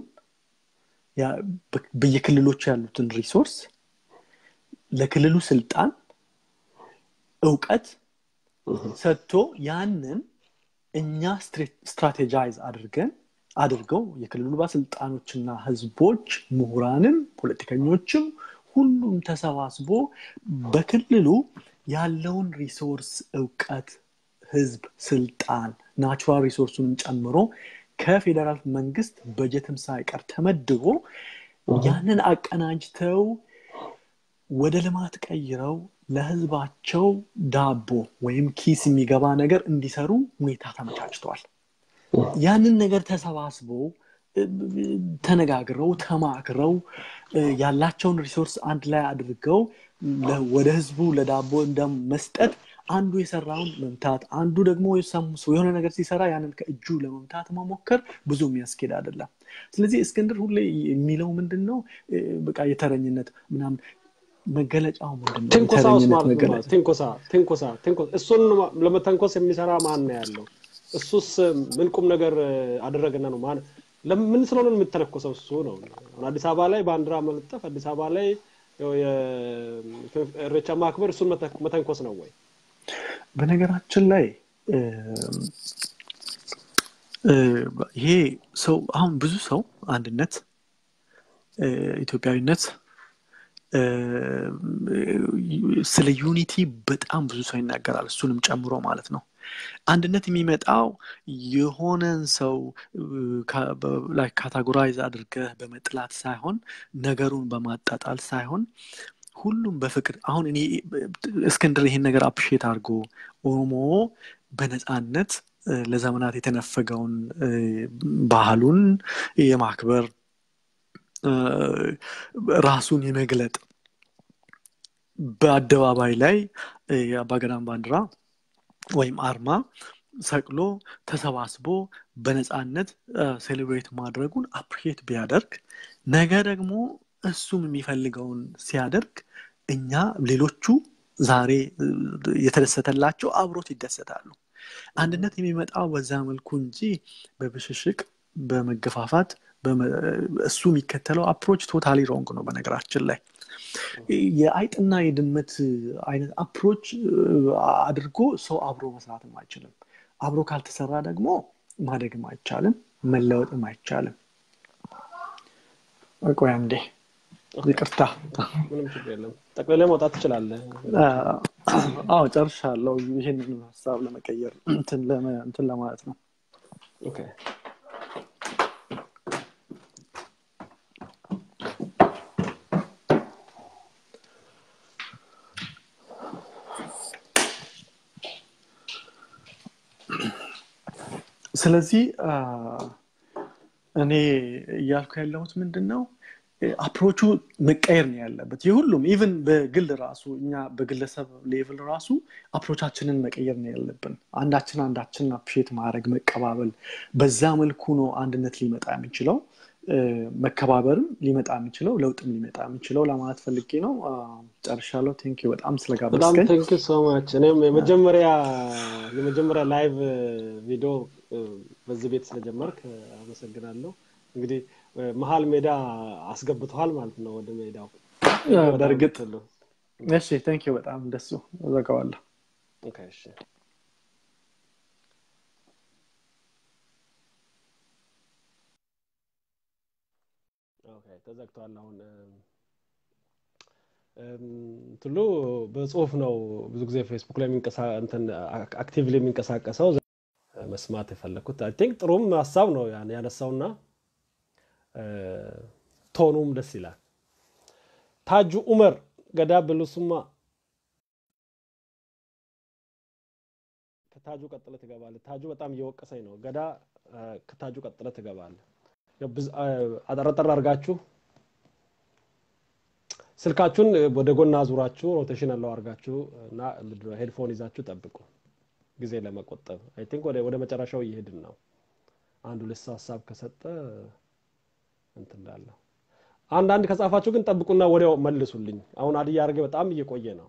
በየክልሎች ያሉትን ሪሶርስ ለክልሉ ስልጣን እውቀት ሰጥቶ ያንን እኛ ስትራቴጃይዝ አድርገን አድርገው የክልሉ ባለስልጣኖችና ህዝቦች ምሁራንም ፖለቲከኞችም ሁሉም ተሰባስቦ በክልሉ ያለውን ሪሶርስ እውቀት ህዝብ ስልጣን ናቹራል ሪሶርሱንም ጨምሮ ከፌዴራል መንግስት በጀትም ሳይቀር ተመድቦ ያንን አቀናጅተው ወደ ልማት ቀይረው ለህዝባቸው ዳቦ ወይም ኪስ የሚገባ ነገር እንዲሰሩ ሁኔታ ተመቻችተዋል ያንን ነገር ተሰባስቦ ተነጋግረው ተማክረው ያላቸውን ሪሶርስ አንድ ላይ አድርገው ወደ ህዝቡ ለዳቦ እንደመስጠት አንዱ የሰራውን መምታት አንዱ ደግሞ የሆነ ነገር ሲሰራ ያንን ከእጁ ለመምታት መሞከር ብዙ የሚያስኬድ አይደለም ስለዚህ እስክንድር ሁሌ የሚለው ምንድን ነው በቃ የተረኝነት ምናምን መገለጫው ምንድነው እሱን ለመተንኮስ የሚሰራ ማን ነው ያለው እሱስ ምን ቁም ነገር አደረገና ነው ለምን ስለሆነ የምተነኮሰው እሱ ነው አዲስ አበባ ላይ ባንዲራ መለጠፍ አዲስ አበባ ላይ እሬቻ ማክበር እሱን መተንኮስ ነው ወይ በነገራችን ላይ ይሄ ሰው አሁን ብዙ ሰው አንድነት ኢትዮጵያዊነት ስለ ዩኒቲ በጣም ብዙ ሰው ይናገራል እሱንም ጨምሮ ማለት ነው አንድነት የሚመጣው የሆነን ሰው ካታጎራይዝ አድርገህ በመጥላት ሳይሆን ነገሩን በማጣጣል ሳይሆን ሁሉም በፍቅር አሁን እኔ እስክንድር ይሄን ነገር አፕሼት አድርጎ ኦሮሞ በነፃነት ለዘመናት የተነፈገውን ባህሉን የማክበር ራሱን የመግለጥ በአደባባይ ላይ የአባገዳን ባንዲራ ወይም አርማ ሰቅሎ ተሰባስቦ በነፃነት ሴሌብሬት ማድረጉን አፕሪሼት ቢያደርግ ነገ ደግሞ እሱም የሚፈልገውን ሲያደርግ እኛ ሌሎቹ ዛሬ የተደሰተላቸው አብሮት ይደሰታሉ አንድነት የሚመጣው በዛ መልኩ እንጂ በብሽሽቅ በመገፋፋት እሱ የሚከተለው አፕሮች ቶታሊ ሮንግ ነው በነገራችን ላይ የአይጥና የድመት አይነት አፕሮች አድርጎ ሰው አብሮ መስራትም አይችልም አብሮ ካልተሰራ ደግሞ ማደግም አይቻልም መለወጥም አይቻልም ቆይ አንዴ ይቅርታ ምንም ችግር የለም ጠቅልለ መውጣት ትችላለህ አዎ ጨርሻለሁ ይህንን ሀሳብ ለመቀየር እንትን ለማለት ነው ኦኬ ስለዚህ እኔ እያልኩ ያለሁት ምንድን ነው አፕሮቹ መቀየር ነው ያለበት የሁሉም ኢቨን በግል ራሱ እኛ በግለሰብ ሌቭል ራሱ አፕሮቻችንን መቀየር ነው ያለብን አንዳችን አንዳችን አፕሼት ማድረግ መቀባበል በዛ መልኩ ነው አንድነት ሊመጣ የሚችለው መከባበርም ሊመጣ የሚችለው ለውጥም ሊመጣ የሚችለው ለማለት ፈልጌ ነው ጨርሻለሁ ቴንክ በጣም በጣም ስለጋበዝከኝ ቴንክ ሶማች እኔም የመጀመሪያ የመጀመሪያ ላይቭ ቪዲዮ በዚህ ቤት ስለጀመርክ አመሰግናለሁ እንግዲህ መሀል ሜዳ አስገብተዋል ማለት ነው ወደ ሜዳው በእርግጥ እሺ ቴንክ በጣም እንደሱ ዘጋዋለሁ ኦኬ እሺ ኦኬ ተዘግቷል አሁን ትሉ በጽሁፍ ነው ብዙ ጊዜ ፌስቡክ ላይ አክቲቭሊ የሚንቀሳቀሰው መስማት የፈለግኩት አይ ቲንክ ጥሩም ሀሳብ ነው ያን ያነሳውና ቶኑም ደስ ይላል ታጁ ኡመር ገዳ ብሉሱማ ከታጁ ቀጥለ ትገባለ ታጁ በጣም እየወቀሰኝ ነው ገዳ ከታጁ ቀጥለ ትገባለ አጠረጠር አድርጋችሁ ስልካችሁን ወደ ጎን አዙራችሁ ሮቴሽን አለው አድርጋችሁ እና ሄድፎን ይዛችሁ ጠብቁ ጊዜ ለመቆጠብ አይ ቲንክ ወደ መጨረሻው እየሄድን ነው አንድ ሁለት ሰው ሀሳብ ከሰጠ እንትን እላለሁ አንዳንድ ከጻፋችሁ ግን ጠብቁና ወዲያው መልሱልኝ አሁን አድያ አድርጌ በጣም እየቆየ ነው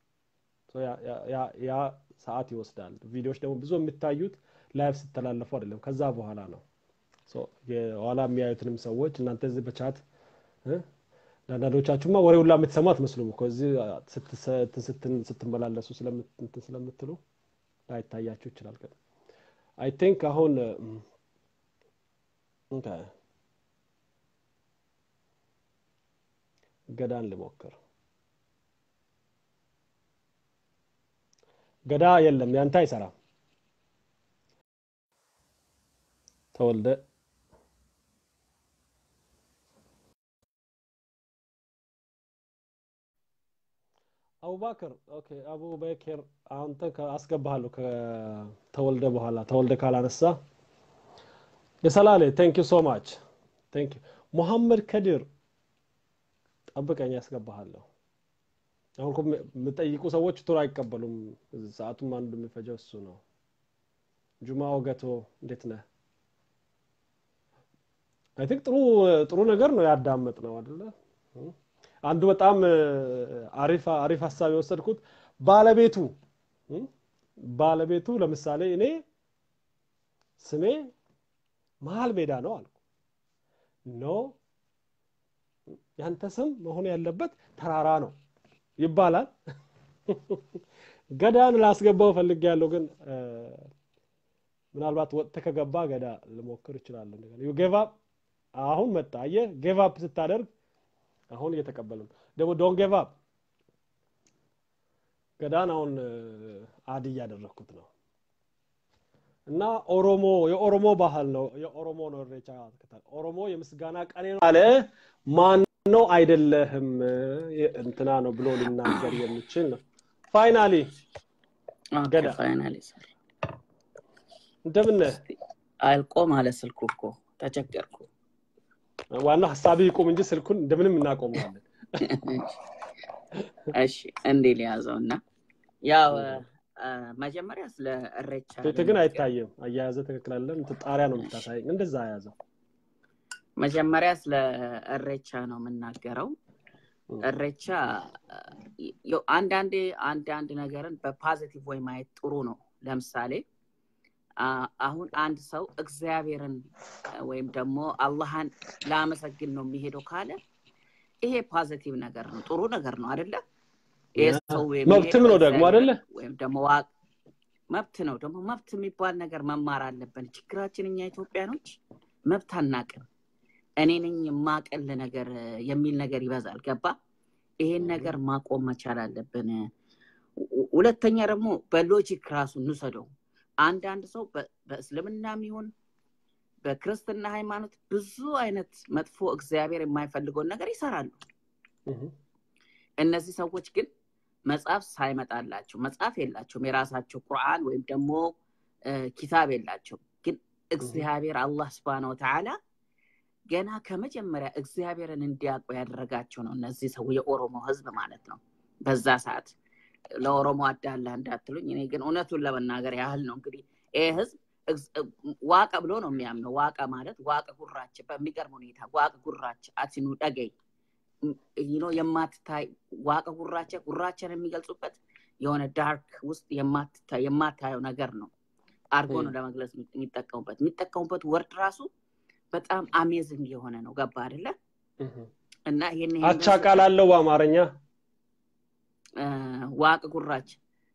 ያ ሰዓት ይወስዳል ቪዲዮዎች ደግሞ ብዙ የሚታዩት ላይቭ ስተላለፉ አይደለም ከዛ በኋላ ነው የኋላ የሚያዩትንም ሰዎች እናንተ እዚህ በቻት ለአንዳንዶቻችሁማ ወሬ ሁላ የምትሰሙ አትመስሉም እኮ እዚህ ስትመላለሱ ስለምትሉ ላይታያችሁ ይችላል ግን አይ ቲንክ አሁን ገዳን ልሞክር ገዳ የለም ያንተ አይሰራም ተወልደ አቡባክር ኦኬ አቡበክር አንተ አስገባሃለሁ ከተወልደ በኋላ ተወልደ ካላነሳ የሰላሌ ቴንክ ዩ ሶ ማች ቴንክ ዩ ሙሐመድ ከዲር ጠብቀኝ ያስገባሃለሁ አሁን የምጠይቁ ሰዎች ቱር አይቀበሉም ሰዓቱም አንዱ የሚፈጀው እሱ ነው ጁማ ወገቶ እንዴት ነህ አይ ቲንክ ጥሩ ጥሩ ነገር ነው ያዳመጥ ነው አደለ አንዱ በጣም አሪፍ አሪፍ ሀሳብ የወሰድኩት ባለቤቱ ባለቤቱ ለምሳሌ እኔ ስሜ መሀል ሜዳ ነው አልኩ ኖ ያንተ ስም መሆን ያለበት ተራራ ነው ይባላል ገዳን ላስገባው ፈልግ ያለው ግን ምናልባት ወጥተ ከገባ ገዳ ልሞክር እችላለሁ ጌቫ አሁን መጣ አየ ጌቫፕ ስታደርግ አሁን እየተቀበሉ ደግሞ ዶን ጌቭ አፕ ገዳን አሁን አድ እያደረግኩት ነው እና ኦሮሞ የኦሮሞ ባህል ነው የኦሮሞ ነው ሬቻ ኦሮሞ የምስጋና ቀኔ ነው አለ ማን ነው አይደለህም እንትና ነው ብሎ ሊናገር የሚችል ነው ፋይናሊ ገዳ ፋይናሊ እንደምን አልቆ ማለት ስልኩ እኮ ተቸገርኩ ዋናው ሀሳቢ ይቁም እንጂ ስልኩን እንደምንም እናቆመዋለን እሺ እንዴ ሊያዘው እና ያው መጀመሪያ ስለ እሬቻ ፊት ግን አይታይም አያያዘ ትክክል አለም ጣሪያ ነው የምታሳይ እንደዛ አያዘው መጀመሪያ ስለ እሬቻ ነው የምናገረው እሬቻ አንዳንዴ አንዳንድ ነገርን በፖዚቲቭ ወይ ማየት ጥሩ ነው ለምሳሌ አሁን አንድ ሰው እግዚአብሔርን ወይም ደግሞ አላህን ላመሰግን ነው የሚሄደው ካለ ይሄ ፖዚቲቭ ነገር ነው ጥሩ ነገር ነው አደለ መብትም ነው ደግሞ አደለ ወይም ደግሞ መብት ነው ደግሞ መብት የሚባል ነገር መማር አለብን ችግራችን እኛ ኢትዮጵያኖች መብት አናቅም እኔ ነኝ የማቀል ነገር የሚል ነገር ይበዛል ገባ ይሄን ነገር ማቆም መቻል አለብን ሁለተኛ ደግሞ በሎጂክ ራሱ እንውሰደው አንዳንድ ሰው በእስልምናም ይሁን በክርስትና ሃይማኖት ብዙ አይነት መጥፎ እግዚአብሔር የማይፈልገውን ነገር ይሰራሉ እነዚህ ሰዎች ግን መጽሐፍ ሳይመጣላቸው መጽሐፍ የላቸውም የራሳቸው ቁርአን ወይም ደግሞ ኪታብ የላቸው ግን እግዚአብሔር አላህ ስብን ወተዓላ ገና ከመጀመሪያ እግዚአብሔርን እንዲያውቁ ያደረጋቸው ነው እነዚህ ሰው የኦሮሞ ህዝብ ማለት ነው በዛ ሰዓት ለኦሮሞ አዳላ እንዳትሉኝ እኔ ግን እውነቱን ለመናገር ያህል ነው እንግዲህ ይህ ህዝብ ዋቀ ብሎ ነው የሚያምነው ዋቀ ማለት ዋቀ ጉራች በሚገርም ሁኔታ ዋቀ ጉራች አትኑ ደገይ ነው የማትታይ ዋቀ ጉራቸ ጉራቸን የሚገልጹበት የሆነ ዳርክ ውስጥ የማታየው ነገር ነው አርጎ ነው ለመግለጽ የሚጠቀሙበት የሚጠቀሙበት ወርድ ራሱ በጣም አሜዝንግ የሆነ ነው ገባ አደለ እና ይህን አቻ ቃል አለው በአማርኛ ዋቅ ጉራች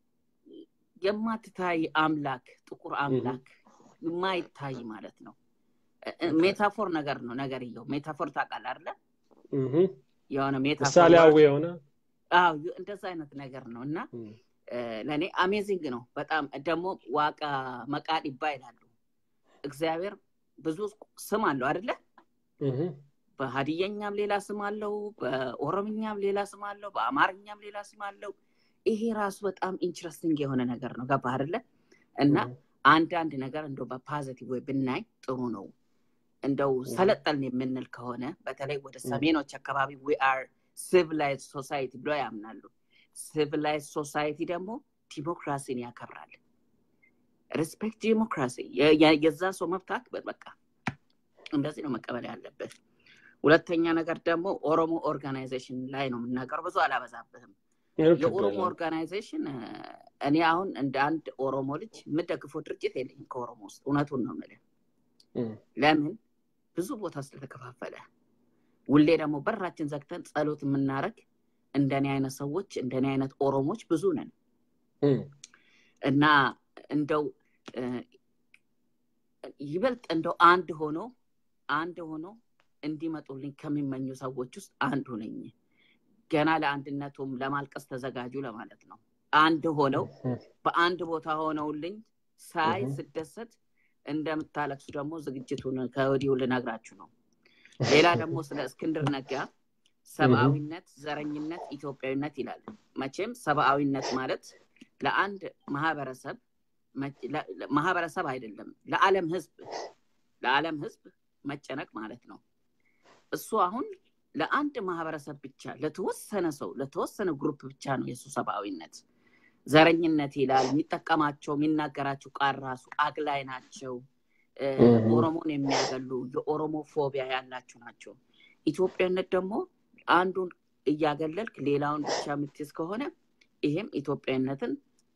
የማትታይ አምላክ ጥቁር አምላክ የማይታይ ማለት ነው ሜታፎር ነገር ነው ነገርየው ሜታፎር ታውቃል አለ የሆነ ምሳሌያዊ የሆነ እንደዛ አይነት ነገር ነው እና ለእኔ አሜዚንግ ነው በጣም ደግሞ ዋቃ መቃዲባ ይላሉ እግዚአብሔር ብዙ ስም አለው አደለ በሀዲየኛም ሌላ ስም አለው በኦሮምኛም ሌላ ስም አለው በአማርኛም ሌላ ስም አለው ይሄ ራሱ በጣም ኢንትረስቲንግ የሆነ ነገር ነው ገባ አደለ እና አንዳንድ ነገር እንደው በፖዚቲቭ ወይ ብናይ ጥሩ ነው እንደው ሰለጠልን የምንል ከሆነ በተለይ ወደ ሰሜኖች አካባቢ ዊ አር ሲቪላይዝ ሶሳይቲ ብለው ያምናሉ። ሲቪላይዝ ሶሳይቲ ደግሞ ዲሞክራሲን ያከብራል። ሪስፔክት ዲሞክራሲ፣ የዛ ሰው መብት አክብር። በቃ እንደዚህ ነው መቀበል ያለበት። ሁለተኛ ነገር ደግሞ ኦሮሞ ኦርጋናይዜሽን ላይ ነው የምናገረው። ብዙ አላበዛብህም። የኦሮሞ ኦርጋናይዜሽን እኔ አሁን እንደ አንድ ኦሮሞ ልጅ የምደግፈው ድርጅት የለኝም ከኦሮሞ ውስጥ እውነቱን ነው የምልህ። ለምን ብዙ ቦታ ስለተከፋፈለ፣ ሁሌ ደግሞ በራችን ዘግተን ጸሎት የምናደርግ እንደኔ አይነት ሰዎች እንደኔ አይነት ኦሮሞች ብዙ ነን እና እንደው ይበልጥ እንደው አንድ ሆኖ አንድ ሆኖ እንዲመጡልኝ ከሚመኙ ሰዎች ውስጥ አንዱ ነኝ። ገና ለአንድነቱም ለማልቀስ ተዘጋጁ ለማለት ነው። አንድ ሆነው በአንድ ቦታ ሆነውልኝ ሳይ ስደሰት እንደምታለቅሱ ደግሞ ዝግጅቱን ከወዲሁ ልነግራችሁ ነው። ሌላ ደግሞ ስለ እስክንድር ነጋ ሰብአዊነት፣ ዘረኝነት፣ ኢትዮጵያዊነት ይላል። መቼም ሰብአዊነት ማለት ለአንድ ማህበረሰብ ማህበረሰብ አይደለም ለዓለም ህዝብ ለዓለም ህዝብ መጨነቅ ማለት ነው። እሱ አሁን ለአንድ ማህበረሰብ ብቻ ለተወሰነ ሰው ለተወሰነ ግሩፕ ብቻ ነው የእሱ ሰብአዊነት። ዘረኝነት ይላል። የሚጠቀማቸው የሚናገራቸው ቃል ራሱ አግላይ ናቸው። ኦሮሞን የሚያገሉ የኦሮሞ ፎቢያ ያላቸው ናቸው። ኢትዮጵያዊነት ደግሞ አንዱን እያገለልክ ሌላውን ብቻ የምትይዝ ከሆነ ይሄም ኢትዮጵያዊነትን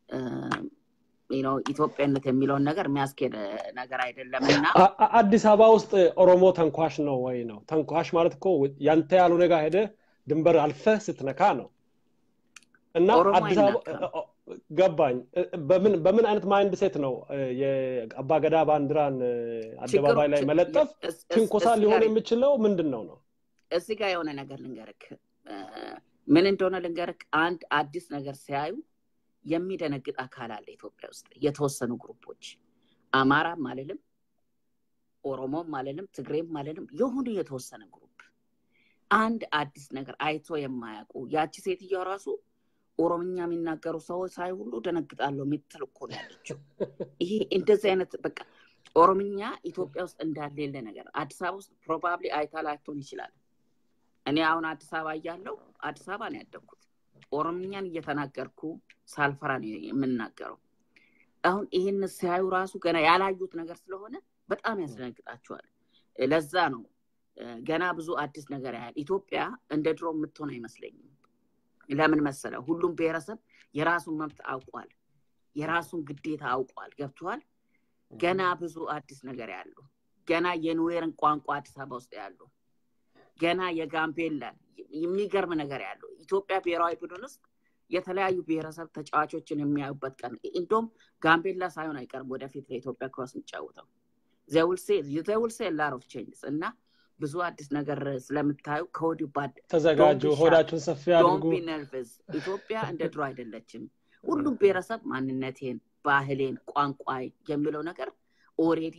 ኢትዮጵያነት የሚለውን ነገር የሚያስኬድ ነገር አይደለም እና አዲስ አበባ ውስጥ ኦሮሞ ተንኳሽ ነው ወይ ነው? ተንኳሽ ማለት እኮ ያንተ ያልሆነ ጋር ሄደ ድንበር አልፈ ስትነካ ነው። እና አዲስ አበባ ገባኝ። በምን አይነት ማይንድ ሴት ነው የአባገዳ ባንዲራን አደባባይ ላይ መለጠፍ ትንኮሳ ሊሆን የሚችለው ምንድን ነው ነው? እዚህ ጋር የሆነ ነገር ልንገርክ፣ ምን እንደሆነ ልንገርክ። አንድ አዲስ ነገር ሲያዩ የሚደነግጥ አካል አለ ኢትዮጵያ ውስጥ የተወሰኑ ግሩፖች አማራም አልልም ኦሮሞም አልልም ትግሬም አልልም የሆኑ የተወሰነ ግሩፕ አንድ አዲስ ነገር አይቶ የማያውቁ ያቺ ሴትዮ ራሱ ኦሮምኛ የሚናገሩ ሰዎች ሳይ ሁሉ ደነግጣለሁ የምትል እኮ ነው ያለችው ይሄ እንደዚህ አይነት በቃ ኦሮምኛ ኢትዮጵያ ውስጥ እንዳለ የለ ነገር አዲስ አበባ ውስጥ ፕሮባብሊ አይታ ላይቶን ይችላል እኔ አሁን አዲስ አበባ እያለው አዲስ አበባ ነው ያደግኩት ኦሮምኛን እየተናገርኩ ሳልፈራ ነው የምናገረው። አሁን ይህን ሲያዩ ራሱ ገና ያላዩት ነገር ስለሆነ በጣም ያስደነግጣቸዋል። ለዛ ነው ገና ብዙ አዲስ ነገር ያህል ኢትዮጵያ እንደ ድሮ የምትሆን አይመስለኝም። ለምን መሰለ? ሁሉም ብሔረሰብ የራሱን መብት አውቋል፣ የራሱን ግዴታ አውቋል። ገብተዋል። ገና ብዙ አዲስ ነገር ያሉ ገና የኑዌርን ቋንቋ አዲስ አበባ ውስጥ ያሉ ገና የጋምቤላን የሚገርም ነገር ያለው ኢትዮጵያ ብሔራዊ ቡድን ውስጥ የተለያዩ ብሔረሰብ ተጫዋቾችን የሚያዩበት ቀን እንዲሁም ጋምቤላ ሳይሆን አይቀርም ወደፊት ለኢትዮጵያ ክሮስ የሚጫወተው ዘውልሴ ላር ኦፍ ቼንጅስ እና ብዙ አዲስ ነገር ስለምታዩ ከወዲሁ ተዘጋጁ፣ ሆዳችሁን ሰፊ አድርጉ። ነርቭስ ኢትዮጵያ እንደ ድሮ አይደለችም። ሁሉም ብሔረሰብ ማንነቴን፣ ባህሌን፣ ቋንቋ የሚለው ነገር ኦሬዲ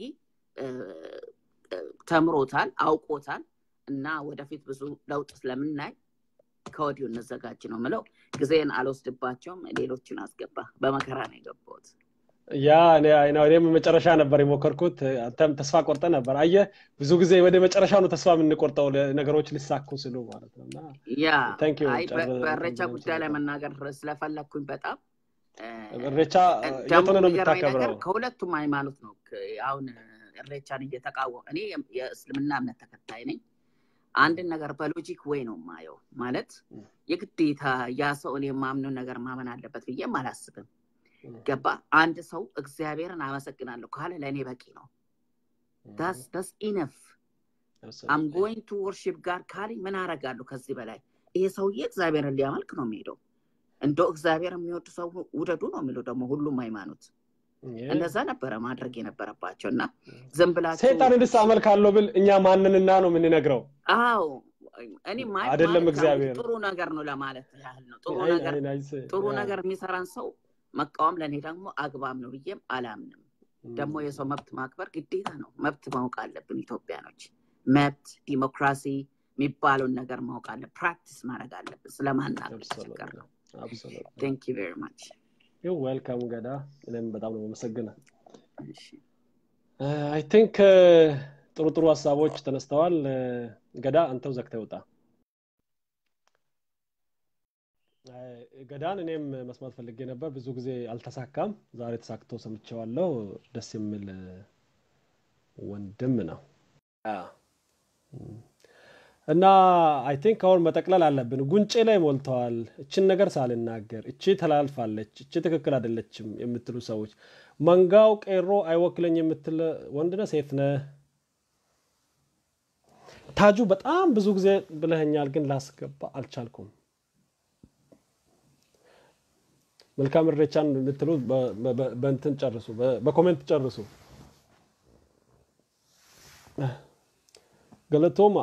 ተምሮታል፣ አውቆታል። እና ወደፊት ብዙ ለውጥ ስለምናይ ከወዲሁ እንዘጋጅ ነው ምለው። ጊዜን አልወስድባቸውም። ሌሎችን አስገባ። በመከራ ነው የገባሁት። ያ እኔም መጨረሻ ነበር የሞከርኩት። አንተም ተስፋ ቆርጠ ነበር። አየ ብዙ ጊዜ ወደ መጨረሻ ነው ተስፋ የምንቆርጠው ነገሮች ሊሳኩ ስሉ ማለት ነው። ያ በእሬቻ ጉዳይ ላይ መናገር ስለፈለግኩኝ በጣም እሬቻ የት ነው የምታከብረው? ከሁለቱም ሃይማኖት ነው አሁን እሬቻን እየተቃወም እኔ የእስልምና እምነት ተከታይ ነኝ። አንድን ነገር በሎጂክ ወይ ነው ማየው። ማለት የግዴታ ያ ሰው እኔ የማምነው ነገር ማመን አለበት ብዬም አላስብም። ገባ? አንድ ሰው እግዚአብሔርን አመሰግናለሁ ካለ ለእኔ በቂ ነው። ዳስ ዳስ ኢነፍ አም ጎይንግ ቱ ወርሺፕ ጋር ካለኝ ምን አረጋለሁ ከዚህ በላይ? ይሄ ሰውዬ እግዚአብሔርን ሊያመልክ ነው የሚሄደው። እንደው እግዚአብሔር የሚወዱ ሰው ውደዱ ነው የሚለው ደግሞ ሁሉም ሃይማኖት እንደዛ ነበረ ማድረግ የነበረባቸው እና ዝም ብላችሁ ሰይጣን እንድስ አመልካለሁ ብል እኛ ማንንና ነው የምንነግረው? አዎ እኔ አይደለም እግዚአብሔር ጥሩ ነገር ነው ለማለት ያህል ነው። ጥሩ ነገር ጥሩ ነገር የሚሰራን ሰው መቃወም ለእኔ ደግሞ አግባብ ነው ብዬም አላምንም። ደግሞ የሰው መብት ማክበር ግዴታ ነው። መብት ማወቅ አለብን ኢትዮጵያኖች። መብት ዲሞክራሲ የሚባለውን ነገር ማወቅ አለ ፕራክቲስ ማድረግ አለብን። ስለማናገር ችግር ነው። ቴንክ ዩ ቬሪ ማች ዩ ዌልካም ገዳ። እኔም በጣም ነው የማመሰግነው። አይ ቲንክ ጥሩ ጥሩ ሀሳቦች ተነስተዋል። ገዳ አንተው ዘግተህ ውጣ። ገዳን እኔም መስማት ፈልጌ ነበር። ብዙ ጊዜ አልተሳካም። ዛሬ ተሳክቶ ሰምቼዋለሁ። ደስ የሚል ወንድም ነው እና አይ ቲንክ አሁን መጠቅለል አለብን። ጉንጬ ላይ ሞልተዋል። እችን ነገር ሳልናገር እቺ ተላልፋለች፣ እቺ ትክክል አይደለችም የምትሉ ሰዎች መንጋው ቄሮ አይወክለኝ የምትል ወንድነህ ሴት ነህ? ታጁ በጣም ብዙ ጊዜ ብለኸኛል፣ ግን ላስገባ አልቻልኩም። መልካም እሬቻን የምትሉ በእንትን ጨርሱ፣ በኮሜንት ጨርሱ። ገለቶማ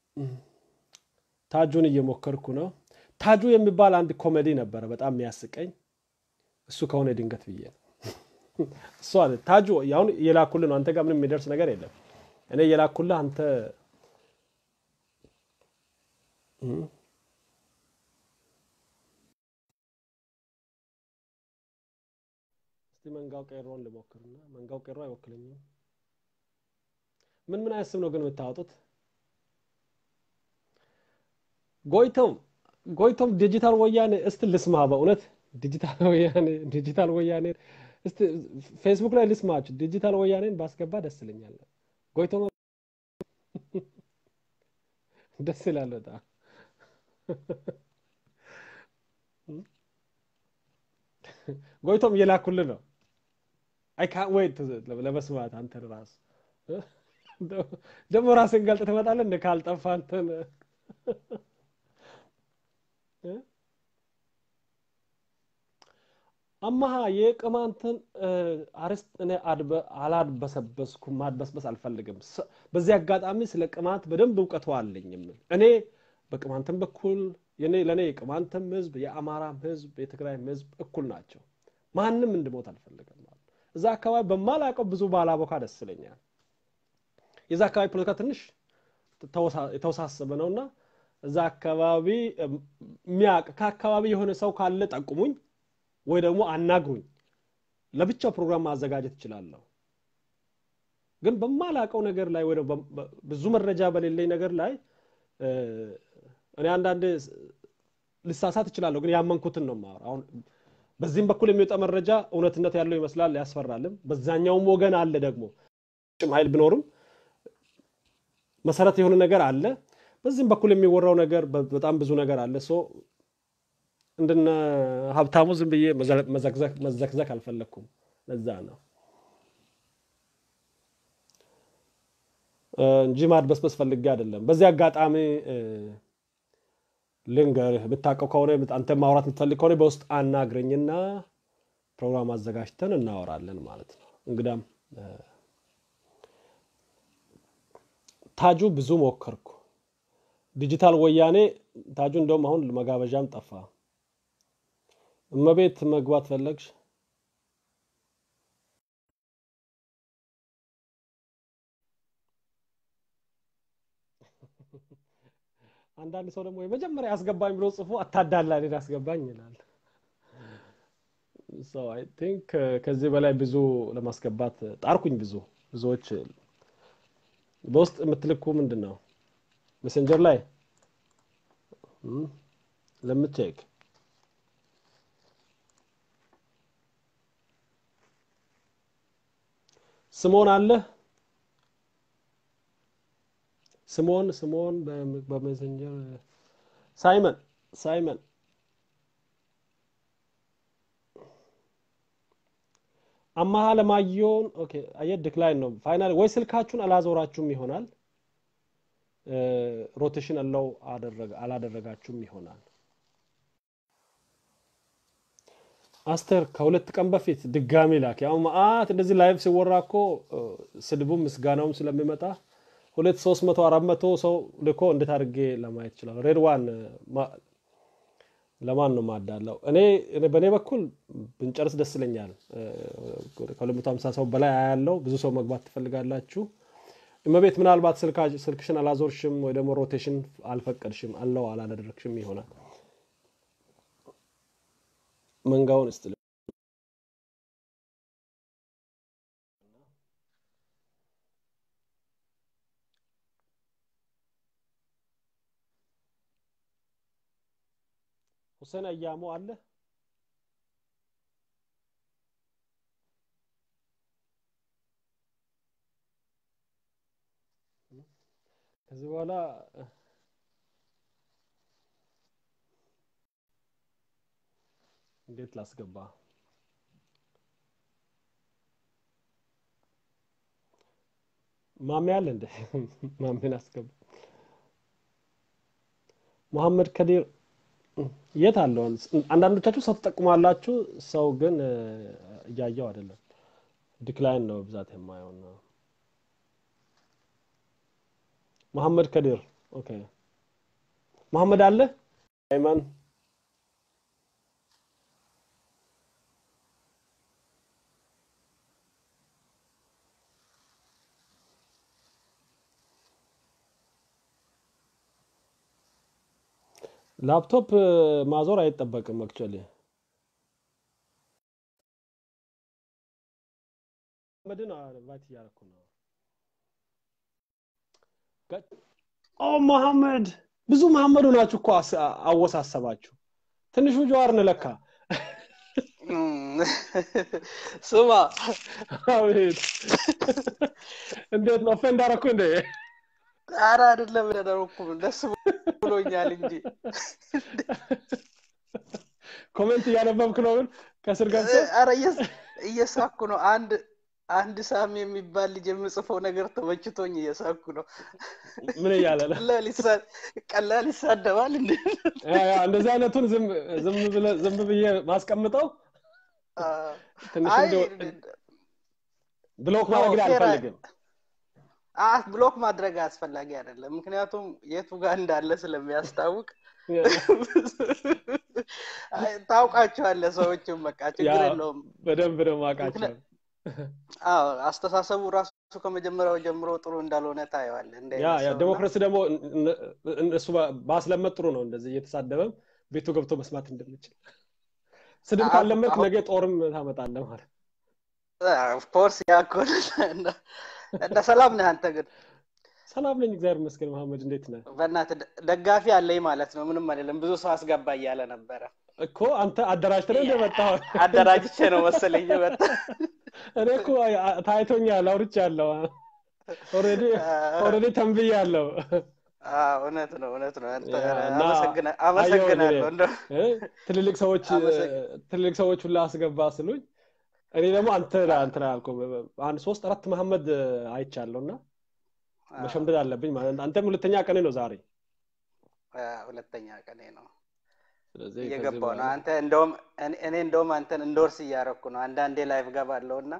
ታጁን እየሞከርኩ ነው። ታጁ የሚባል አንድ ኮሜዲ ነበረ በጣም የሚያስቀኝ። እሱ ከሆነ ድንገት ብዬ ነው። እሱ አለ ታጁ አሁን እየላኩልህ ነው። አንተ ጋር ምንም የሚደርስ ነገር የለም። እኔ እየላኩልህ አንተ እስቲ መንጋው ቄሮን ልሞክርና መንጋው ቄሮ አይወክለኝም። ምን ምን አይነት ስም ነው ግን የምታወጡት? ጎይቶም ጎይቶም ዲጂታል ወያኔ እስቲ ልስማ። በእውነት ዲጂታል ወያኔ ዲጂታል ወያኔ እስቲ ፌስቡክ ላይ ልስማችሁ። ዲጂታል ወያኔን ባስገባ ደስ ይለኛል። ጎይቶም ደስ ይላል በጣም ጎይቶም እየላኩልህ ነው። አይ ካን ዌይት ለመስማት አንተን ራሱ ደግሞ ራስን ገልጥ ትመጣለህ እንደ ካልጠፋ አንተን አማሃ የቅማንትን አርስት እኔ አላድበሰበስኩም፣ ማድበስበስ አልፈልግም። በዚህ አጋጣሚ ስለ ቅማንት በደንብ እውቀቱ አለኝ የምል እኔ በቅማንትም በኩል ለእኔ የቅማንትም ህዝብ የአማራም ህዝብ የትግራይም ህዝብ እኩል ናቸው። ማንም እንድሞት አልፈልግም። እዛ አካባቢ በማላውቀው ብዙ ባላቦካ ደስ ይለኛል። የዛ አካባቢ ፖለቲካ ትንሽ የተወሳሰበ ነውና እዛ አካባቢ የሚያውቅ ከአካባቢ የሆነ ሰው ካለ ጠቁሙኝ ወይ ደግሞ አናግሩኝ። ለብቻው ፕሮግራም ማዘጋጀት እችላለሁ። ግን በማላውቀው ነገር ላይ ወይ ብዙ መረጃ በሌለኝ ነገር ላይ እኔ አንዳንድ ልሳሳት እችላለሁ፣ ግን ያመንኩትን ነው የማወራው። አሁን በዚህም በኩል የሚወጣ መረጃ እውነትነት ያለው ይመስላል፣ ያስፈራልም። በዛኛውም ወገን አለ ደግሞ ጭም ኃይል ቢኖርም መሰረት የሆነ ነገር አለ። በዚህም በኩል የሚወራው ነገር በጣም ብዙ ነገር አለ። ሶ እንደነ ሀብታሙ ዝም ብዬ መዘክዘክ አልፈለግኩም። ለዛ ነው እንጂ ማድበስበስ ፈልጌ አይደለም። በዚህ አጋጣሚ ልንገርህ፣ የምታውቀው ከሆነ አንተ ማውራት የምትፈልግ ከሆነ በውስጥ አናግረኝና ፕሮግራም አዘጋጅተን እናወራለን ማለት ነው። እንግዳም ታጁ ብዙ ሞከርኩ። ዲጂታል ወያኔ ታጁ እንደውም አሁን መጋበዣም ጠፋ። እመቤት መግባት ፈለግሽ? አንዳንድ ሰው ደግሞ የመጀመሪያ ያስገባኝ ብሎ ጽፎ አታዳላ እኔን ያስገባኝ ይላል። አይ ቲንክ ከዚህ በላይ ብዙ ለማስገባት ጣርኩኝ። ብዙ ብዙዎች በውስጥ የምትልኩ ምንድን ነው ሜሴንጀር ላይ ለምቼክ ስሞን አለ ስሞን ስሞን በሜሴንጀር ሳይመን ሳይመን አማሃ ለማየውን ኦኬ አየት ዲክላይን ነው ፋይናል ወይ ስልካችሁን አላዞራችሁም ይሆናል ሮቴሽን አለው አላደረጋችሁም ይሆናል አስተር ከሁለት ቀን በፊት ድጋሚ ላክ ያው መአት እንደዚህ ላይቭ ሲወራ እኮ ስድቡም ምስጋናውም ስለሚመጣ ሁለት ሶስት መቶ አራት መቶ ሰው ልኮ እንዴት አድርጌ ለማየት ይችላል ሬድዋን ለማን ነው ማዳለው እኔ በእኔ በኩል ብንጨርስ ደስ ይለኛል ከሁለት መቶ ሀምሳ ሰው በላይ ያለው ብዙ ሰው መግባት ትፈልጋላችሁ እመቤት ምናልባት ስልክሽን አላዞርሽም ወይ ደግሞ ሮቴሽን አልፈቀድሽም አለው አላደረግሽም ይሆናል መንጋውን እስጥ ሁሴን አያሞ አለ ከዚህ በኋላ እንዴት ላስገባ ማሜ አለ እንደ ማሜን አስገባ መሐመድ ከዲር የት አለው አንዳንዶቻችሁ ሰው ትጠቁማላችሁ ሰው ግን እያየው አይደለም ዲክላይን ነው ብዛት የማየው ነው መሐመድ ከዲር ኦኬ መሐመድ አለ አይማን ላፕቶፕ ማዞር አይጠበቅም አክቹዋሊ መድን ቫይት እያደረኩ ነው ኦ መሐመድ ብዙ መሐመዱ ናችሁ እኮ አወሳሰባችሁ ትንሹ ጀዋር ንለካ ስማ አቤት እንዴት ነው ኦፌንድ አደረኩ እንዴ ኧረ አይደለም ያደረኩም ደስ ብሎኛል እንጂ ኮሜንት እያነበብክ ነው ግን ከስር ገብቶ ኧረ እየሳኩ ነው አንድ አንድ ሳም የሚባል ልጅ የምጽፈው ነገር ተመችቶኝ እየሳኩ ነው ምን እያለ ነው ቀላል ይሳደባል እንደ እንደዚህ አይነቱን ዝም ብዬ ማስቀምጠው ትንሽ ብሎክ ማድረግ አልፈልግም ብሎክ ማድረግ አስፈላጊ አይደለም ምክንያቱም የቱ ጋር እንዳለ ስለሚያስታውቅ ታውቃቸዋለ ሰዎችም በቃ ችግር የለውም በደንብ ነው ማቃቸው አዎ አስተሳሰቡ ራሱ ከመጀመሪያው ጀምሮ ጥሩ እንዳልሆነ ታየዋለ ያ ዴሞክራሲ ደግሞ እሱ ባስለመድ ጥሩ ነው እንደዚህ እየተሳደበም ቤቱ ገብቶ መስማት እንደምችል ስድብ ካለመድ ነገ ጦርም ታመጣለ ማለት ኦፍኮርስ ያኮነ እንደ ሰላም ነህ አንተ ግን ሰላም ነኝ እግዚአብሔር ይመስገን መሐመድ እንዴት ነህ በእናት ደጋፊ አለኝ ማለት ነው ምንም አይደለም ብዙ ሰው አስገባ እያለ ነበረ እኮ አንተ አደራጅተ ነው እንደመጣው አደራጅቼ ነው መሰለኝ መጣ እኔ እኮ ታይቶኛል አውርቻ ያለው ኦሬዲ ኦሬዲ ተንብያ ያለው እውነት ነው እውነት ነው አመሰግናለሁ ትልልቅ ሰዎች ትልልቅ ሰዎች ሁላ አስገባ ስሉኝ እኔ ደግሞ አንተ እንትን አልኩ አንድ ሶስት አራት መሐመድ አይቻለሁ እና መሸምደድ አለብኝ ማለት አንተም ሁለተኛ ቀኔ ነው ዛሬ ሁለተኛ ቀኔ ነው እየገባው ነው አንተ እንደውም እኔ እንደውም አንተን እንደወርስ እያረኩ ነው አንዳንዴ ላይቭ ገባለሁ እና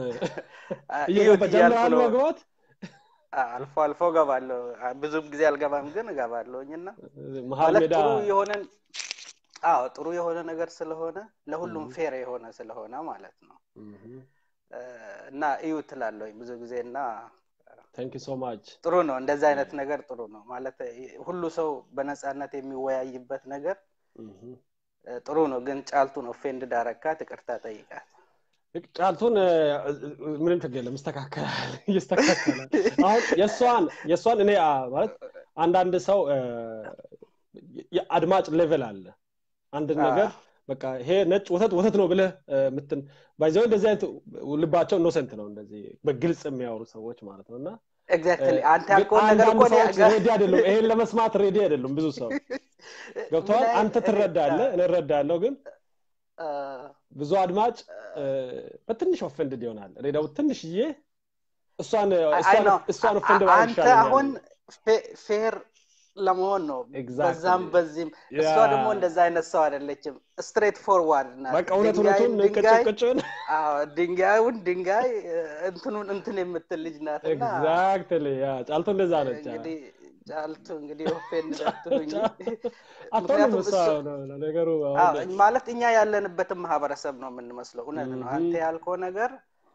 ጀምራል መግባት አልፎ አልፎ ገባለሁ ብዙም ጊዜ አልገባም ግን እገባለሁኝ እና መሀል ሜዳ ጥሩ የሆነ አዎ ጥሩ የሆነ ነገር ስለሆነ ለሁሉም ፌር የሆነ ስለሆነ ማለት ነው እና እዩ ትላለሁኝ ብዙ ጊዜ እና ታንክ ሶ ማች ጥሩ ነው እንደዚህ አይነት ነገር ጥሩ ነው ማለት ሁሉ ሰው በነፃነት የሚወያይበት ነገር ጥሩ ነው ግን ጫልቱን ኦፌንድ ዳረካት ይቅርታ ጠይቃት ጫልቱን ምንም ችግር የለም ይስተካከላል ይስተካከላል አሁን የእሷን የእሷን እኔ ማለት አንዳንድ ሰው የአድማጭ ሌቨል አለ አንድ ነገር በቃ ይሄ ነጭ ወተት ወተት ነው ብለህ ምትን ባይዘው እንደዚህ አይነት ልባቸው ኢኖሰንት ነው እንደዚህ በግልጽ የሚያወሩ ሰዎች ማለት ነው እና አንተ ያልከውን ነገር እኮ ሬዲ አይደሉም ይሄን ለመስማት ሬዲ አይደሉም ብዙ ሰው ገብተዋል አንተ ትረዳለ እኔ እረዳለሁ ግን ብዙ አድማጭ በትንሽ ኦፈንድድ ይሆናል እኔ ደግሞ ትንሽዬ እሷን እሷን ኦፈንድ አንተ አሁን ፌር ለመሆን ነው በዛም በዚህም እሷ ደግሞ እንደዛ አይነት ሰው አይደለችም ስትሬት ፎርዋርድ ናት በቃ እውነት እውነቱን ቅጭቅጭን ድንጋዩን ድንጋይ እንትኑን እንትን የምትል ልጅ ናት ኤግዛክትሊ ጫልቶ እንደዛ ነች ጫልቱ እንግዲህ ኦፌንድ አትሉኝ አቶንም እሷ ነገሩ ማለት እኛ ያለንበትን ማህበረሰብ ነው የምንመስለው እውነት ነው አንተ ያልከው ነገር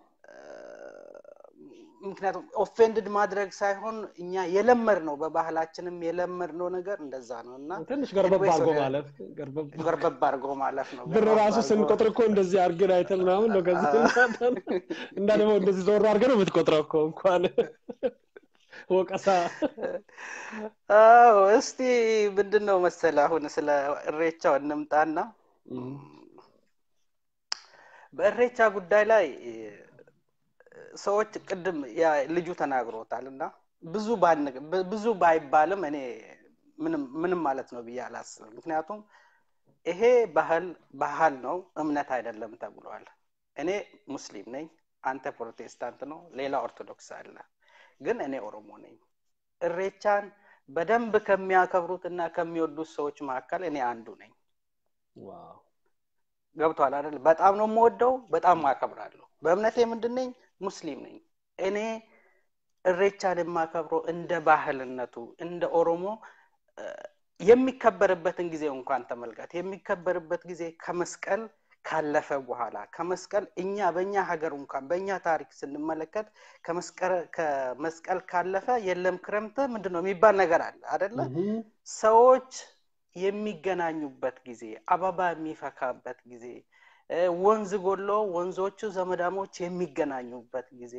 ምክንያቱም ኦፌንድድ ማድረግ ሳይሆን እኛ የለመድ ነው በባህላችንም የለመድ ነው ነገር እንደዛ ነው እና ትንሽ ገርበብ አርጎ ማለፍ ገርበብ አርጎ ማለፍ ነው ብር ራሱ ስንቆጥር እኮ እንደዚህ አርገን አይተን ምናምን ነው ከዚህ እና ደግሞ እንደዚህ ዞር አርገ ነው የምትቆጥረው እኮ እንኳን ወቀሳ አዎ እስቲ ምንድን ነው መሰለ አሁን ስለ እሬቻው እንምጣና በእሬቻ ጉዳይ ላይ ሰዎች ቅድም ያ ልጁ ተናግሮታል እና ብዙ ብዙ ባይባልም እኔ ምንም ማለት ነው ብዬ አላስብም ምክንያቱም ይሄ ባህል ባህል ነው እምነት አይደለም ተብሏል እኔ ሙስሊም ነኝ አንተ ፕሮቴስታንት ነው ሌላ ኦርቶዶክስ አለ ግን እኔ ኦሮሞ ነኝ እሬቻን በደንብ ከሚያከብሩት እና ከሚወዱት ሰዎች መካከል እኔ አንዱ ነኝ ገብቷል አይደል በጣም ነው የምወደው በጣም አከብራለሁ በእምነቴ ምንድን ነኝ ሙስሊም ነኝ እኔ እሬቻን የማከብረው እንደ ባህልነቱ እንደ ኦሮሞ የሚከበርበትን ጊዜ እንኳን ተመልከት የሚከበርበት ጊዜ ከመስቀል ካለፈ በኋላ ከመስቀል እኛ በእኛ ሀገር እንኳን በእኛ ታሪክ ስንመለከት ከመስቀል ካለፈ የለም ክረምት ምንድን ነው የሚባል ነገር አለ አደለ ሰዎች የሚገናኙበት ጊዜ አበባ የሚፈካበት ጊዜ ወንዝ ጎሎ ወንዞቹ ዘመዳሞች የሚገናኙበት ጊዜ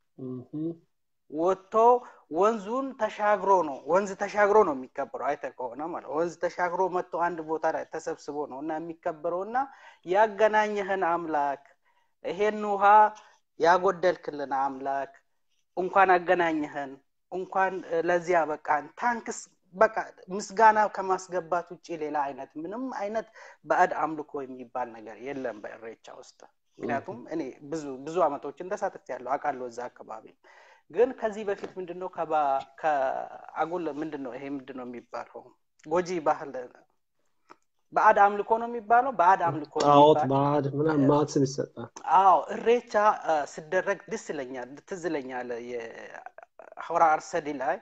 ወጥቶ ወንዙን ተሻግሮ ነው ወንዝ ተሻግሮ ነው የሚከበረው አይተ ከሆነ ማለት ወንዝ ተሻግሮ መጥቶ አንድ ቦታ ላይ ተሰብስቦ ነው እና የሚከበረው እና ያገናኘህን አምላክ ይሄን ውሃ ያጎደልክልን አምላክ እንኳን አገናኘህን እንኳን ለዚያ በቃን ታንክስ በቃ ምስጋና ከማስገባት ውጭ ሌላ አይነት ምንም አይነት ባዕድ አምልኮ የሚባል ነገር የለም በእሬቻ ውስጥ ምክንያቱም እኔ ብዙ ብዙ አመቶችን ተሳትፍ ያለው አውቃለሁ እዛ አካባቢ ግን ከዚህ በፊት ምንድነው ከአጉል ምንድነው ይሄ ምንድነው የሚባለው ጎጂ ባህል በአድ አምልኮ ነው የሚባለው በአድ አምልኮ ጣዖት ባዕድ ምናምን ማት ስም ይሰጣል አዎ እሬቻ ስደረግ ደስ ይለኛል ትዝ ይለኛል የሆራ አርሰዲ ላይ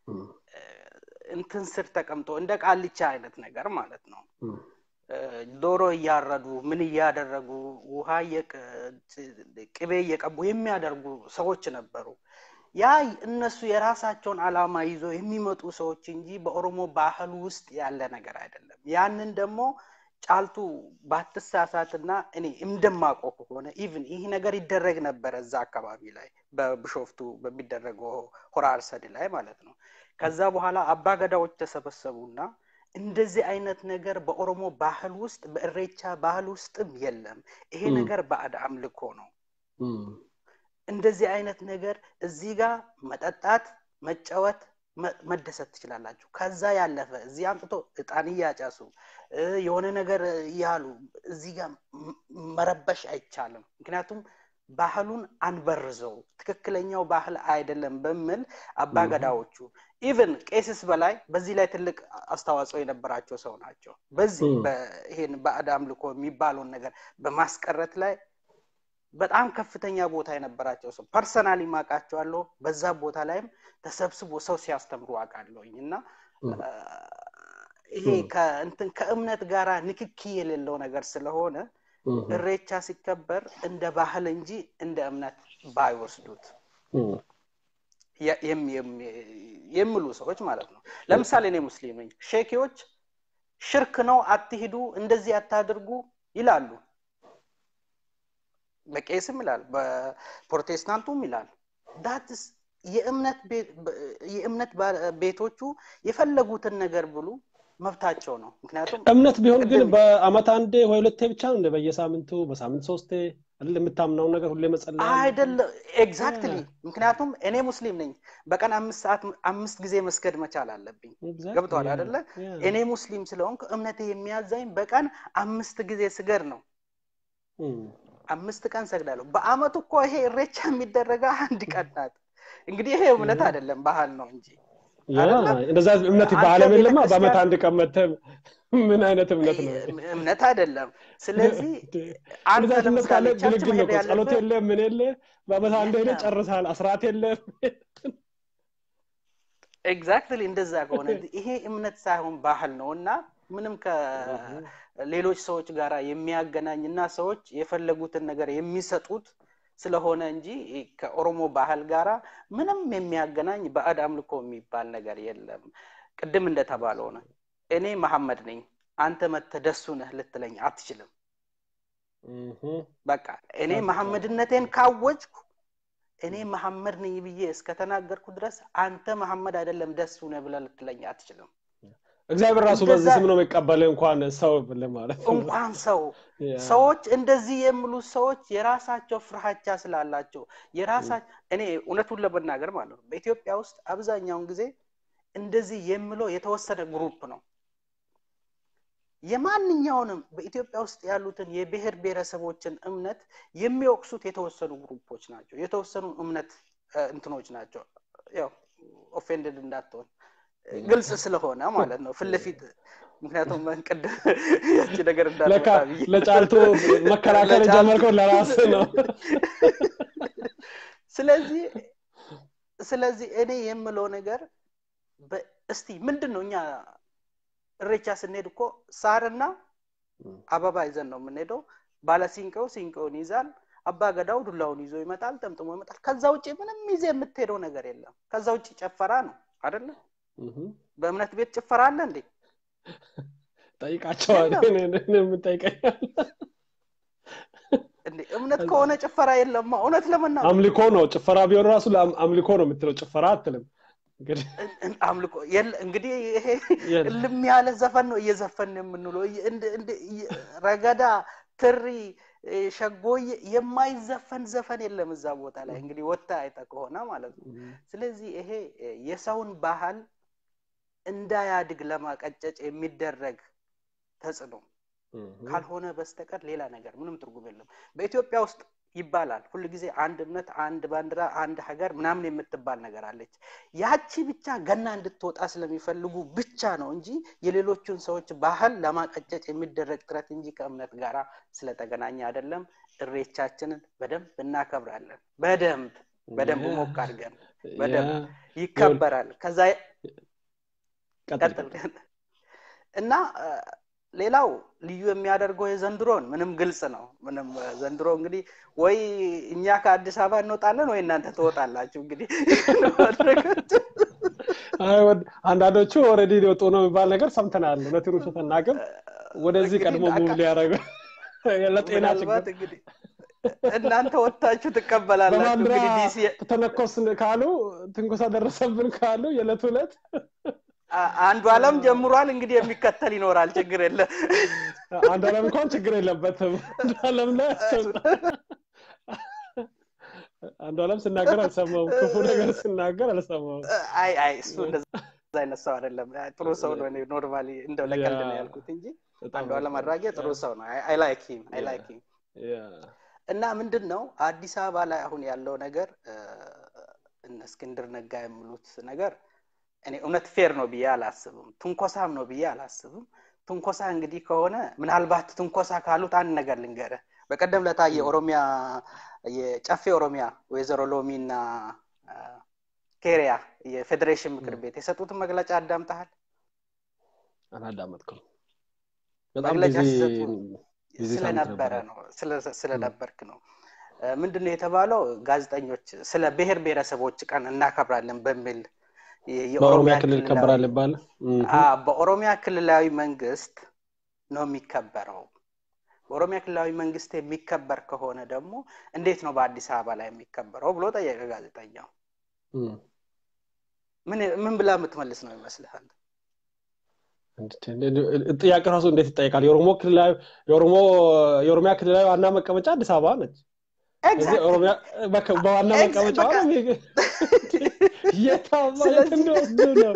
እንትን ስር ተቀምጦ እንደ ቃልቻ አይነት ነገር ማለት ነው ዶሮ እያረዱ ምን እያደረጉ ውሃ ቅቤ እየቀቡ የሚያደርጉ ሰዎች ነበሩ ያ እነሱ የራሳቸውን አላማ ይዞ የሚመጡ ሰዎች እንጂ በኦሮሞ ባህል ውስጥ ያለ ነገር አይደለም ያንን ደግሞ ጫልቱ ባትሳሳትና እኔ እንደማቆ ከሆነ ኢቭን ይህ ነገር ይደረግ ነበረ እዛ አካባቢ ላይ በብሾፍቱ በሚደረገው ሆራ አርሰድ ላይ ማለት ነው ከዛ በኋላ አባገዳዎች ተሰበሰቡና እንደዚህ አይነት ነገር በኦሮሞ ባህል ውስጥ በእሬቻ ባህል ውስጥም የለም ይሄ ነገር ባዕድ አምልኮ ነው እንደዚህ አይነት ነገር እዚህ ጋር መጠጣት መጫወት መደሰት ትችላላችሁ ከዛ ያለፈ እዚህ አምጥቶ እጣን እያጨሱ የሆነ ነገር እያሉ እዚህ ጋር መረበሽ አይቻልም ምክንያቱም ባህሉን አንበርዘው ትክክለኛው ባህል አይደለም በሚል አባገዳዎቹ ኢቨን ቄስስ በላይ በዚህ ላይ ትልቅ አስተዋጽኦ የነበራቸው ሰው ናቸው በዚህ ይሄን ባዕድ አምልኮ የሚባለውን ነገር በማስቀረት ላይ በጣም ከፍተኛ ቦታ የነበራቸው ሰው ፐርሰናሊ ማቃቸዋለሁ በዛ ቦታ ላይም ተሰብስቦ ሰው ሲያስተምሩ አውቃለሁኝ እና ይሄ ከእንትን ከእምነት ጋር ንክኪ የሌለው ነገር ስለሆነ እሬቻ ሲከበር እንደ ባህል እንጂ እንደ እምነት ባይወስዱት የሚሉ ሰዎች ማለት ነው ለምሳሌ እኔ ሙስሊም ነኝ ሼኪዎች ሽርክ ነው አትሂዱ እንደዚህ አታድርጉ ይላሉ በቄስም ይላል በፕሮቴስታንቱም ይላል ዳትስ የእምነት ቤቶቹ የፈለጉትን ነገር ብሉ መብታቸው ነው ምክንያቱም እምነት ቢሆን ግን በአመት አንዴ ወይ ሁለቴ ብቻ ነው እንደ በየሳምንቱ በሳምንት ሶስቴ አይደል የምታምነውን ነገር ሁሌ መጸለይ አይደለም ኤግዛክትሊ ምክንያቱም እኔ ሙስሊም ነኝ በቀን አምስት ሰዓት አምስት ጊዜ መስገድ መቻል አለብኝ ገብተዋል አይደለ እኔ ሙስሊም ስለሆንኩ እምነቴ የሚያዛኝ በቀን አምስት ጊዜ ስገድ ነው አምስት ቀን ሰግዳለሁ በአመቱ እኮ ይሄ እሬቻ የሚደረገ አንድ ቀን ናት እንግዲህ ይሄ እምነት አይደለም ባህል ነው እንጂ እንደዛ እምነት በአለም የለማ በአመት አንድ ቀን መተህ ምን አይነት እምነት ነው እምነት አይደለም ስለዚህ አንድ እምነት ካለ ግልግል ነው ጸሎት የለ ምን የለ በአመት አንድ ሄደ ጨርሳል አስራት የለም ኤግዛክትሊ እንደዛ ከሆነ ይሄ እምነት ሳይሆን ባህል ነው እና ምንም ከሌሎች ሰዎች ጋር የሚያገናኝ እና ሰዎች የፈለጉትን ነገር የሚሰጡት ስለሆነ እንጂ ከኦሮሞ ባህል ጋራ ምንም የሚያገናኝ ባዕድ አምልኮ የሚባል ነገር የለም ቅድም እንደተባለው ነው እኔ መሐመድ ነኝ አንተ መተደሱ ነህ ልትለኝ አትችልም በቃ እኔ መሐመድነቴን ካወጅኩ እኔ መሐመድ ነኝ ብዬ እስከተናገርኩ ድረስ አንተ መሐመድ አይደለም ደስ ነህ ብለህ ልትለኝ አትችልም። እግዚአብሔር ራሱ እንደዛ- በዚህ ስም ነው የሚቀበል እንኳን ሰው ለማለት ነው። እንኳን ሰው ያ። ሰዎች እንደዚህ የሚሉ ሰዎች የራሳቸው ፍርሃቻ ስላላቸው የራሳቸው እኔ እውነቱን ለመናገር ማለት ነው በኢትዮጵያ ውስጥ አብዛኛውን ጊዜ እንደዚህ የሚለው የተወሰነ ግሩፕ ነው። የማንኛውንም በኢትዮጵያ ውስጥ ያሉትን የብሔር ብሔረሰቦችን እምነት የሚወቅሱት የተወሰኑ ግሩፖች ናቸው። የተወሰኑ እምነት እ፣ እንትኖች ናቸው። ያው ኦፌንድድ እንዳትሆን እ፣ ግልጽ ስለሆነ ማለት ነው ፊት ለፊት ምክንያቱም ቅድም ያቺ ነገር ለካ እንዳልመጣ ብዬ ለጫልቱ መከራከር ለጫልቱ- የጀመርከው ለራስ ነው። ስለዚህ ስለዚህ እኔ የምለው ነገር በ- እስቲ ምንድን ነው እኛ እሬቻ ስንሄድ እኮ ሳርና አበባ ይዘን ነው የምንሄደው። ባለ ሲንቀው ሲንቀውን ይዛል። አባ ገዳው ዱላውን ይዞ ይመጣል፣ ጠምጥሞ ይመጣል። ከዛ ውጭ ምንም ይዜ የምትሄደው ነገር የለም። ከዛ ውጭ ጨፈራ ነው አይደለ? እህ። በእምነት ቤት ጭፈራ አለ እንዴ? ጠይቃቸዋል። የለም። እኔ- እኔ የምጠይቀኛል። እንዴ እምነት ከሆነ ጭፈራ የለማ። እውነት ለመናገር አምልኮ ነው። ጭፈራ ቢሆን ራሱ ለአም- አምልኮ ነው የምትለው፣ ጭፈራ አትልም። እንግዲህ እን- እን- አምልኮ የለ እንግዲህ ይሄ የለም። እልም ያለ ዘፈን ነው እየዘፈን የምንውለው። እየ- እንደ- እንደ- እየ- ረገዳ፣ ትሪ፣ እ፣ ሸጎዬ የማይዘፈን ዘፈን የለም እዛ ቦታ ላይ እንግዲህ ወታ አይተ ከሆነ ማለት ነው። ስለዚህ ይሄ እ፣ የሰውን ባህል እንዳያድግ ለማቀጨጭ የሚደረግ ተጽዕኖ እህ። ካልሆነ በስተቀር ሌላ ነገር ምንም ትርጉም የለም። በኢትዮጵያ ውስጥ ይባላል ሁል ጊዜ አንድነት፣ አንድ ባንዲራ፣ አንድ ሀገር ምናምን የምትባል ነገር አለች። ያቺ ብቻ ገና እንድትወጣ ስለሚፈልጉ ብቻ ነው እንጂ የሌሎቹን ሰዎች ባህል ለማቀጨጭ የሚደረግ ጥረት እንጂ ከእምነት ጋራ ስለተገናኘ አይደለም። እሬቻችንን በደንብ እናከብራለን። በደንብ በደንብ ያ- ሞቅ አድርገን በደንብ ያ- ይከበራል። ከዛ ቀጥል፣ ቀጥል ቀጥል። እና እ፣ ሌላው ልዩ የሚያደርገው የዘንድሮን ምንም ግልጽ ነው። ምንም እ፣ ዘንድሮ እንግዲህ ወይ እኛ ከአዲስ አበባ እንወጣለን ወይ እናንተ ትወጣላችሁ። እንግዲህ አይ ወድ- አንዳንዶቹ ኦልሬዲ ሊወጡ ነው የሚባል ነገር ሰምተናል። እውነቱን ውሸት አናውቅም። ወደዚህ እንግዲህ ቀድሞ አቃ- ሙቭ ሊያደርጉ ለጤና ችግር ምናልባት እንግዲህ እናንተ ወጥታችሁ ትቀበላላችሁ። በባንዲራ እንግዲህ ዲሲ ተነኮስን ካሉ ትንኮሳ ደረሰብን ካሉ የዕለት ዕለት አ- አንዱ አለም ጀምሯል። እንግዲህ የሚከተል ይኖራል። ችግር የለም። አንዱ አለም እንኳን ችግር የለበትም። አንዱ አለም ላይ አንዱ አለም ስናገር አልሰማውም። ክፉ ነገር ስናገር አልሰማውም። አይ አይ እሱ እንደዛ አይነት ሰው አይደለም። ጥሩ ሰው ነው። እኔ ኖርማሊ እንደው ለቀልድ ነው ያ። ያልኩት እንጂ በጣም አንዱ አለም አድራጌ ጥሩ ሰው ነው። አይ ላይክ ሂም አይ ላይክ ሂም ያ። እና ምንድን ነው አዲስ አበባ ላይ አሁን ያለው ነገር እ፣ እነ እስክንድር ነጋ የሚሉት ነገር እኔ እውነት ፌር ነው ብዬ አላስብም። ትንኮሳም ነው ብዬ አላስብም። ትንኮሳ እንግዲህ ከሆነ ምናልባት ትንኮሳ ካሉት አንድ ነገር ልንገርህ። በቀደም ለታ የኦሮሚያ የጨፌ ኦሮሚያ ወይዘሮ ሎሚ እና እ፣ ኬሪያ የፌዴሬሽን ምክር ቤት የሰጡትን መግለጫ አዳምጠሃል? አላዳመጥኩም። በጣም መግለጫ ቢዚ ሲሰጡ ቢዚ ሳምንት ስለነበረ ነበረ። ነው ስለ- ስለነበርክ ነው። እ፣ ምንድን ነው የተባለው? ጋዜጠኞች ስለ ብሔር ብሔረሰቦች ቀን እናከብራለን በሚል የ- በኦሮሚያ የኦሮሚያ ክልል ክልላዊ ይከበራል ይባል አ፣ በኦሮሚያ ክልላዊ መንግስት ነው የሚከበረው። በኦሮሚያ ክልላዊ መንግስት የሚከበር ከሆነ ደግሞ እንዴት ነው በአዲስ አበባ ላይ የሚከበረው ብሎ ጠየቀ ጋዜጠኛው። ምን ምን ብላ የምትመልስ ነው ይመስልሃል? ጥያቄ ራሱ እንዴት ይጠይቃል? የኦሮሞ ክልላዊ የኦሮሞ የኦሮሚያ ክልላዊ ዋና መቀመጫ አዲስ አበባ ነች። እዚህ ኦሮሚያ በከ- በዋና Ex- መቀመጫዋ በቃ- ነው የሚ- የታማ የት ስለዚህ- እንደወስዱ ነው።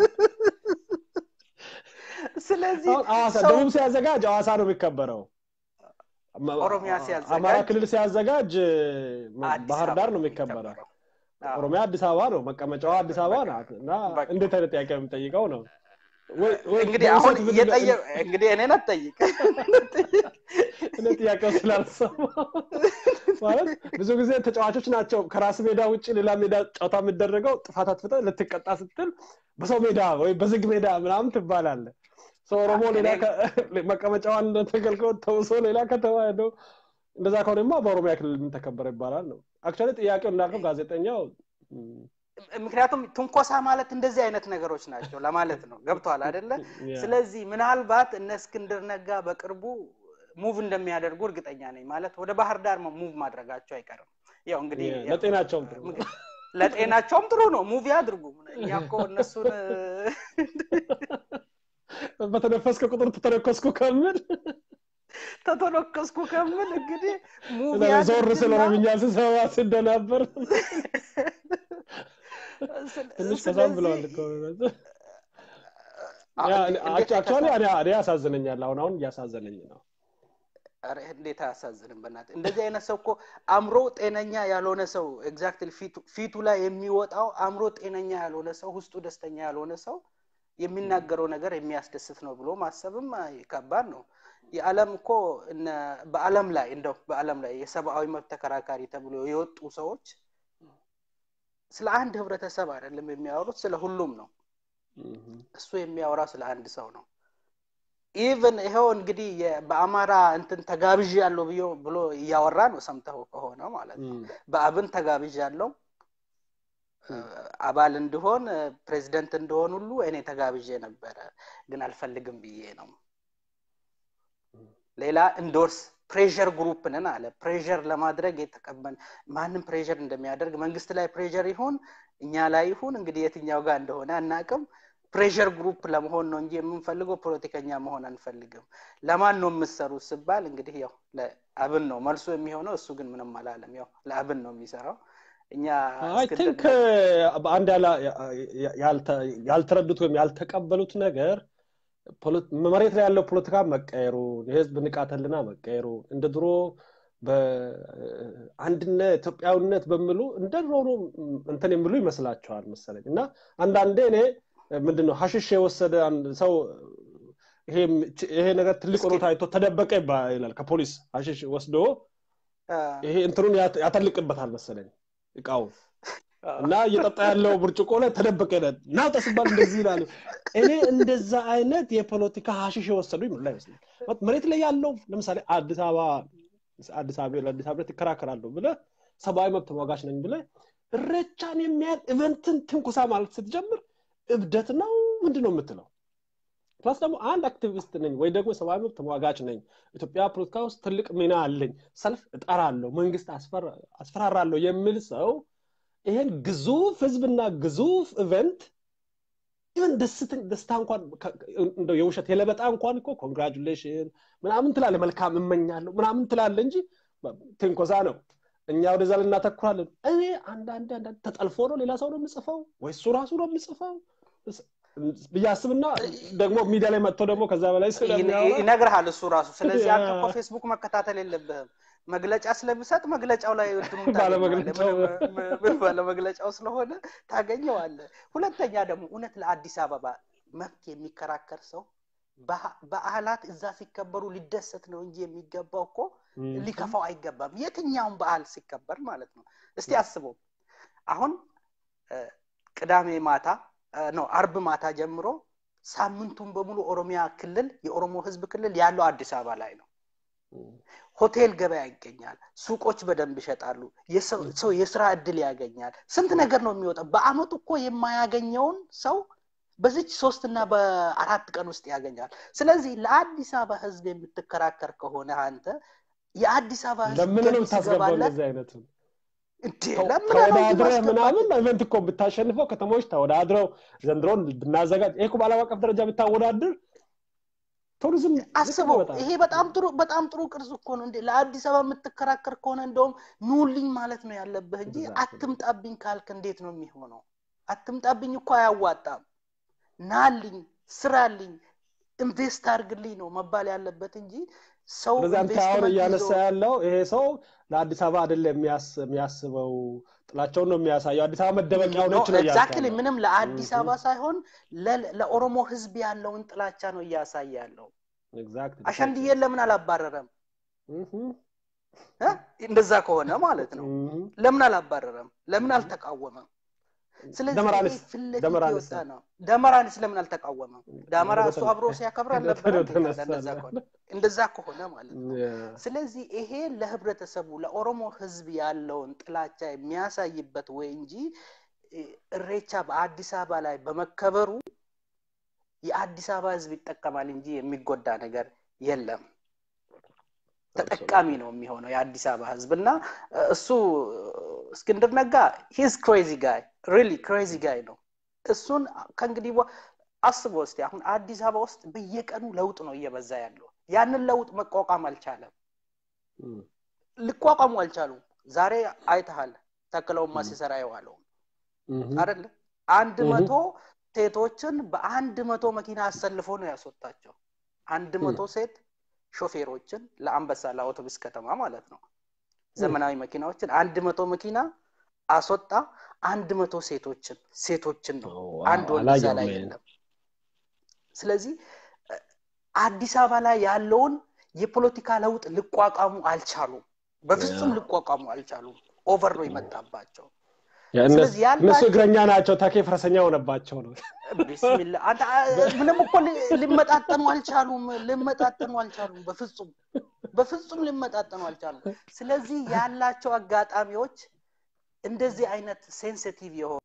ስለዚህ አሁን ሐዋሳ ሰው ደቡብ ሲያዘጋጅ ሐዋሳ ነው የሚከበረው። ማ- ኦሮሚያ ሲያዘጋጅ አማራ ክልል ሲያዘጋጅ አዲስ ባህር አበባ ዳር ነው ነው የሚከበረው። የሚከበረው። አዎ። ኦሮሚያ አዲስ አበባ ነው መቀመጫዋ አዲስ አበባ በቃ- ናት እና በቃ። እንዴት አይነት ጥያቄ ነው የምጠይቀው ነው ወይ- ወይ እንግዲህ በውሰት አሁን ምን- እየጠየቅ እንግዲህ እኔን አትጠይቅ እኔ ጥያቄው ስላልሰማ ማለት ብዙ ጊዜ ተጫዋቾች ናቸው ከራስ ሜዳ ውጭ ሌላ ሜዳ ጨዋታ የሚደረገው ጥፋት አጥፍተህ ልትቀጣ ስትል በሰው ሜዳ ወይ በዝግ ሜዳ ምናምን ትባላለ ሰው ኦሮሞ ሌላ ከ- መቀመጫዋን ተገልግሎ ተውሶ ሌላ ከተማ ሄዶ እንደዛ ከሆነማ በኦሮሚያ ክልል ምን ተከበረ ይባላል ነው አክቹዋሊ ጥያቄው እንዳልከው ጋዜጠኛው ም፣ ምክንያቱም ትንኮሳ ማለት እንደዚህ አይነት ነገሮች ናቸው ለማለት ነው ገብቷል አይደለ ያ፣ ስለዚህ ምናልባት እነ እስክንድር ነጋ በቅርቡ ሙቭ እንደሚያደርጉ እርግጠኛ ነኝ ማለት ወደ ባህር ዳር ሙቭ ማድረጋቸው አይቀርም ያው እንግዲህ ያ- ያው ለጤናቸውም ጥሩ ነው። ምግብ- ለጤናቸውም ጥሩ ነው። ሙቪ አድርጉ። እኛ እኮ እነሱን በተነፈስከ ቁጥር ተተነከስኩ ከምል ተተነከስኩ ከምል እንግዲህ ሙቪ ዞር ስለ አድርግና ኦሮምኛ ስሰማ ስደናበር ስለ- ትንሽ ከዛም ስለዚህ ብለዋል እኮ እውነት። አ- ያ እንዴ- እኔ- እንዴት አክቹዋሊ አይከፋም? እኔ እኔ ያሳዝነኛል። አሁን አሁን እያሳዘነኝ ነው። ኧረ እንዴት አያሳዝንም? በእናትህ እንደዚህ አይነት ሰው እኮ አእምሮ ጤነኛ ያልሆነ ሰው ኤግዛክትሊ ፊቱ ላይ የሚወጣው አእምሮ ጤነኛ ያልሆነ ሰው ውስጡ ደስተኛ ያልሆነ ሰው የሚናገረው ነገር የሚያስደስት ነው ብሎ ማሰብም አይ፣ ከባድ ነው። የዓለም እኮ እነ በዓለም ላይ እንደው በዓለም ላይ የሰብአዊ መብት ተከራካሪ ተብሎ የወጡ ሰዎች ስለ አንድ ህብረተሰብ አይደለም የሚያወሩት፣ ስለ ሁሉም ነው። እም። እሱ የሚያወራው ስለ አንድ ሰው ነው። ኢቨን ይኸው እንግዲህ የ- በአማራ እንትን ተጋብዥ ያለው ብዮ ብሎ እያወራ ነው ሰምተው ከሆነ ማለት ነው። እም። በአብን ተጋብዥ ያለው አባል እንድሆን ፕሬዚደንት እንደሆን ሁሉ እኔ ተጋብዤ ነበረ፣ ግን አልፈልግም ብዬ ነው። ሌላ እንዶርስ ፕሬዠር ግሩፕ ነን አለ። ፕሬዠር ለማድረግ የተቀበል ማንም ፕሬዠር እንደሚያደርግ መንግስት ላይ ፕሬዠር ይሁን እኛ ላይ ይሁን እንግዲህ የትኛው ጋር እንደሆነ አናቅም። ፕሬዠር ግሩፕ ለመሆን ነው እንጂ የምንፈልገው ፖለቲከኛ መሆን አንፈልግም። ለማን ነው የምትሰሩት ስባል እንግዲህ ያው ለአብን ነው መልሱ የሚሆነው። እሱ ግን ምንም አላለም። ያው ለአብን ነው የሚሰራው። እኛ አይ እስክንድር ቲንክ አንድ ያላ- ያልተ- ያልተረዱት ወይም ያልተቀበሉት ነገር ፖለ- መሬት ላይ ያለው ፖለቲካ መቀየሩ የህዝብ ንቃተ ህሊና መቀየሩ እንደ ድሮ በአንድነት ኢትዮጵያዊነት በሚሉ እንደ ድሮ ነው እንትን የሚሉ ይመስላቸዋል መሰለኝ እና አንዳንዴ እኔ ምንድን ነው ሀሽሽ የወሰደ አንድ ሰው ይሄ ይሄ ነገር ትልቅ ሆኖ ታይቶ ተደበቀ ይባ- ይላል ከፖሊስ ሀሽሽ ወስዶ አ፣ ይሄ እንትኑን ያት- ያተልቅበታል መሰለኝ እቃውን እና እየጠጣ ያለው ብርጭቆ ላይ ተደበቀ ይላል ናውጣ ሲባል እንደዚህ ይላሉ እኔ እንደዛ አይነት የፖለቲካ ሀሽሽ የወሰዱ ይምላ ይመስላል መሬት ላይ ያለው ለምሳሌ አዲስ አበባ አዲስ አበባ ለአዲስ አበባ ይከራከራለሁ ብለ ሰብአዊ መብት ተሟጋች ነኝ ብለ እረቻን የሚያህል ኢቨንትን ትንኩሳ ማለት ስትጀምር እብደት ነው ምንድን ነው የምትለው ፕላስ ደግሞ አንድ አክቲቪስት ነኝ ወይ ደግሞ ሰብአዊ መብት ተሟጋች ነኝ ኢትዮጵያ ፖለቲካ ውስጥ ትልቅ ሚና አለኝ ሰልፍ እጠራለሁ መንግስት አስፈራ- አስፈራራለሁ የሚል ሰው ይሄን ግዙፍ ህዝብና ግዙፍ ኢቨንት ኢቨን ደስታ እንኳን ከ- እንደው የውሸት የለበጣ እንኳን እኮ ኮንግራጁሌሽን ምናምን ትላለ መልካም እመኛለሁ ምናምን ትላለ እንጂ ትንኮሳ ነው እኛ ወደዛ ልናተኩራለን እኔ አንዳንድ አንዳንድ ተጠልፎ ነው ሌላ ሰው ነው የምጽፈው ወይ እሱ ራሱ ነው የምጽፈው ብዬ አስብና ደግሞ ሚዲያ ላይ መጥቶ ደግሞ ከዛ በላይ ስለሚያወራ ይነግርሃል እሱ ራሱ። ስለዚህ ያ። አንተ እኮ ፌስቡክ መከታተል የለብህም። መግለጫ ስለሚሰጥ መግለጫው ላይ እንትኑን ባለመግለጫው። ታገኘዋለህ። ምንም- ምንም ባለመግለጫው ስለሆነ ታገኘዋለህ። ሁለተኛ ደግሞ እውነት ለአዲስ አበባ መብት የሚከራከር ሰው በ- በዓላት እዛ ሲከበሩ ሊደሰት ነው እንጂ የሚገባው እኮ ም፣ ሊከፋው አይገባም። የትኛውን በዓል ሲከበር ማለት ነው። እስቲ አስበው አሁን እ፣ ቅዳሜ ማታ ነው አርብ ማታ ጀምሮ ሳምንቱን በሙሉ ኦሮሚያ ክልል የኦሮሞ ህዝብ ክልል ያለው አዲስ አበባ ላይ ነው። ሆቴል ገበያ ይገኛል። ሱቆች በደንብ ይሸጣሉ። የሰው ሰው የስራ እድል ያገኛል። ስንት ነገር ነው የሚወጣው። በአመቱ እኮ የማያገኘውን ሰው በዚች ሶስትና በአራት ቀን ውስጥ ያገኛል። ስለዚህ ለአዲስ አበባ ህዝብ የምትከራከር ከሆነ አንተ የአዲስ አበባ ህዝብ ለምን ነው ገቢ የምታስገባው ሲገባለት እንደዚህ አይነቱ እንዴ ለምን ነው እንጂ ተወዳድረህ ማስገባት ምናምን ኢቨንት እኮ ብታሸንፈው ከተሞች ተወዳድረው ዘንድሮን ብናዘጋጅ ይሄ እኮ በዓለም አቀፍ ደረጃ ብታወዳድር ቱሪዝም አስበው በጣም ይሄ በጣም ጥሩ በጣም ጥሩ ቅርጽ እኮ ነው እንዴ ለአዲስ አበባ የምትከራከር ከሆነ እንደውም ኑልኝ ማለት ነው ያለብህ እንጂ Exactly. አትምጣብኝ ካልክ እንዴት ነው የሚሆነው አትምጣብኝ እኮ አያዋጣም ናልኝ ስራልኝ ኢንቨስት አድርግልኝ ነው መባል ያለበት እንጂ ሰው ስለዚህ አንተ አሁን ኢንቨስትመንት እያነሳ ይዞ ያለው ይሄ ሰው ለአዲስ አበባ አይደለም የሚያስ- የሚያስበው ጥላቸውን ነው የሚያሳየው አዲስ አበባ መደበቂያ ሆነች ነው እያልክ ኤግዛክትሊ ያለው። ምንም ለአዲስ Mhm. አበባ ሳይሆን ለ- ለኦሮሞ ህዝብ ያለውን ጥላቻ ነው እያሳየ ያለው Exactly. አሸንድዬን ለምን አላባረረም Mhm. እ? እንደዛ ከሆነ ማለት ነው Mhm. ለምን አላባረረም? ለምን አልተቃወመም? ስለዚህ ደመራንስ- ይሄ ፊት ለፊት ደመራንስ የወጣ ነው። ደመራንስ ለምን አልተቃወመም? ደመራ ወደ እሱ ተነ- አብሮ ሲያከብር አልነበረ ወደ እንዴ ታዲያ? ተነሳ እንደዛ ነው። ከሆነ እንደዛ ከሆነ ማለት ነው። Yeah. ስለዚህ ይሄ ለህብረተሰቡ ለኦሮሞ ህዝብ ያለውን ጥላቻ የሚያሳይበት ወይ እንጂ እ፣ እሬቻ በአዲስ አበባ ላይ በመከበሩ የአዲስ አበባ ህዝብ ይጠቀማል እንጂ የሚጎዳ ነገር የለም። ተጠቃሚ ነው የሚሆነው የአዲስ አበባ ህዝብ እና እሱ እስክንድር ነጋ ሂዝ ክሬዚ ጋይ ሪሊ ክሬዚ ጋይ ነው እሱን ከእንግዲህ አስቦ እስቲ አሁን አዲስ አበባ ውስጥ በየቀኑ ለውጥ ነው እየበዛ ያለው ያንን ለውጥ መቋቋም አልቻለም ሊቋቋሙ አልቻሉም ዛሬ አይተሃል ተክለውማ ሲሰራ የዋለው አይደለ አንድ መቶ ሴቶችን በአንድ መቶ መኪና አሰልፎ ነው ያስወጣቸው አንድ መቶ ሴት ሾፌሮችን ለአንበሳ ለአውቶቡስ ከተማ ማለት ነው ዘመናዊ መኪናዎችን አንድ መቶ መኪና አስወጣ አንድ መቶ ሴቶችን ሴቶችን ነው አንድ ወንድ እዛ ላይ የለም ስለዚህ አዲስ አበባ ላይ ያለውን የፖለቲካ ለውጥ ሊቋቋሙ አልቻሉም በፍጹም ሊቋቋሙ አልቻሉም ኦቨር ነው ይመጣባቸው እነሱ እግረኛ ናቸው ታኬ ፈረሰኛ ሆነባቸው ነው ቢስሚላ ምንም እኮ ሊመጣጠኑ አልቻሉም ሊመጣጠኑ አልቻሉም በፍጹም በፍጹም ሊመጣጠኑ አልቻሉም ስለዚህ ያላቸው አጋጣሚዎች እንደዚህ አይነት ሴንሲቲቭ የሆኑ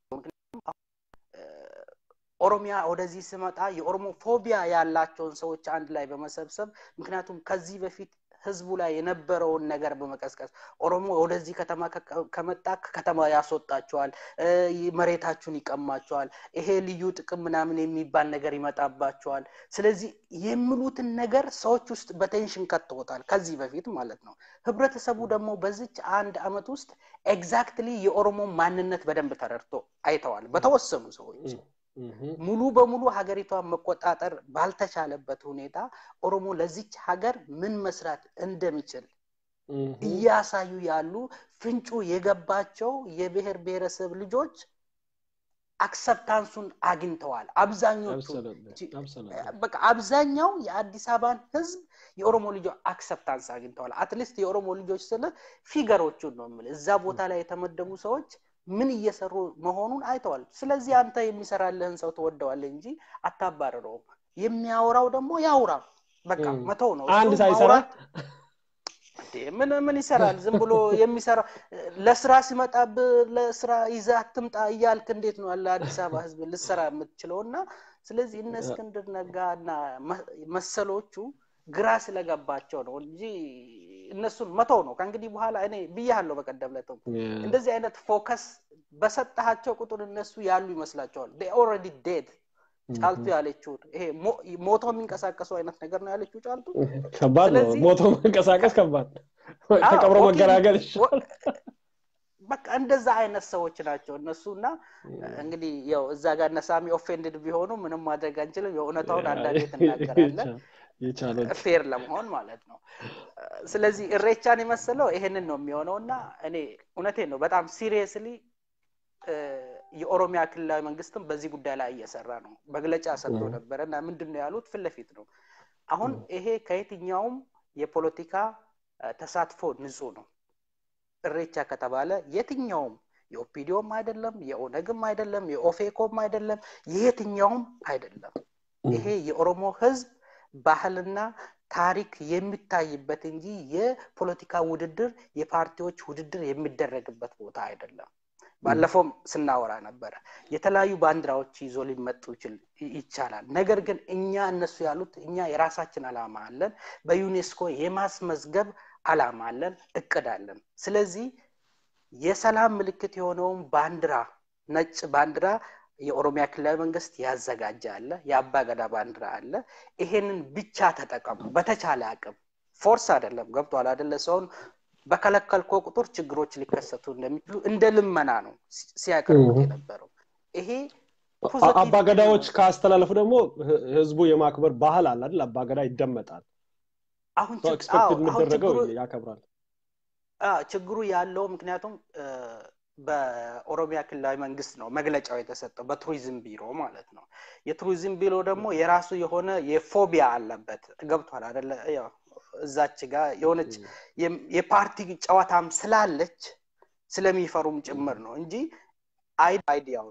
ኦሮሚያ ወደዚህ ስመጣ የኦሮሞ ፎቢያ ያላቸውን ሰዎች አንድ ላይ በመሰብሰብ ምክንያቱም ከዚህ በፊት ህዝቡ ላይ የነበረውን ነገር በመቀስቀስ ኦሮሞ ወደዚህ ከተማ ከመጣ ከከተማ ያስወጣቸዋል መሬታችሁን ይቀማቸዋል ይሄ ልዩ ጥቅም ምናምን የሚባል ነገር ይመጣባቸዋል ስለዚህ የሚሉትን ነገር ሰዎች ውስጥ በቴንሽን ከትቶታል ከዚህ በፊት ማለት ነው ህብረተሰቡ ደግሞ በዚች አንድ አመት ውስጥ ኤግዛክትሊ የኦሮሞ ማንነት በደንብ ተረድቶ አይተዋል በተወሰኑ ሰዎች ሙሉ በሙሉ ሀገሪቷን መቆጣጠር ባልተቻለበት ሁኔታ ኦሮሞ ለዚች ሀገር ምን መስራት እንደሚችል እያሳዩ ያሉ ፍንጩ የገባቸው የብሔር ብሔረሰብ ልጆች አክሰፕታንሱን አግኝተዋል አብዛኞቹ በቃ አብዛኛው የአዲስ አበባን ህዝብ የኦሮሞ ልጆች አክሰፕታንስ አግኝተዋል አትሊስት የኦሮሞ ልጆች ስለ ፊገሮቹን ነው የምል እዛ ቦታ ላይ የተመደቡ ሰዎች ምን እየሰሩ መሆኑን አይተዋል ስለዚህ አንተ የሚሰራልህን ሰው ትወደዋለ እንጂ አታባረረውም የሚያወራው ደግሞ ያውራ በቃ መተው ነው አንድ ሳይሰራ ምን ምን ይሰራል ዝም ብሎ የሚሰራ ለስራ ሲመጣብ ለስራ ይዘ አትምጣ እያልክ እንዴት ነው ያለ አዲስ አበባ ህዝብ ልሰራ የምትችለው እና ስለዚህ እነ እስክንድር ነጋ እና መሰሎቹ ግራ ስለገባቸው ነው እንጂ እነሱን መተው ነው ከእንግዲህ በኋላ እኔ ብያለሁ በቀደም ለትም እንደዚህ አይነት ፎከስ በሰጠሃቸው ቁጥር እነሱ ያሉ ይመስላቸዋል ኦልሬዲ ዴድ ጫልቱ ያለችው ይሄ ሞቶ የሚንቀሳቀሱ አይነት ነገር ነው ያለችው ጫልቱ ከባድ ነው ሞቶ መንቀሳቀስ ከባድ ተቀብሮ መገራገል ይሻል በቃ እንደዛ አይነት ሰዎች ናቸው እነሱ እና እንግዲህ ያው እዛ ጋር ነሳሚ ኦፌንድድ ቢሆኑ ምንም ማድረግ አንችልም የእውነታውን አንዳንዴ ትናገራለን ፌር ለመሆን ማለት ነው ስለዚህ እሬቻን የመሰለው ይሄንን ነው የሚሆነው እና እኔ እውነቴን ነው በጣም ሲሪየስሊ የኦሮሚያ ክልላዊ መንግስትም በዚህ ጉዳይ ላይ እየሰራ ነው መግለጫ ሰጥቶ ነበረ እና ምንድን ነው ያሉት ፊት ለፊት ነው አሁን ይሄ ከየትኛውም የፖለቲካ ተሳትፎ ንጹህ ነው እሬቻ ከተባለ የትኛውም የኦፒዲዮም አይደለም የኦነግም አይደለም የኦፌኮም አይደለም የየትኛውም አይደለም ይሄ የኦሮሞ ህዝብ ባህልና ታሪክ የሚታይበት እንጂ የፖለቲካ ውድድር የፓርቲዎች ውድድር የሚደረግበት ቦታ አይደለም ባለፈውም ስናወራ ነበረ የተለያዩ ባንዲራዎች ይዞ ሊመጡ ይቻላል ነገር ግን እኛ እነሱ ያሉት እኛ የራሳችን አላማ አለን በዩኔስኮ የማስመዝገብ አላማ አለን እቅድ አለን ስለዚህ የሰላም ምልክት የሆነውን ባንዲራ ነጭ ባንዲራ የኦሮሚያ ክልላዊ መንግስት ያዘጋጀ አለ የአባ ገዳ ባንዲራ አለ ይሄንን ብቻ ተጠቀሙ በተቻለ አቅም ፎርስ አይደለም ገብቷል አደለ ሰውን በከለከልኮ ቁጥር ችግሮች ሊከሰቱ እንደሚችሉ እንደ ልመና ነው ሲያቀርቡት የነበረው ይሄ አባገዳዎች ካስተላለፉ ደግሞ ህዝቡ የማክበር ባህል አለ አይደል አባገዳ ይደመጣል አሁን ኤክስፔክት የሚደረገው ያከብራል ችግሩ ያለው ምክንያቱም በኦሮሚያ ክልላዊ መንግስት ነው መግለጫው የተሰጠው በቱሪዝም ቢሮ ማለት ነው የቱሪዝም ቢሮ ደግሞ የራሱ የሆነ የፎቢያ አለበት ገብቷል አደለ እዛች ጋር የሆነች የፓርቲ ጨዋታም ስላለች ስለሚፈሩም ጭምር ነው እንጂ አይዲያውን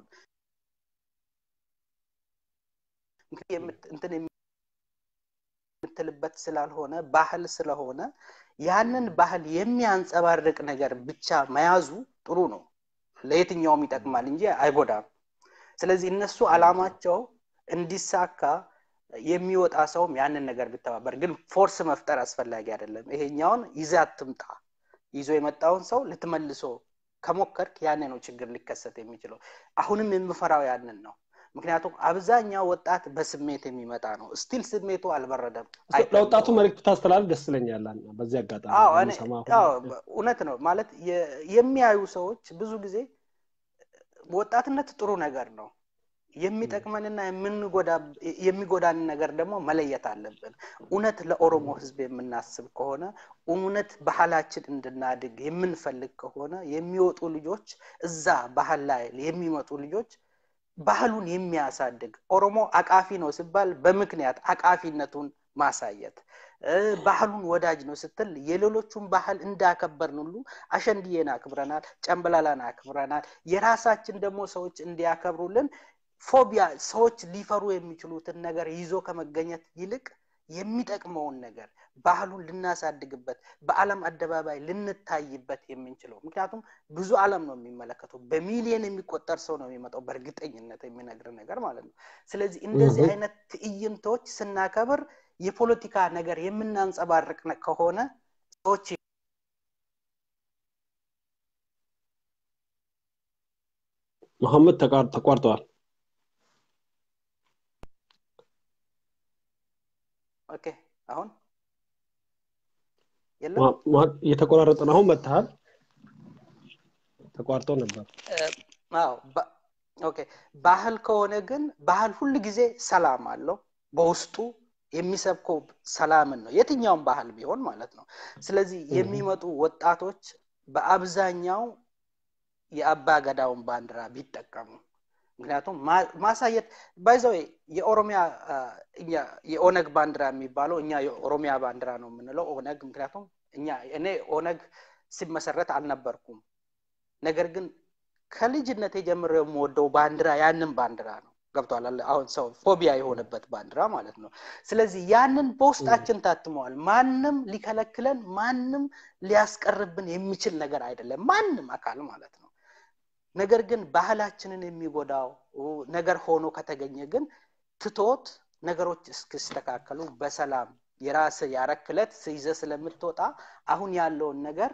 እንትን የምትልበት ስላልሆነ ባህል ስለሆነ ያንን ባህል የሚያንጸባርቅ ነገር ብቻ መያዙ ጥሩ ነው ለየትኛውም ይጠቅማል እንጂ አይጎዳም ስለዚህ እነሱ አላማቸው እንዲሳካ የሚወጣ ሰውም ያንን ነገር ቢተባበር፣ ግን ፎርስ መፍጠር አስፈላጊ አይደለም። ይሄኛውን ይዘህ አትምጣ። ይዞ የመጣውን ሰው ልትመልሶ ከሞከርክ ያኔ ነው ችግር ሊከሰት የሚችለው። አሁንም የምፈራው ያንን ነው። ምክንያቱም አብዛኛው ወጣት በስሜት የሚመጣ ነው። ስቲል ስሜቱ አልበረደም። ለወጣቱ መልዕክት ታስተላልፍ ደስ ይለኛል። በዚህ አጋጣሚ አዎ፣ እኔ- የምሰማ አዎ፣ እውነት ነው ማለት የ- የሚያዩ ሰዎች ብዙ ጊዜ ወጣትነት ጥሩ ነገር ነው። የሚጠቅመንና የምንጎዳ የሚጎዳን ነገር ደግሞ መለየት አለብን። እውነት ለኦሮሞ ሕዝብ የምናስብ ከሆነ እውነት ባህላችን እንድናድግ የምንፈልግ ከሆነ የሚወጡ ልጆች እዛ ባህል ላይ የሚመጡ ልጆች ባህሉን የሚያሳድግ ኦሮሞ አቃፊ ነው ሲባል በምክንያት አቃፊነቱን ማሳየት እ፣ ባህሉን ወዳጅ ነው ስትል የሌሎቹን ባህል እንዳከበርን ሁሉ አሸንድዬን አክብረናል፣ ጨምበላላን አክብረናል። የራሳችን ደግሞ ሰዎች እንዲያከብሩልን ፎቢያ ሰዎች ሊፈሩ የሚችሉትን ነገር ይዞ ከመገኘት ይልቅ የሚጠቅመውን ነገር ባህሉን ልናሳድግበት በዓለም አደባባይ ልንታይበት የምንችለው ምክንያቱም ብዙ ዓለም ነው የሚመለከተው። በሚሊየን የሚቆጠር ሰው ነው የሚመጣው፣ በእርግጠኝነት የሚነግር ነገር ማለት ነው። ስለዚህ እንደዚህ እህ። አይነት ትዕይንቶች ስናከብር የፖለቲካ ነገር የምናንጸባርቅ ነ- ከሆነ ሰዎች መሐመድ ተቃር- ተቋርጠዋል። ኦኬ አሁን የለም ማ- ማ- እየተቆራረጠ ነው። አሁን መጥተሃል። ተቋርጦ ነበር። አዎ ባ- ኦኬ ባህል ከሆነ ግን ባህል ሁል ጊዜ ሰላም አለው በውስጡ የሚሰብከው ሰላምን ነው የትኛውም ባህል ቢሆን ማለት ነው ስለዚህ እህ። የሚመጡ ወጣቶች በአብዛኛው የአባ ገዳውን ባንዲራ ቢጠቀሙ ምክንያቱም ማ- ማሳየት ባይዘው የኦሮሚያ አ፣ እኛ የኦነግ ባንዲራ የሚባለው እኛ የኦሮሚያ ባንዲራ ነው የምንለው ኦነግ ምክንያቱም እኛ እኔ ኦነግ ሲመሰረት አልነበርኩም ነገር ግን ከልጅነቴ ጀምሮ የምወደው ባንዲራ ያንን ባንዲራ ነው ገብቷል አለ አሁን ሰው ፎቢያ የሆነበት ባንዲራ ማለት ነው ስለዚህ ያንን በውስጣችን ታትመዋል ማንም ሊከለክለን ማንም ሊያስቀርብን የሚችል ነገር አይደለም ማንም አካል ማለት ነው ነገር ግን ባህላችንን የሚጎዳው ነገር ሆኖ ከተገኘ ግን ትቶት ነገሮች እስክስተካከሉ በሰላም የራስ ያረክለት ይዘ ስለምትወጣ አሁን ያለውን ነገር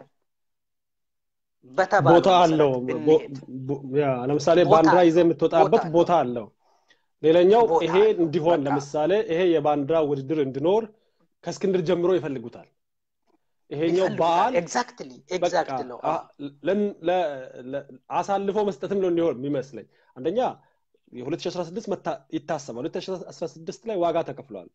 በተባለው ቦታ አለው። መሰረት ቦ- ብንሄድ ቦ- ያ ለምሳሌ ቦታ ባንዲራ ይዘህ አለው። የምትወጣበት ቦታ ቦታ አለው። ሌላኛው ቦታ ይሄ አለው። እንዲሆን በቃ ለምሳሌ ይሄ የባንዲራ ውድድር እንዲኖር ከእስክንድር ጀምሮ ይፈልጉታል። ይሄኛው ይፈልጉታል። በዓል ኤግዛክትሊ በቃ ኤግዛክት ነው። አ- ለን- ለ- ለ- አሳልፎ መስጠትም ነው እንዲሆን የሚመስለኝ። አንደኛ የ2016 መታ- ይታሰባል። 2016 ላይ ዋጋ ተከፍሏል።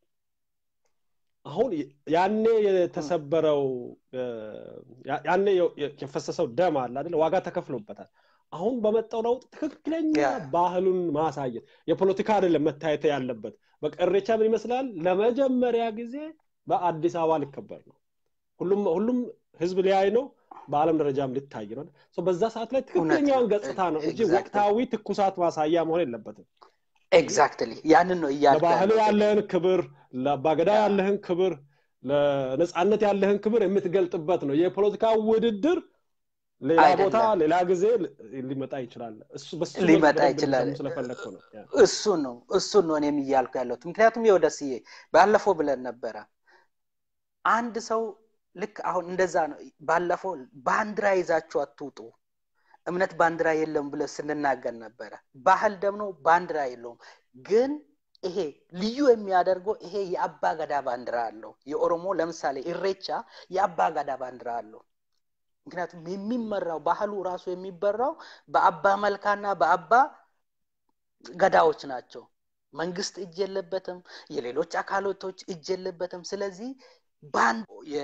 አሁን ያኔ የተሰበረው እ፣ ያ- ያኔ የ- የ- የፈሰሰው ደም አለ አይደለ? ዋጋ ተከፍሎበታል። አሁን በመጣው ለውጥ ትክክለኛ ያ ባህሉን ማሳየት የፖለቲካ አይደለም መታየት ያለበት። በቃ እሬቻ ምን ይመስላል? ለመጀመሪያ ጊዜ በአዲስ አበባ ሊከበር ነው። ሁሉም ሁሉም ህዝብ ሊያይ ነው። በዓለም ደረጃም ሊታይ ነው። ሶ በዛ ሰዓት ላይ እውነት ትክክለኛውን ነው። ገጽታ ነው እንጂ ኤግዛክትሊ ወቅታዊ ትኩሳት ማሳያ መሆን የለበትም። ኤግዛክትሊ ያንን ነው እያልኩ ለባህል ያለሁት እኔ። ያለህን ክብር፣ ለአባገዳ ያ ያለህን ክብር፣ ለነፃነት ያለህን ክብር የምትገልጥበት ነው። የፖለቲካ ውድድር ሌላ ቦታ አይደለም ሌላ ጊዜ ል- ሊመጣ ይችላል። እሱ በሱ መልክ ሊመጣ በደንብ ይችላል። እንዲሰሙ ስለፈለግኩ ነው። ያ። እሱ ነው እሱን ነው እኔም እያልኩ ያለሁት። ምክንያቱም የወደስዬ ባለፈው ብለን ነበረ አንድ ሰው ልክ አሁን እንደዛ ነው። ባለፈው ባንዲራ ይዛችሁ አትውጡ፣ እምነት ባንዲራ የለም ብለን ስንናገር ነበረ። ባህል ደግሞ ባንዲራ የለውም። ግን ይሄ ልዩ የሚያደርገው ይሄ የአባ ገዳ ባንዲራ አለው። የኦሮሞ ለምሳሌ ኢሬቻ የአባ ገዳ ባንዲራ አለው። ምክንያቱም የሚመራው ባህሉ ራሱ የሚበራው በአባ መልካና በአባ ገዳዎች ናቸው። መንግስት እጅ የለበትም። የሌሎች አካላቶች እጅ የለበትም። ስለዚህ ባንድ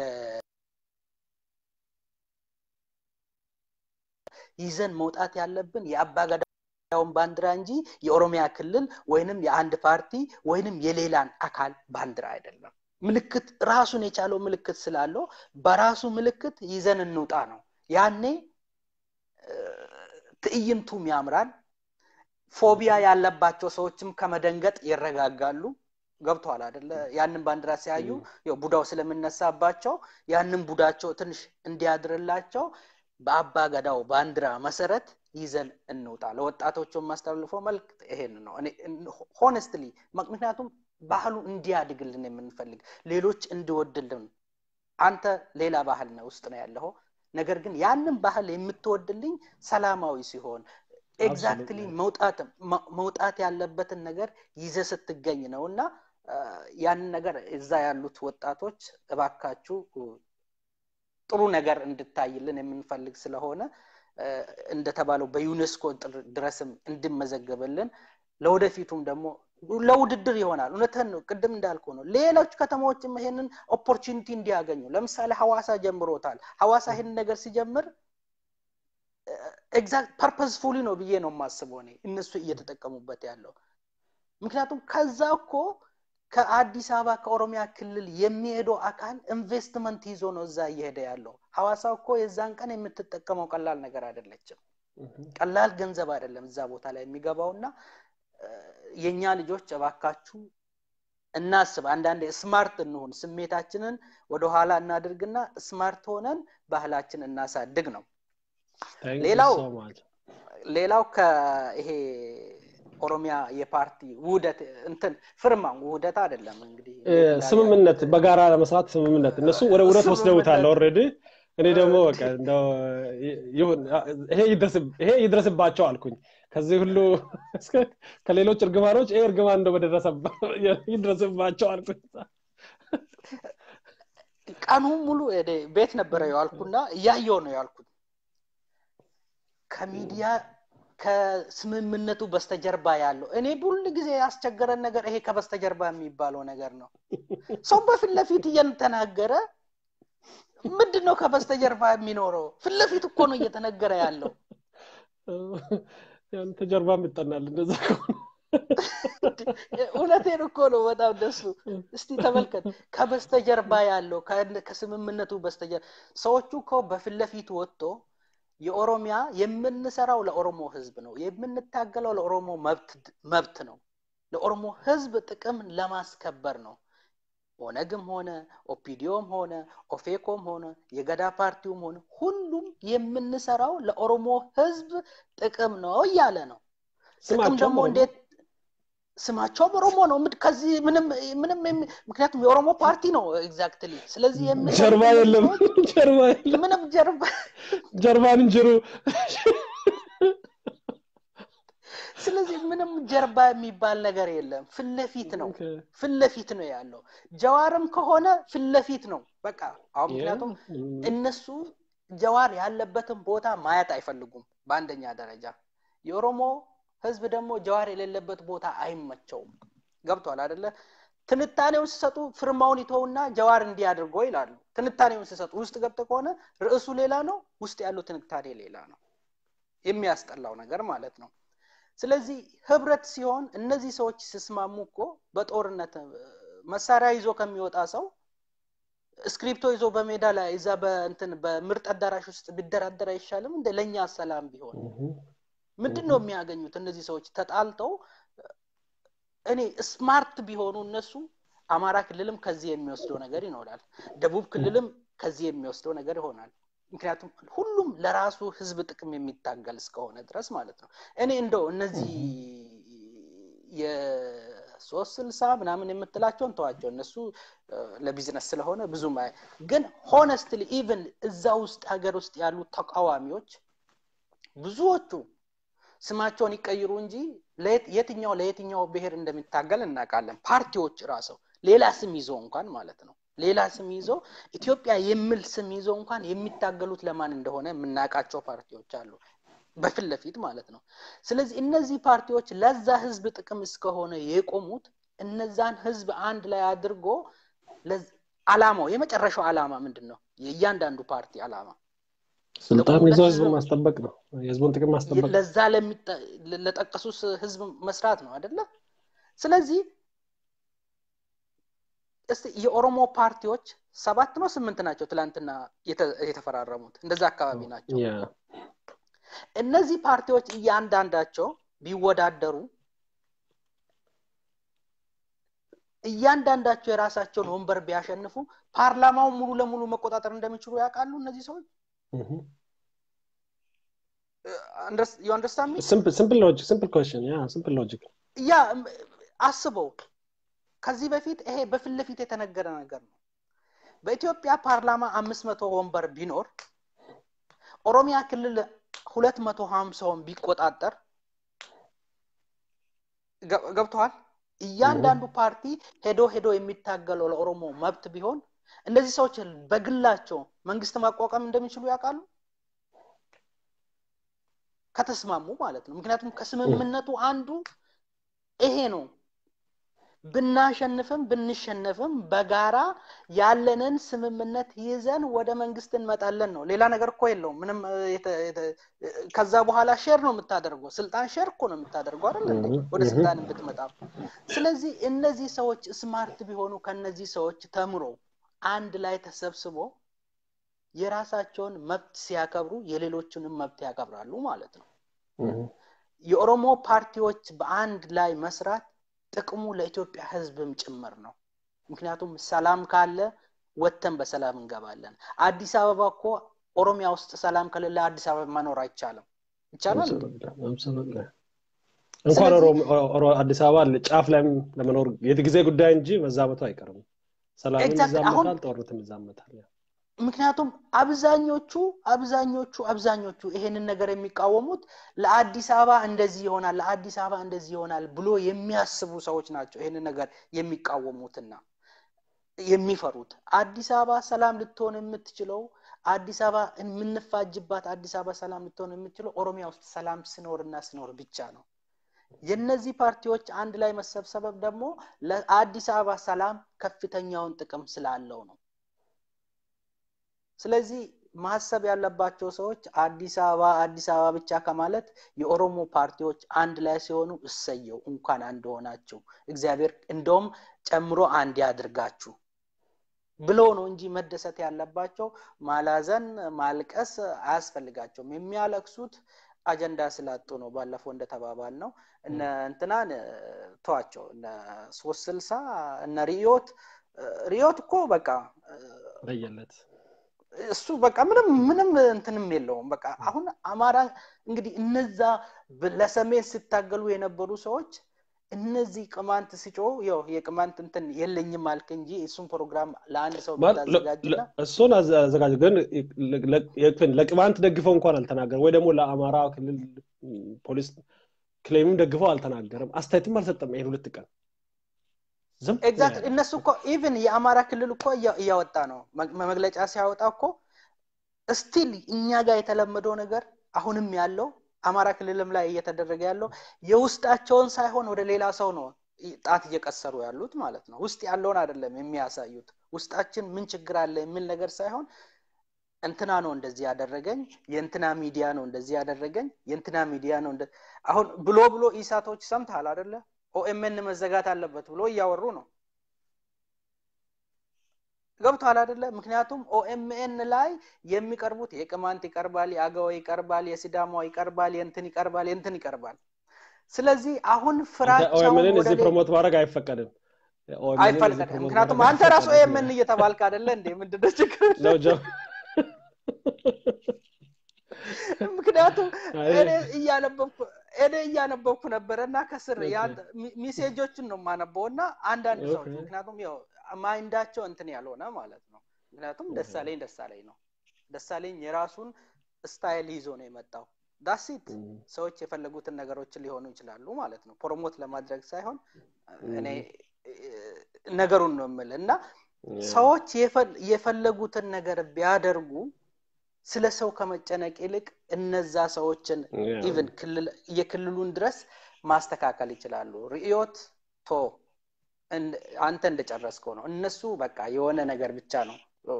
ይዘን መውጣት ያለብን የአባ ገዳውን ባንዲራ እንጂ የኦሮሚያ ክልል ወይንም የአንድ ፓርቲ ወይንም የሌላን አካል ባንዲራ አይደለም። ምልክት ራሱን የቻለው ምልክት ስላለው በራሱ ምልክት ይዘን እንውጣ ነው። ያኔ እ፣ ትዕይንቱም ያምራል። ፎቢያ ያለባቸው ሰዎችም ከመደንገጥ ይረጋጋሉ። ገብተዋል አደለ? ያንን ባንዲራ ሲያዩ ያው ቡዳው ስለምነሳባቸው ያንን ቡዳቸው ትንሽ እንዲያድርላቸው በአባ ገዳው ባንዲራ መሰረት ይዘን እንውጣ። ለወጣቶቹ የማስተላልፈው መልክት ይሄን ነው። እኔ ሆነስትሊ ምክንያቱም ባህሉ እንዲያድግልን የምንፈልግ ሌሎች እንዲወድልን አንተ ሌላ ባህል ነው ውስጥ ነው ያለው ነገር ግን ያንን ባህል የምትወድልኝ ሰላማዊ ሲሆን ኤግዛክትሊ መውጣት ያለበትን ነገር ይዘ ስትገኝ ነው እና ያንን ነገር እዛ ያሉት ወጣቶች እባካችሁ ጥሩ ነገር እንድታይልን የምንፈልግ ስለሆነ እንደተባለው በዩኔስኮ ድረስም እንድመዘገብልን ለወደፊቱም ደግሞ ለውድድር ይሆናል እውነትህን ነው ቅድም እንዳልኩ ነው ሌሎች ከተማዎችም ይሄንን ኦፖርቹኒቲ እንዲያገኙ ለምሳሌ ሐዋሳ ጀምሮታል ሐዋሳ ይህን ነገር ሲጀምር ኤግዛክት ፐርፐስፉሊ ነው ብዬ ነው የማስበው እኔ እነሱ እየተጠቀሙበት ያለው ምክንያቱም ከዛ እኮ ከአዲስ አበባ ከኦሮሚያ ክልል የሚሄደው አካል ኢንቨስትመንት ይዞ ነው እዛ እየሄደ ያለው ሐዋሳ እኮ የዛን ቀን የምትጠቀመው ቀላል ነገር አይደለችም ቀላል ገንዘብ አይደለም እዛ ቦታ ላይ የሚገባውና የእኛ ልጆች እባካችሁ እናስብ አንዳንዴ ስማርት እንሁን ስሜታችንን ወደኋላ እናድርግና ስማርት ሆነን ባህላችን እናሳድግ ነው ሌላው ሌላው ከይሄ ኦሮሚያ የፓርቲ ውህደት እንትን ፍርማ ውህደት አይደለም እንግዲህ ስምምነት በጋራ ለመስራት ስምምነት እነሱ ወደ ውህደት ወስደውታል ኦልሬዲ እኔ ደግሞ በቃ እንደው ይሁን ይሄ ይድረስባቸው አልኩኝ ከዚህ ሁሉ ከሌሎች እርግማኖች ይሄ እርግማን እንደው ይድረስባቸው አልኩኝ ቀኑ ሙሉ ቤት ነበረ የዋልኩና እያየው ነው ያልኩት ከሚዲያ ከስምምነቱ በስተጀርባ ያለው እኔ ሁል ጊዜ ያስቸገረን ነገር ይሄ ከበስተጀርባ የሚባለው ነገር ነው ሰው በፊት ለፊት እየተናገረ ምንድን ነው ከበስተጀርባ የሚኖረው ፊት ለፊት እኮ ነው እየተነገረ ያለው ተጀርባም ይጠናል እንደዛ እውነቴን እኮ ነው በጣም ደሱ እስቲ ተመልከት ከበስተጀርባ ያለው ከስምምነቱ በስተጀርባ ሰዎቹ እኮ በፊት ለፊት ወጥቶ የኦሮሚያ የምንሰራው ለኦሮሞ ህዝብ ነው የምንታገለው ለኦሮሞ መብት ነው ለኦሮሞ ህዝብ ጥቅም ለማስከበር ነው ኦነግም ሆነ ኦፒዲዮም ሆነ ኦፌኮም ሆነ የገዳ ፓርቲውም ሆነ ሁሉም የምንሰራው ለኦሮሞ ህዝብ ጥቅም ነው እያለ ነው ጥቅም ደግሞ እንዴት ስማቸውም ኦሮሞ ነው ከዚህ ምንም ምንም ምክንያቱም የኦሮሞ ፓርቲ ነው ኤግዛክትሊ ስለዚህ ጀርባ የለም ጀርባ ምንም ጀርባ ጀርባን እንጅሩ ስለዚህ ምንም ጀርባ የሚባል ነገር የለም ፍለፊት ነው ፍለፊት ነው ያለው ጀዋርም ከሆነ ፍለፊት ነው በቃ አሁን ምክንያቱም እነሱ ጀዋር ያለበትን ቦታ ማየት አይፈልጉም በአንደኛ ደረጃ የኦሮሞ ህዝብ ደግሞ ጀዋር የሌለበት ቦታ አይመቸውም ገብቷል አደለ ትንታኔውን ሲሰጡ ፍርማውን ይተውና ጀዋር እንዲህ አድርጎ ይላሉ ትንታኔውን ሲሰጡ ውስጥ ገብተ ከሆነ ርዕሱ ሌላ ነው ውስጥ ያለው ትንታኔ ሌላ ነው የሚያስጠላው ነገር ማለት ነው ስለዚህ ህብረት ሲሆን እነዚህ ሰዎች ሲስማሙ እኮ በጦርነት መሳሪያ ይዞ ከሚወጣ ሰው ስክሪፕቶ ይዞ በሜዳ ላይ እዛ በእንትን በምርጥ አዳራሽ ውስጥ ቢደራደር አይሻልም እንደ ለእኛ ሰላም ቢሆን ምንድን ነው የሚያገኙት እነዚህ ሰዎች ተጣልተው እኔ ስማርት ቢሆኑ እነሱ አማራ ክልልም ከዚህ የሚወስደው ነገር ይኖራል ደቡብ ክልልም ከዚህ የሚወስደው ነገር ይሆናል ምክንያቱም ሁሉም ለራሱ ህዝብ ጥቅም የሚታገል እስከሆነ ድረስ ማለት ነው እኔ እንደው እነዚህ የሶስት ስልሳ ምናምን የምትላቸውን ተዋቸው እነሱ ለቢዝነስ ስለሆነ ብዙም ግን ሆነስትሊ ኢቨን እዛ ውስጥ ሀገር ውስጥ ያሉ ተቃዋሚዎች ብዙዎቹ ስማቸውን ይቀይሩ እንጂ የትኛው ለየትኛው ብሔር እንደሚታገል እናውቃለን ፓርቲዎች ራሰው ሌላ ስም ይዞ እንኳን ማለት ነው ሌላ ስም ይዞ ኢትዮጵያ የሚል ስም ይዞ እንኳን የሚታገሉት ለማን እንደሆነ የምናውቃቸው ፓርቲዎች አሉ በፊት ለፊት ማለት ነው ስለዚህ እነዚህ ፓርቲዎች ለዛ ህዝብ ጥቅም እስከሆነ የቆሙት እነዛን ህዝብ አንድ ላይ አድርጎ አላማው የመጨረሻው አላማ ምንድን ነው የእያንዳንዱ ፓርቲ አላማ ስልጣን ይዞ ህዝብ ማስጠበቅ ነው የህዝቡን ጥቅም ማስጠበቅ ለዛ ለጠቀሱት ህዝብ መስራት ነው አደለ ስለዚህ እስቲ የኦሮሞ ፓርቲዎች ሰባት ነው ስምንት ናቸው ትላንትና የተፈራረሙት እንደዛ አካባቢ ናቸው እነዚህ ፓርቲዎች እያንዳንዳቸው ቢወዳደሩ እያንዳንዳቸው የራሳቸውን ወንበር ቢያሸንፉ ፓርላማውን ሙሉ ለሙሉ መቆጣጠር እንደሚችሉ ያውቃሉ እነዚህ ሰዎች ዩ አንደርስታንድ ሲምፕል ሎጂክ ሲምፕል ኮሽን ያ ሲምፕል ሎጂክ ያ አስበው ከዚህ በፊት ይሄ በፊት ለፊት የተነገረ ነገር ነው። በኢትዮጵያ ፓርላማ አምስት መቶ ወንበር ቢኖር ኦሮሚያ ክልል ሁለት መቶ ሀምሳውን ቢቆጣጠር ገብተዋል። እያንዳንዱ ፓርቲ ሄዶ ሄዶ የሚታገለው ለኦሮሞ መብት ቢሆን እነዚህ ሰዎች በግላቸው መንግስት ማቋቋም እንደሚችሉ ያውቃሉ ከተስማሙ ማለት ነው። ምክንያቱም ከስምምነቱ አንዱ ይሄ ነው። ብናሸንፍም ብንሸነፍም በጋራ ያለንን ስምምነት ይዘን ወደ መንግስት እንመጣለን ነው። ሌላ ነገር እኮ የለውም። ምንም ከዛ በኋላ ሼር ነው የምታደርገው። ስልጣን ሼር እኮ ነው የምታደርገው አይደል እንዴ? ወደ ስልጣን ብትመጣ። ስለዚህ እነዚህ ሰዎች ስማርት ቢሆኑ ከነዚህ ሰዎች ተምሮ አንድ ላይ ተሰብስቦ የራሳቸውን መብት ሲያከብሩ የሌሎችንም መብት ያከብራሉ ማለት ነው። የኦሮሞ ፓርቲዎች በአንድ ላይ መስራት ጥቅሙ ለኢትዮጵያ ህዝብም ጭምር ነው። ምክንያቱም ሰላም ካለ ወጥተን በሰላም እንገባለን። አዲስ አበባ እኮ ኦሮሚያ ውስጥ ሰላም ከሌለ አዲስ አበባ መኖር አይቻልም። ይቻላል እንኳን አዲስ አበባ ጫፍ ላይም ለመኖር የጊዜ ጉዳይ እንጂ መዛመቱ አይቀርም። ሰላምም ይዛመታል፣ ጦርነትም ይዛመታል። ምክንያቱም አብዛኞቹ አብዛኞቹ አብዛኞቹ ይሄንን ነገር የሚቃወሙት ለአዲስ አበባ እንደዚህ ይሆናል ለአዲስ አበባ እንደዚህ ይሆናል ብሎ የሚያስቡ ሰዎች ናቸው ይሄንን ነገር የሚቃወሙትና የሚፈሩት አዲስ አበባ ሰላም ልትሆን የምትችለው አዲስ አበባ የምንፋጅባት አዲስ አበባ ሰላም ልትሆን የምትችለው ኦሮሚያ ውስጥ ሰላም ስኖርና ስኖር ብቻ ነው የነዚህ ፓርቲዎች አንድ ላይ መሰብሰበብ ደግሞ ለአዲስ አበባ ሰላም ከፍተኛውን ጥቅም ስላለው ነው ስለዚህ ማሰብ ያለባቸው ሰዎች አዲስ አበባ አዲስ አበባ ብቻ ከማለት የኦሮሞ ፓርቲዎች አንድ ላይ ሲሆኑ እሰየው እንኳን አንድ ሆናችሁ እግዚአብሔር እንደውም ጨምሮ አንድ ያድርጋችሁ ብሎ ነው እንጂ መደሰት ያለባቸው ማላዘን ማልቀስ አያስፈልጋቸውም የሚያለቅሱት አጀንዳ ስላጡ ነው ባለፈው እንደተባባል ነው እነ እንትናን ተዋቸው እነ ሶስት ስልሳ እነ ሪዮት ሪዮት እኮ በቃ ለየለት እሱ በቃ ምንም ምንም እንትንም የለውም በቃ አሁን አማራ እንግዲህ እነዛ ለሰሜን ሲታገሉ የነበሩ ሰዎች እነዚህ ቅማንት ሲጮ ያው የቅማንት እንትን የለኝም አልክ እንጂ እሱን ፕሮግራም ለአንድ ሰው ብታዘጋጅና እሱን አዘጋጅ ግን ለቅማንት ደግፈው እንኳን አልተናገርም ወይ ደግሞ ለአማራ ክልል ፖሊስ ክሌምም ደግፈው አልተናገርም አስተያየትም አልሰጠም ይሄን ሁለት ቀን ኤግዛክት እነሱ እኮ ኢቭን የአማራ ክልል እኮ እያወጣ ነው መግለጫ ሲያወጣ እኮ ስቲል እኛ ጋር የተለመደው ነገር አሁንም ያለው አማራ ክልልም ላይ እየተደረገ ያለው የውስጣቸውን ሳይሆን ወደ ሌላ ሰው ነው ጣት እየቀሰሩ ያሉት ማለት ነው ውስጥ ያለውን አይደለም የሚያሳዩት ውስጣችን ምን ችግር አለ የሚል ነገር ሳይሆን እንትና ነው እንደዚህ ያደረገኝ የእንትና ሚዲያ ነው እንደዚህ ያደረገኝ የእንትና ሚዲያ ነው አሁን ብሎ ብሎ ኢሳቶች ሰምተሃል አደለ ኦኤምኤን መዘጋት አለበት ብሎ እያወሩ ነው ገብቷል አደለ ምክንያቱም ኦኤምኤን ላይ የሚቀርቡት የቅማንት ይቀርባል የአገው ይቀርባል የሲዳማው ይቀርባል የንትን ይቀርባል የንትን ይቀርባል ስለዚህ አሁን ፍራቻውን እዚህ ፕሮሞት ማድረግ አይፈቀድም አይፈቀድም ምክንያቱም አንተ ራሱ ኦኤምኤን እየተባልክ አደለ እንዴ ምንድነው ችግር ምክንያቱም እኔ እያነበብኩ እኔ እያነበብኩ ነበረ እና ከስር ሚሴጆችን ነው የማነበው እና አንዳንድ ሰዎች ምክንያቱም ያው ማይንዳቸው እንትን ያልሆነ ማለት ነው ምክንያቱም ደሳለኝ ደሳለኝ ነው ደሳለኝ የራሱን ስታይል ይዞ ነው የመጣው ዳሲት ሰዎች የፈለጉትን ነገሮችን ሊሆኑ ይችላሉ ማለት ነው ፕሮሞት ለማድረግ ሳይሆን እኔ ነገሩን ነው የምል እና ሰዎች የፈለጉትን ነገር ቢያደርጉ ስለ ሰው ከመጨነቅ ይልቅ እነዛ ሰዎችን ኢቭን የክልሉን ድረስ ማስተካከል ይችላሉ ርዕዮት ቶ አንተ እንደጨረስከው ነው እነሱ በቃ የሆነ ነገር ብቻ ነው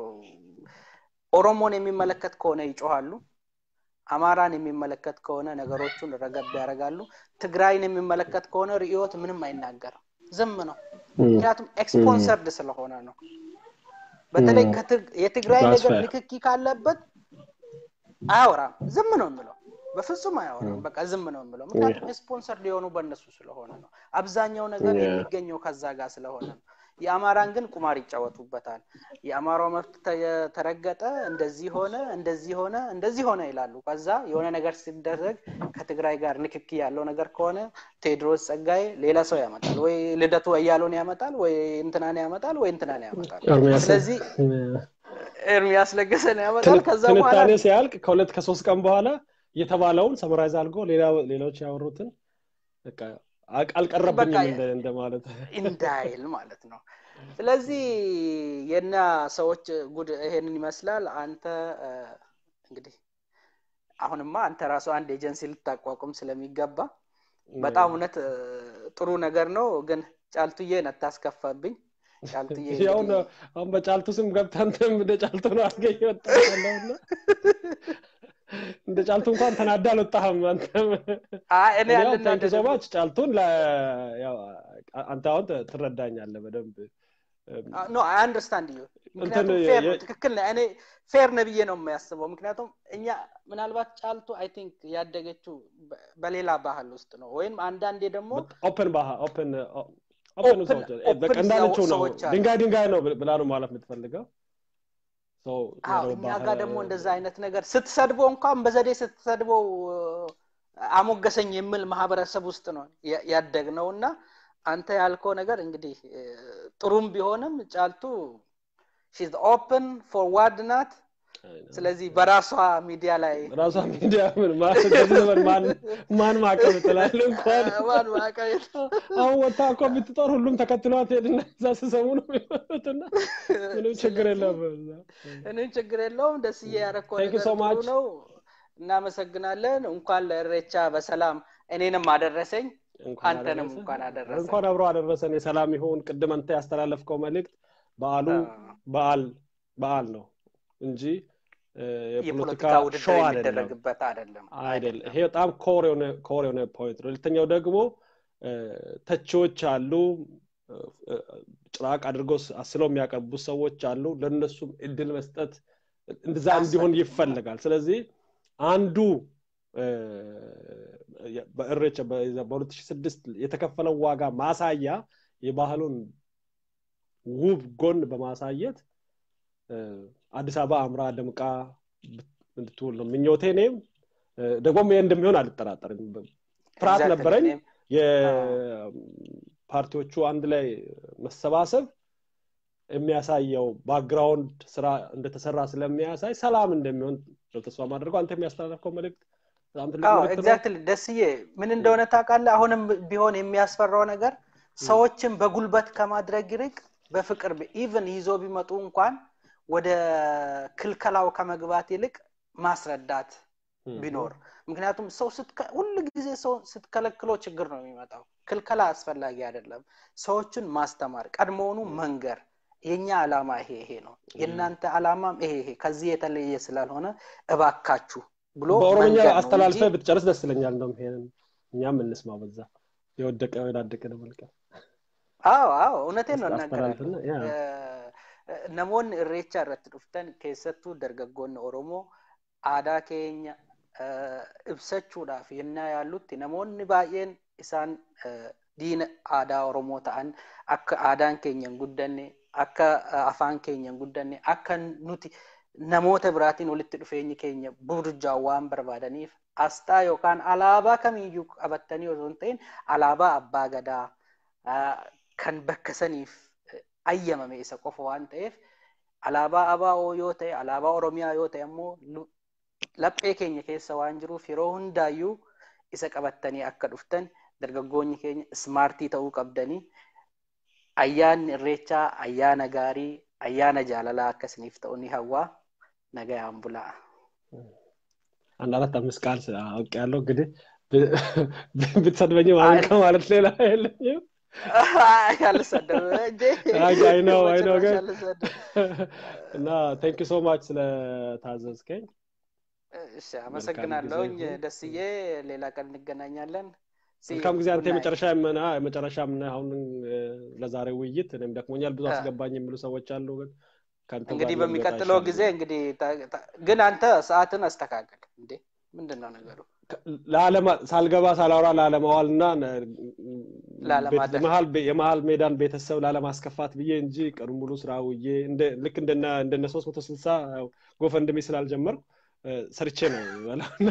ኦሮሞን የሚመለከት ከሆነ ይጮሃሉ አማራን የሚመለከት ከሆነ ነገሮቹን ረገብ ያደርጋሉ ትግራይን የሚመለከት ከሆነ ርዕዮት ምንም አይናገርም ዝም ነው ምክንያቱም ኤክስፖንሰርድ ስለሆነ ነው በተለይ የትግራይ ነገር ንክኪ ካለበት አያወራም ዝም ነው የምለው በፍጹም አያወራም በቃ ዝም ነው የምለው ምክንያቱም ስፖንሰር ሊሆኑ በእነሱ ስለሆነ ነው አብዛኛው ነገር የሚገኘው ከዛ ጋር ስለሆነ ነው የአማራን ግን ቁማር ይጫወቱበታል። የአማራው መብት ተ- ተረገጠ፣ እንደዚህ ሆነ፣ እንደዚህ ሆነ፣ እንደዚህ ሆነ ይላሉ። ከዛ የሆነ ነገር ሲደረግ ከትግራይ ጋር ንክኪ ያለው ነገር ከሆነ ቴዎድሮስ ጸጋዬ ሌላ ሰው ያመጣል፣ ወይ ልደቱ አያሌውን ያመጣል፣ ወይ እንትናን ያመጣል፣ ወይ እንትናን ያመጣል። ኤርሚያስ ስለዚህ ኤርሚያስ ለገሰን ያመጣል። ከዛ በኋላ ትንታኔ ሲያልቅ ከሁለት ከሶስት ቀን በኋላ የተባለውን ሰመራይዝ አድርጎ ሌላ ሌሎች ያወሩትን በቃ አቅ- አልቀረብኝም በቃ እንደ- እንደማለት እንዳይል ማለት ነው። ስለዚህ የና ሰዎች ጉድ ይሄንን ይመስላል። አንተ እ፣ እንግዲህ አሁንማ አንተ ራሱ አንድ ኤጀንሲ ልታቋቁም ስለሚገባ በጣም እውነት እ፣ ጥሩ ነገር ነው። ግን ጫልቱዬን አታስከፋብኝ። ጫልቱዬ ያው እንግዲህ አሁን በጫልቱ ስም ገብተህ አንተም እንደ ጫልቱ ነው አድርገህ እየወጣህ ያለውና እንደ ጫልቱ እንኳን ተናዳ አልወጣህም አንተም አይ እኔ ያው ያልና ታንክ ሶ ማች ጫልቱን ለ- ያው አንተ አሁን ት- ትረዳኛለህ በደንብ ኖ አይ አንደርስታንድ ዩ እንትን ምክንያቱም ፌር ነው የ- ትክክል ነህ። እኔ ፌር ነው ብዬ ነው የሚያስበው። ምክንያቱም እኛ ምናልባት ጫልቱ አይ ቲንክ ያደገችው በ- በሌላ ባህል ውስጥ ነው ወይም አንዳንዴ ደግሞ ኦፕን ባህ ኦፕን ኦፕን ኦፕን ሰዎች በቃ ኦፕን እንዳለችው ነው ሰዎች አሉ። ድንጋይ ድንጋይ ነው ብላ ነው ማለት የምትፈልገው ሰው አዎ ያለው እኛ ባህል ጋር ደግሞ እንደዛ አይነት ነገር ስትሰድበው እንኳን በዘዴ ስትሰድበው እ፣ አሞገሰኝ የሚል ማህበረሰብ ውስጥ ነው ያ- ያደግነው እና አንተ ያልከው ነገር እንግዲህ እ፣ ጥሩም ቢሆንም ጫልቱ ሺዝ ኦፕን ፎርዋርድ ናት። ስለዚህ በራሷ ሚዲያ ላይ ራሷ ሚዲያ ምን ማለት ከዚህ ዘመን ማን ማን ማዕቀብ ትላል እንኳን ማን ማቀቤት አሁን ወታ እኮ ብትጦር ሁሉም ተከትሏት ሄድና እዛ ስሰሙ ነው የሚሆኑትና ምንም ችግር የለም በዛ። እኔም ችግር የለውም። ደስዬ ያረከው Thank you ነገር so ጥሩ much. ነው። እናመሰግናለን። እንኳን ለእሬቻ በሰላም እኔንም አደረሰኝ እንኳን አንተንም አደረሰ እንኳን አደረሰ። እንኳን አብሮ አደረሰን የሰላም ይሁን ቅድም አንተ ያስተላለፍከው መልእክት በዓሉ በዓል በዓል ነው እንጂ እ፣ የፖለቲካ የፖለቲካ ውድድር ሾው አይደለም የሚደረግበት አይደለም አይደለም ይሄ በጣም ኮር የሆነ ኮር የሆነ ፖይንት ነው ሁለተኛው ደግሞ እ፣ ተቺዎች አሉ እ፣ እ፣ ጭራቅ አድርገው ስ- አስለው የሚያቀርቡ ሰዎች አሉ ለእነሱም እድል መስጠት እንደዛ እንዲሆን ይፈልጋል ስለዚህ አንዱ እ፣ የ- በእሬቻ በ2006 የተከፈለው ዋጋ ማሳያ የባህሉን ውብ ጎን በማሳየት እ፣ አዲስ አበባ አምራ ደምቃ እንድትውል ነው ምኞቴ እኔም እ፣ ደግሞም ይሄ እንደሚሆን አልጠራጠርም ፍርሃት Exactly. ነበረኝ እኔም የፓርቲዎቹ አንድ ላይ መሰባሰብ የሚያሳየው ባክግራውንድ ስራ እንደተሰራ ስለሚያሳይ ሰላም እንደሚሆን ነው ተስፋ ማድረገው አንተ የሚያስተላልፈው መልእክት በጣም ትልቅ አዎ መልእክት ነው ኤግዛክትሊ ደስዬ ምን እንደሆነ ታውቃለህ አሁንም ቢሆን የሚያስፈራው ነገር ሰዎችን በጉልበት ከማድረግ ይልቅ በፍቅር ኢቨን ይዞ ቢመጡ እንኳን ወደ ክልከላው ከመግባት ይልቅ ማስረዳት ቢኖር ምክንያቱም ሰው ስትከ- ሁል ጊዜ ሰው ስትከለክለው ችግር ነው የሚመጣው ክልከላ አስፈላጊ አይደለም ሰዎችን ማስተማር ቀድሞውኑ መንገር የኛ አላማ ይሄ ይሄ ነው የእናንተ አላማም ይሄ ይሄ ከዚህ የተለየ ስላልሆነ እባካችሁ ብሎ በኦሮምኛ መንገር ነው አስተላልፈ እንጂ ብትጨርስ ደስ ይለኛል እንደውም ይሄንን እኛም እንስማ በዛ የወደቀ የወዳደቀ መልቀም አዎ አዎ እውነቴን ነው አስተላልፍና እናገራለሁ ያ Eh, namoonni irreecha irratti dhuftan keessattuu dargaggoonni oromoo aadaa keenya eh, ibsachuudhaaf yennaa yaallutti namoonni baay'een isaan eh, diina aadaa oromoo ta'an akka aadaan keenya hin guddanne akka eh, afaan keenya hin guddanne akka nuti namoota biraatiin walitti dhufeenyi keenya burjaan waan barbaadaniif asxaa yookaan alaabaa kamiiyyuu qabattanii osoo hin ta'in alaabaa abbaa gadaa ah, kan bakka saniif eh, ayyamame isa qofa waan ta'eef alaabaa abaa'oo yoo ta'e alaabaa oromiyaa yoo ta'e ammoo lu- laphee keenya keessa waan jiruuf yeroo hundaayyuu isa qabattanii akka dhuftan dargaggoonni keenya ismaartii ta'uu qabdanii ayyaanni irreechaa ayyaana gaarii ayyaana jaalalaa akkasiniif ta'u ni hawwaa nagayaan bulaa አንድ አራት አምስት ቃል አውቅ ያለው እንግዲህ ብትሰድበኝ ማለት ማለት ሌላ የለኝም አልሰደብም እንጂ አይ ነው አይ ነው በጭራሽ ግን አልሰደብም። እና ቴንክ ሶ ማች ስለታዘዝከኝ እሺ አመሰግናለሁኝ ጊዜ ይሁን። ደስዬ ሌላ ቀን እንገናኛለን See መልካም you. ጊዜ አንተ Good night. የመጨረሻ የምና የመጨረሻ ምን አሁን እ፣ ለዛሬ ውይይት እኔም ደክሞኛል ብዙ አ- አስገባኝ የሚሉ ሰዎች አሉ ግን ከአንተ ጋር እንግዲህ ቢወጣ በሚቀጥለው ይሻላል። ጊዜ እንግዲህ ታ- ታ- ግን አንተ ሰዓትን አስተካከል እንዴ ምንድን ነው ነገሩ ለዓለማ- ሳልገባ ሳላወራ ላለማዋል እና ላለማደር። የመሀል ሜዳን ቤተሰብ ላለማስከፋት ብዬ እንጂ ቀኑ ሙሉ ስራ ውዬ እንደ- ልክ እንደነ እንደነ ሶስት መቶ ስልሳ ጎፈንድሚ ስላልጀመርኩ እ፣ ሰርቼ ነው የምበላውና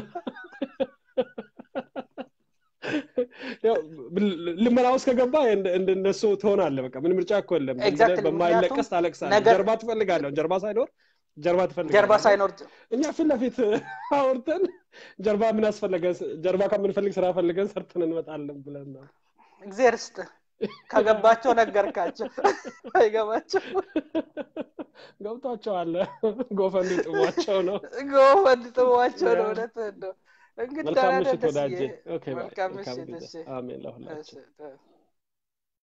ያው ብል- ልመና ውስጥ ከገባ እንደ- እንደነሱ ትሆናለህ። በቃ ምን ምርጫ እኮ የለም። Exactly, በማይለቀስ ምክንያቱም ታለቅሳለህ። ነገር- ጀርባ ትፈልጋለህ። ጀርባ ሳይኖር ጀርባ ትፈልጋለህ። ጀርባ ሳይኖር እኛ ፊት ለፊት አውርተን ጀርባ ምን አስፈለገን? ጀርባ ከምንፈልግ ስራ ፈልገን ሰርተን እንመጣለን ብለን ነው። እግዚአብሔር ስጥ ከገባቸው ነገርካቸው አይገባቸው ገብቷቸዋል። ጎፈንድ ጥሟቸው ነው። ጎፈንድ ጥሟቸው ነው ያ። እውነትህን ነው እንግዲህ መልካም ደህና ነህ ምሽት ደስዬ? ወዳጄ። ኦኬ ባይ። መልካም መልካም ምሽት ጊዜ። እሺ አሜን ለሁላችን። እሺ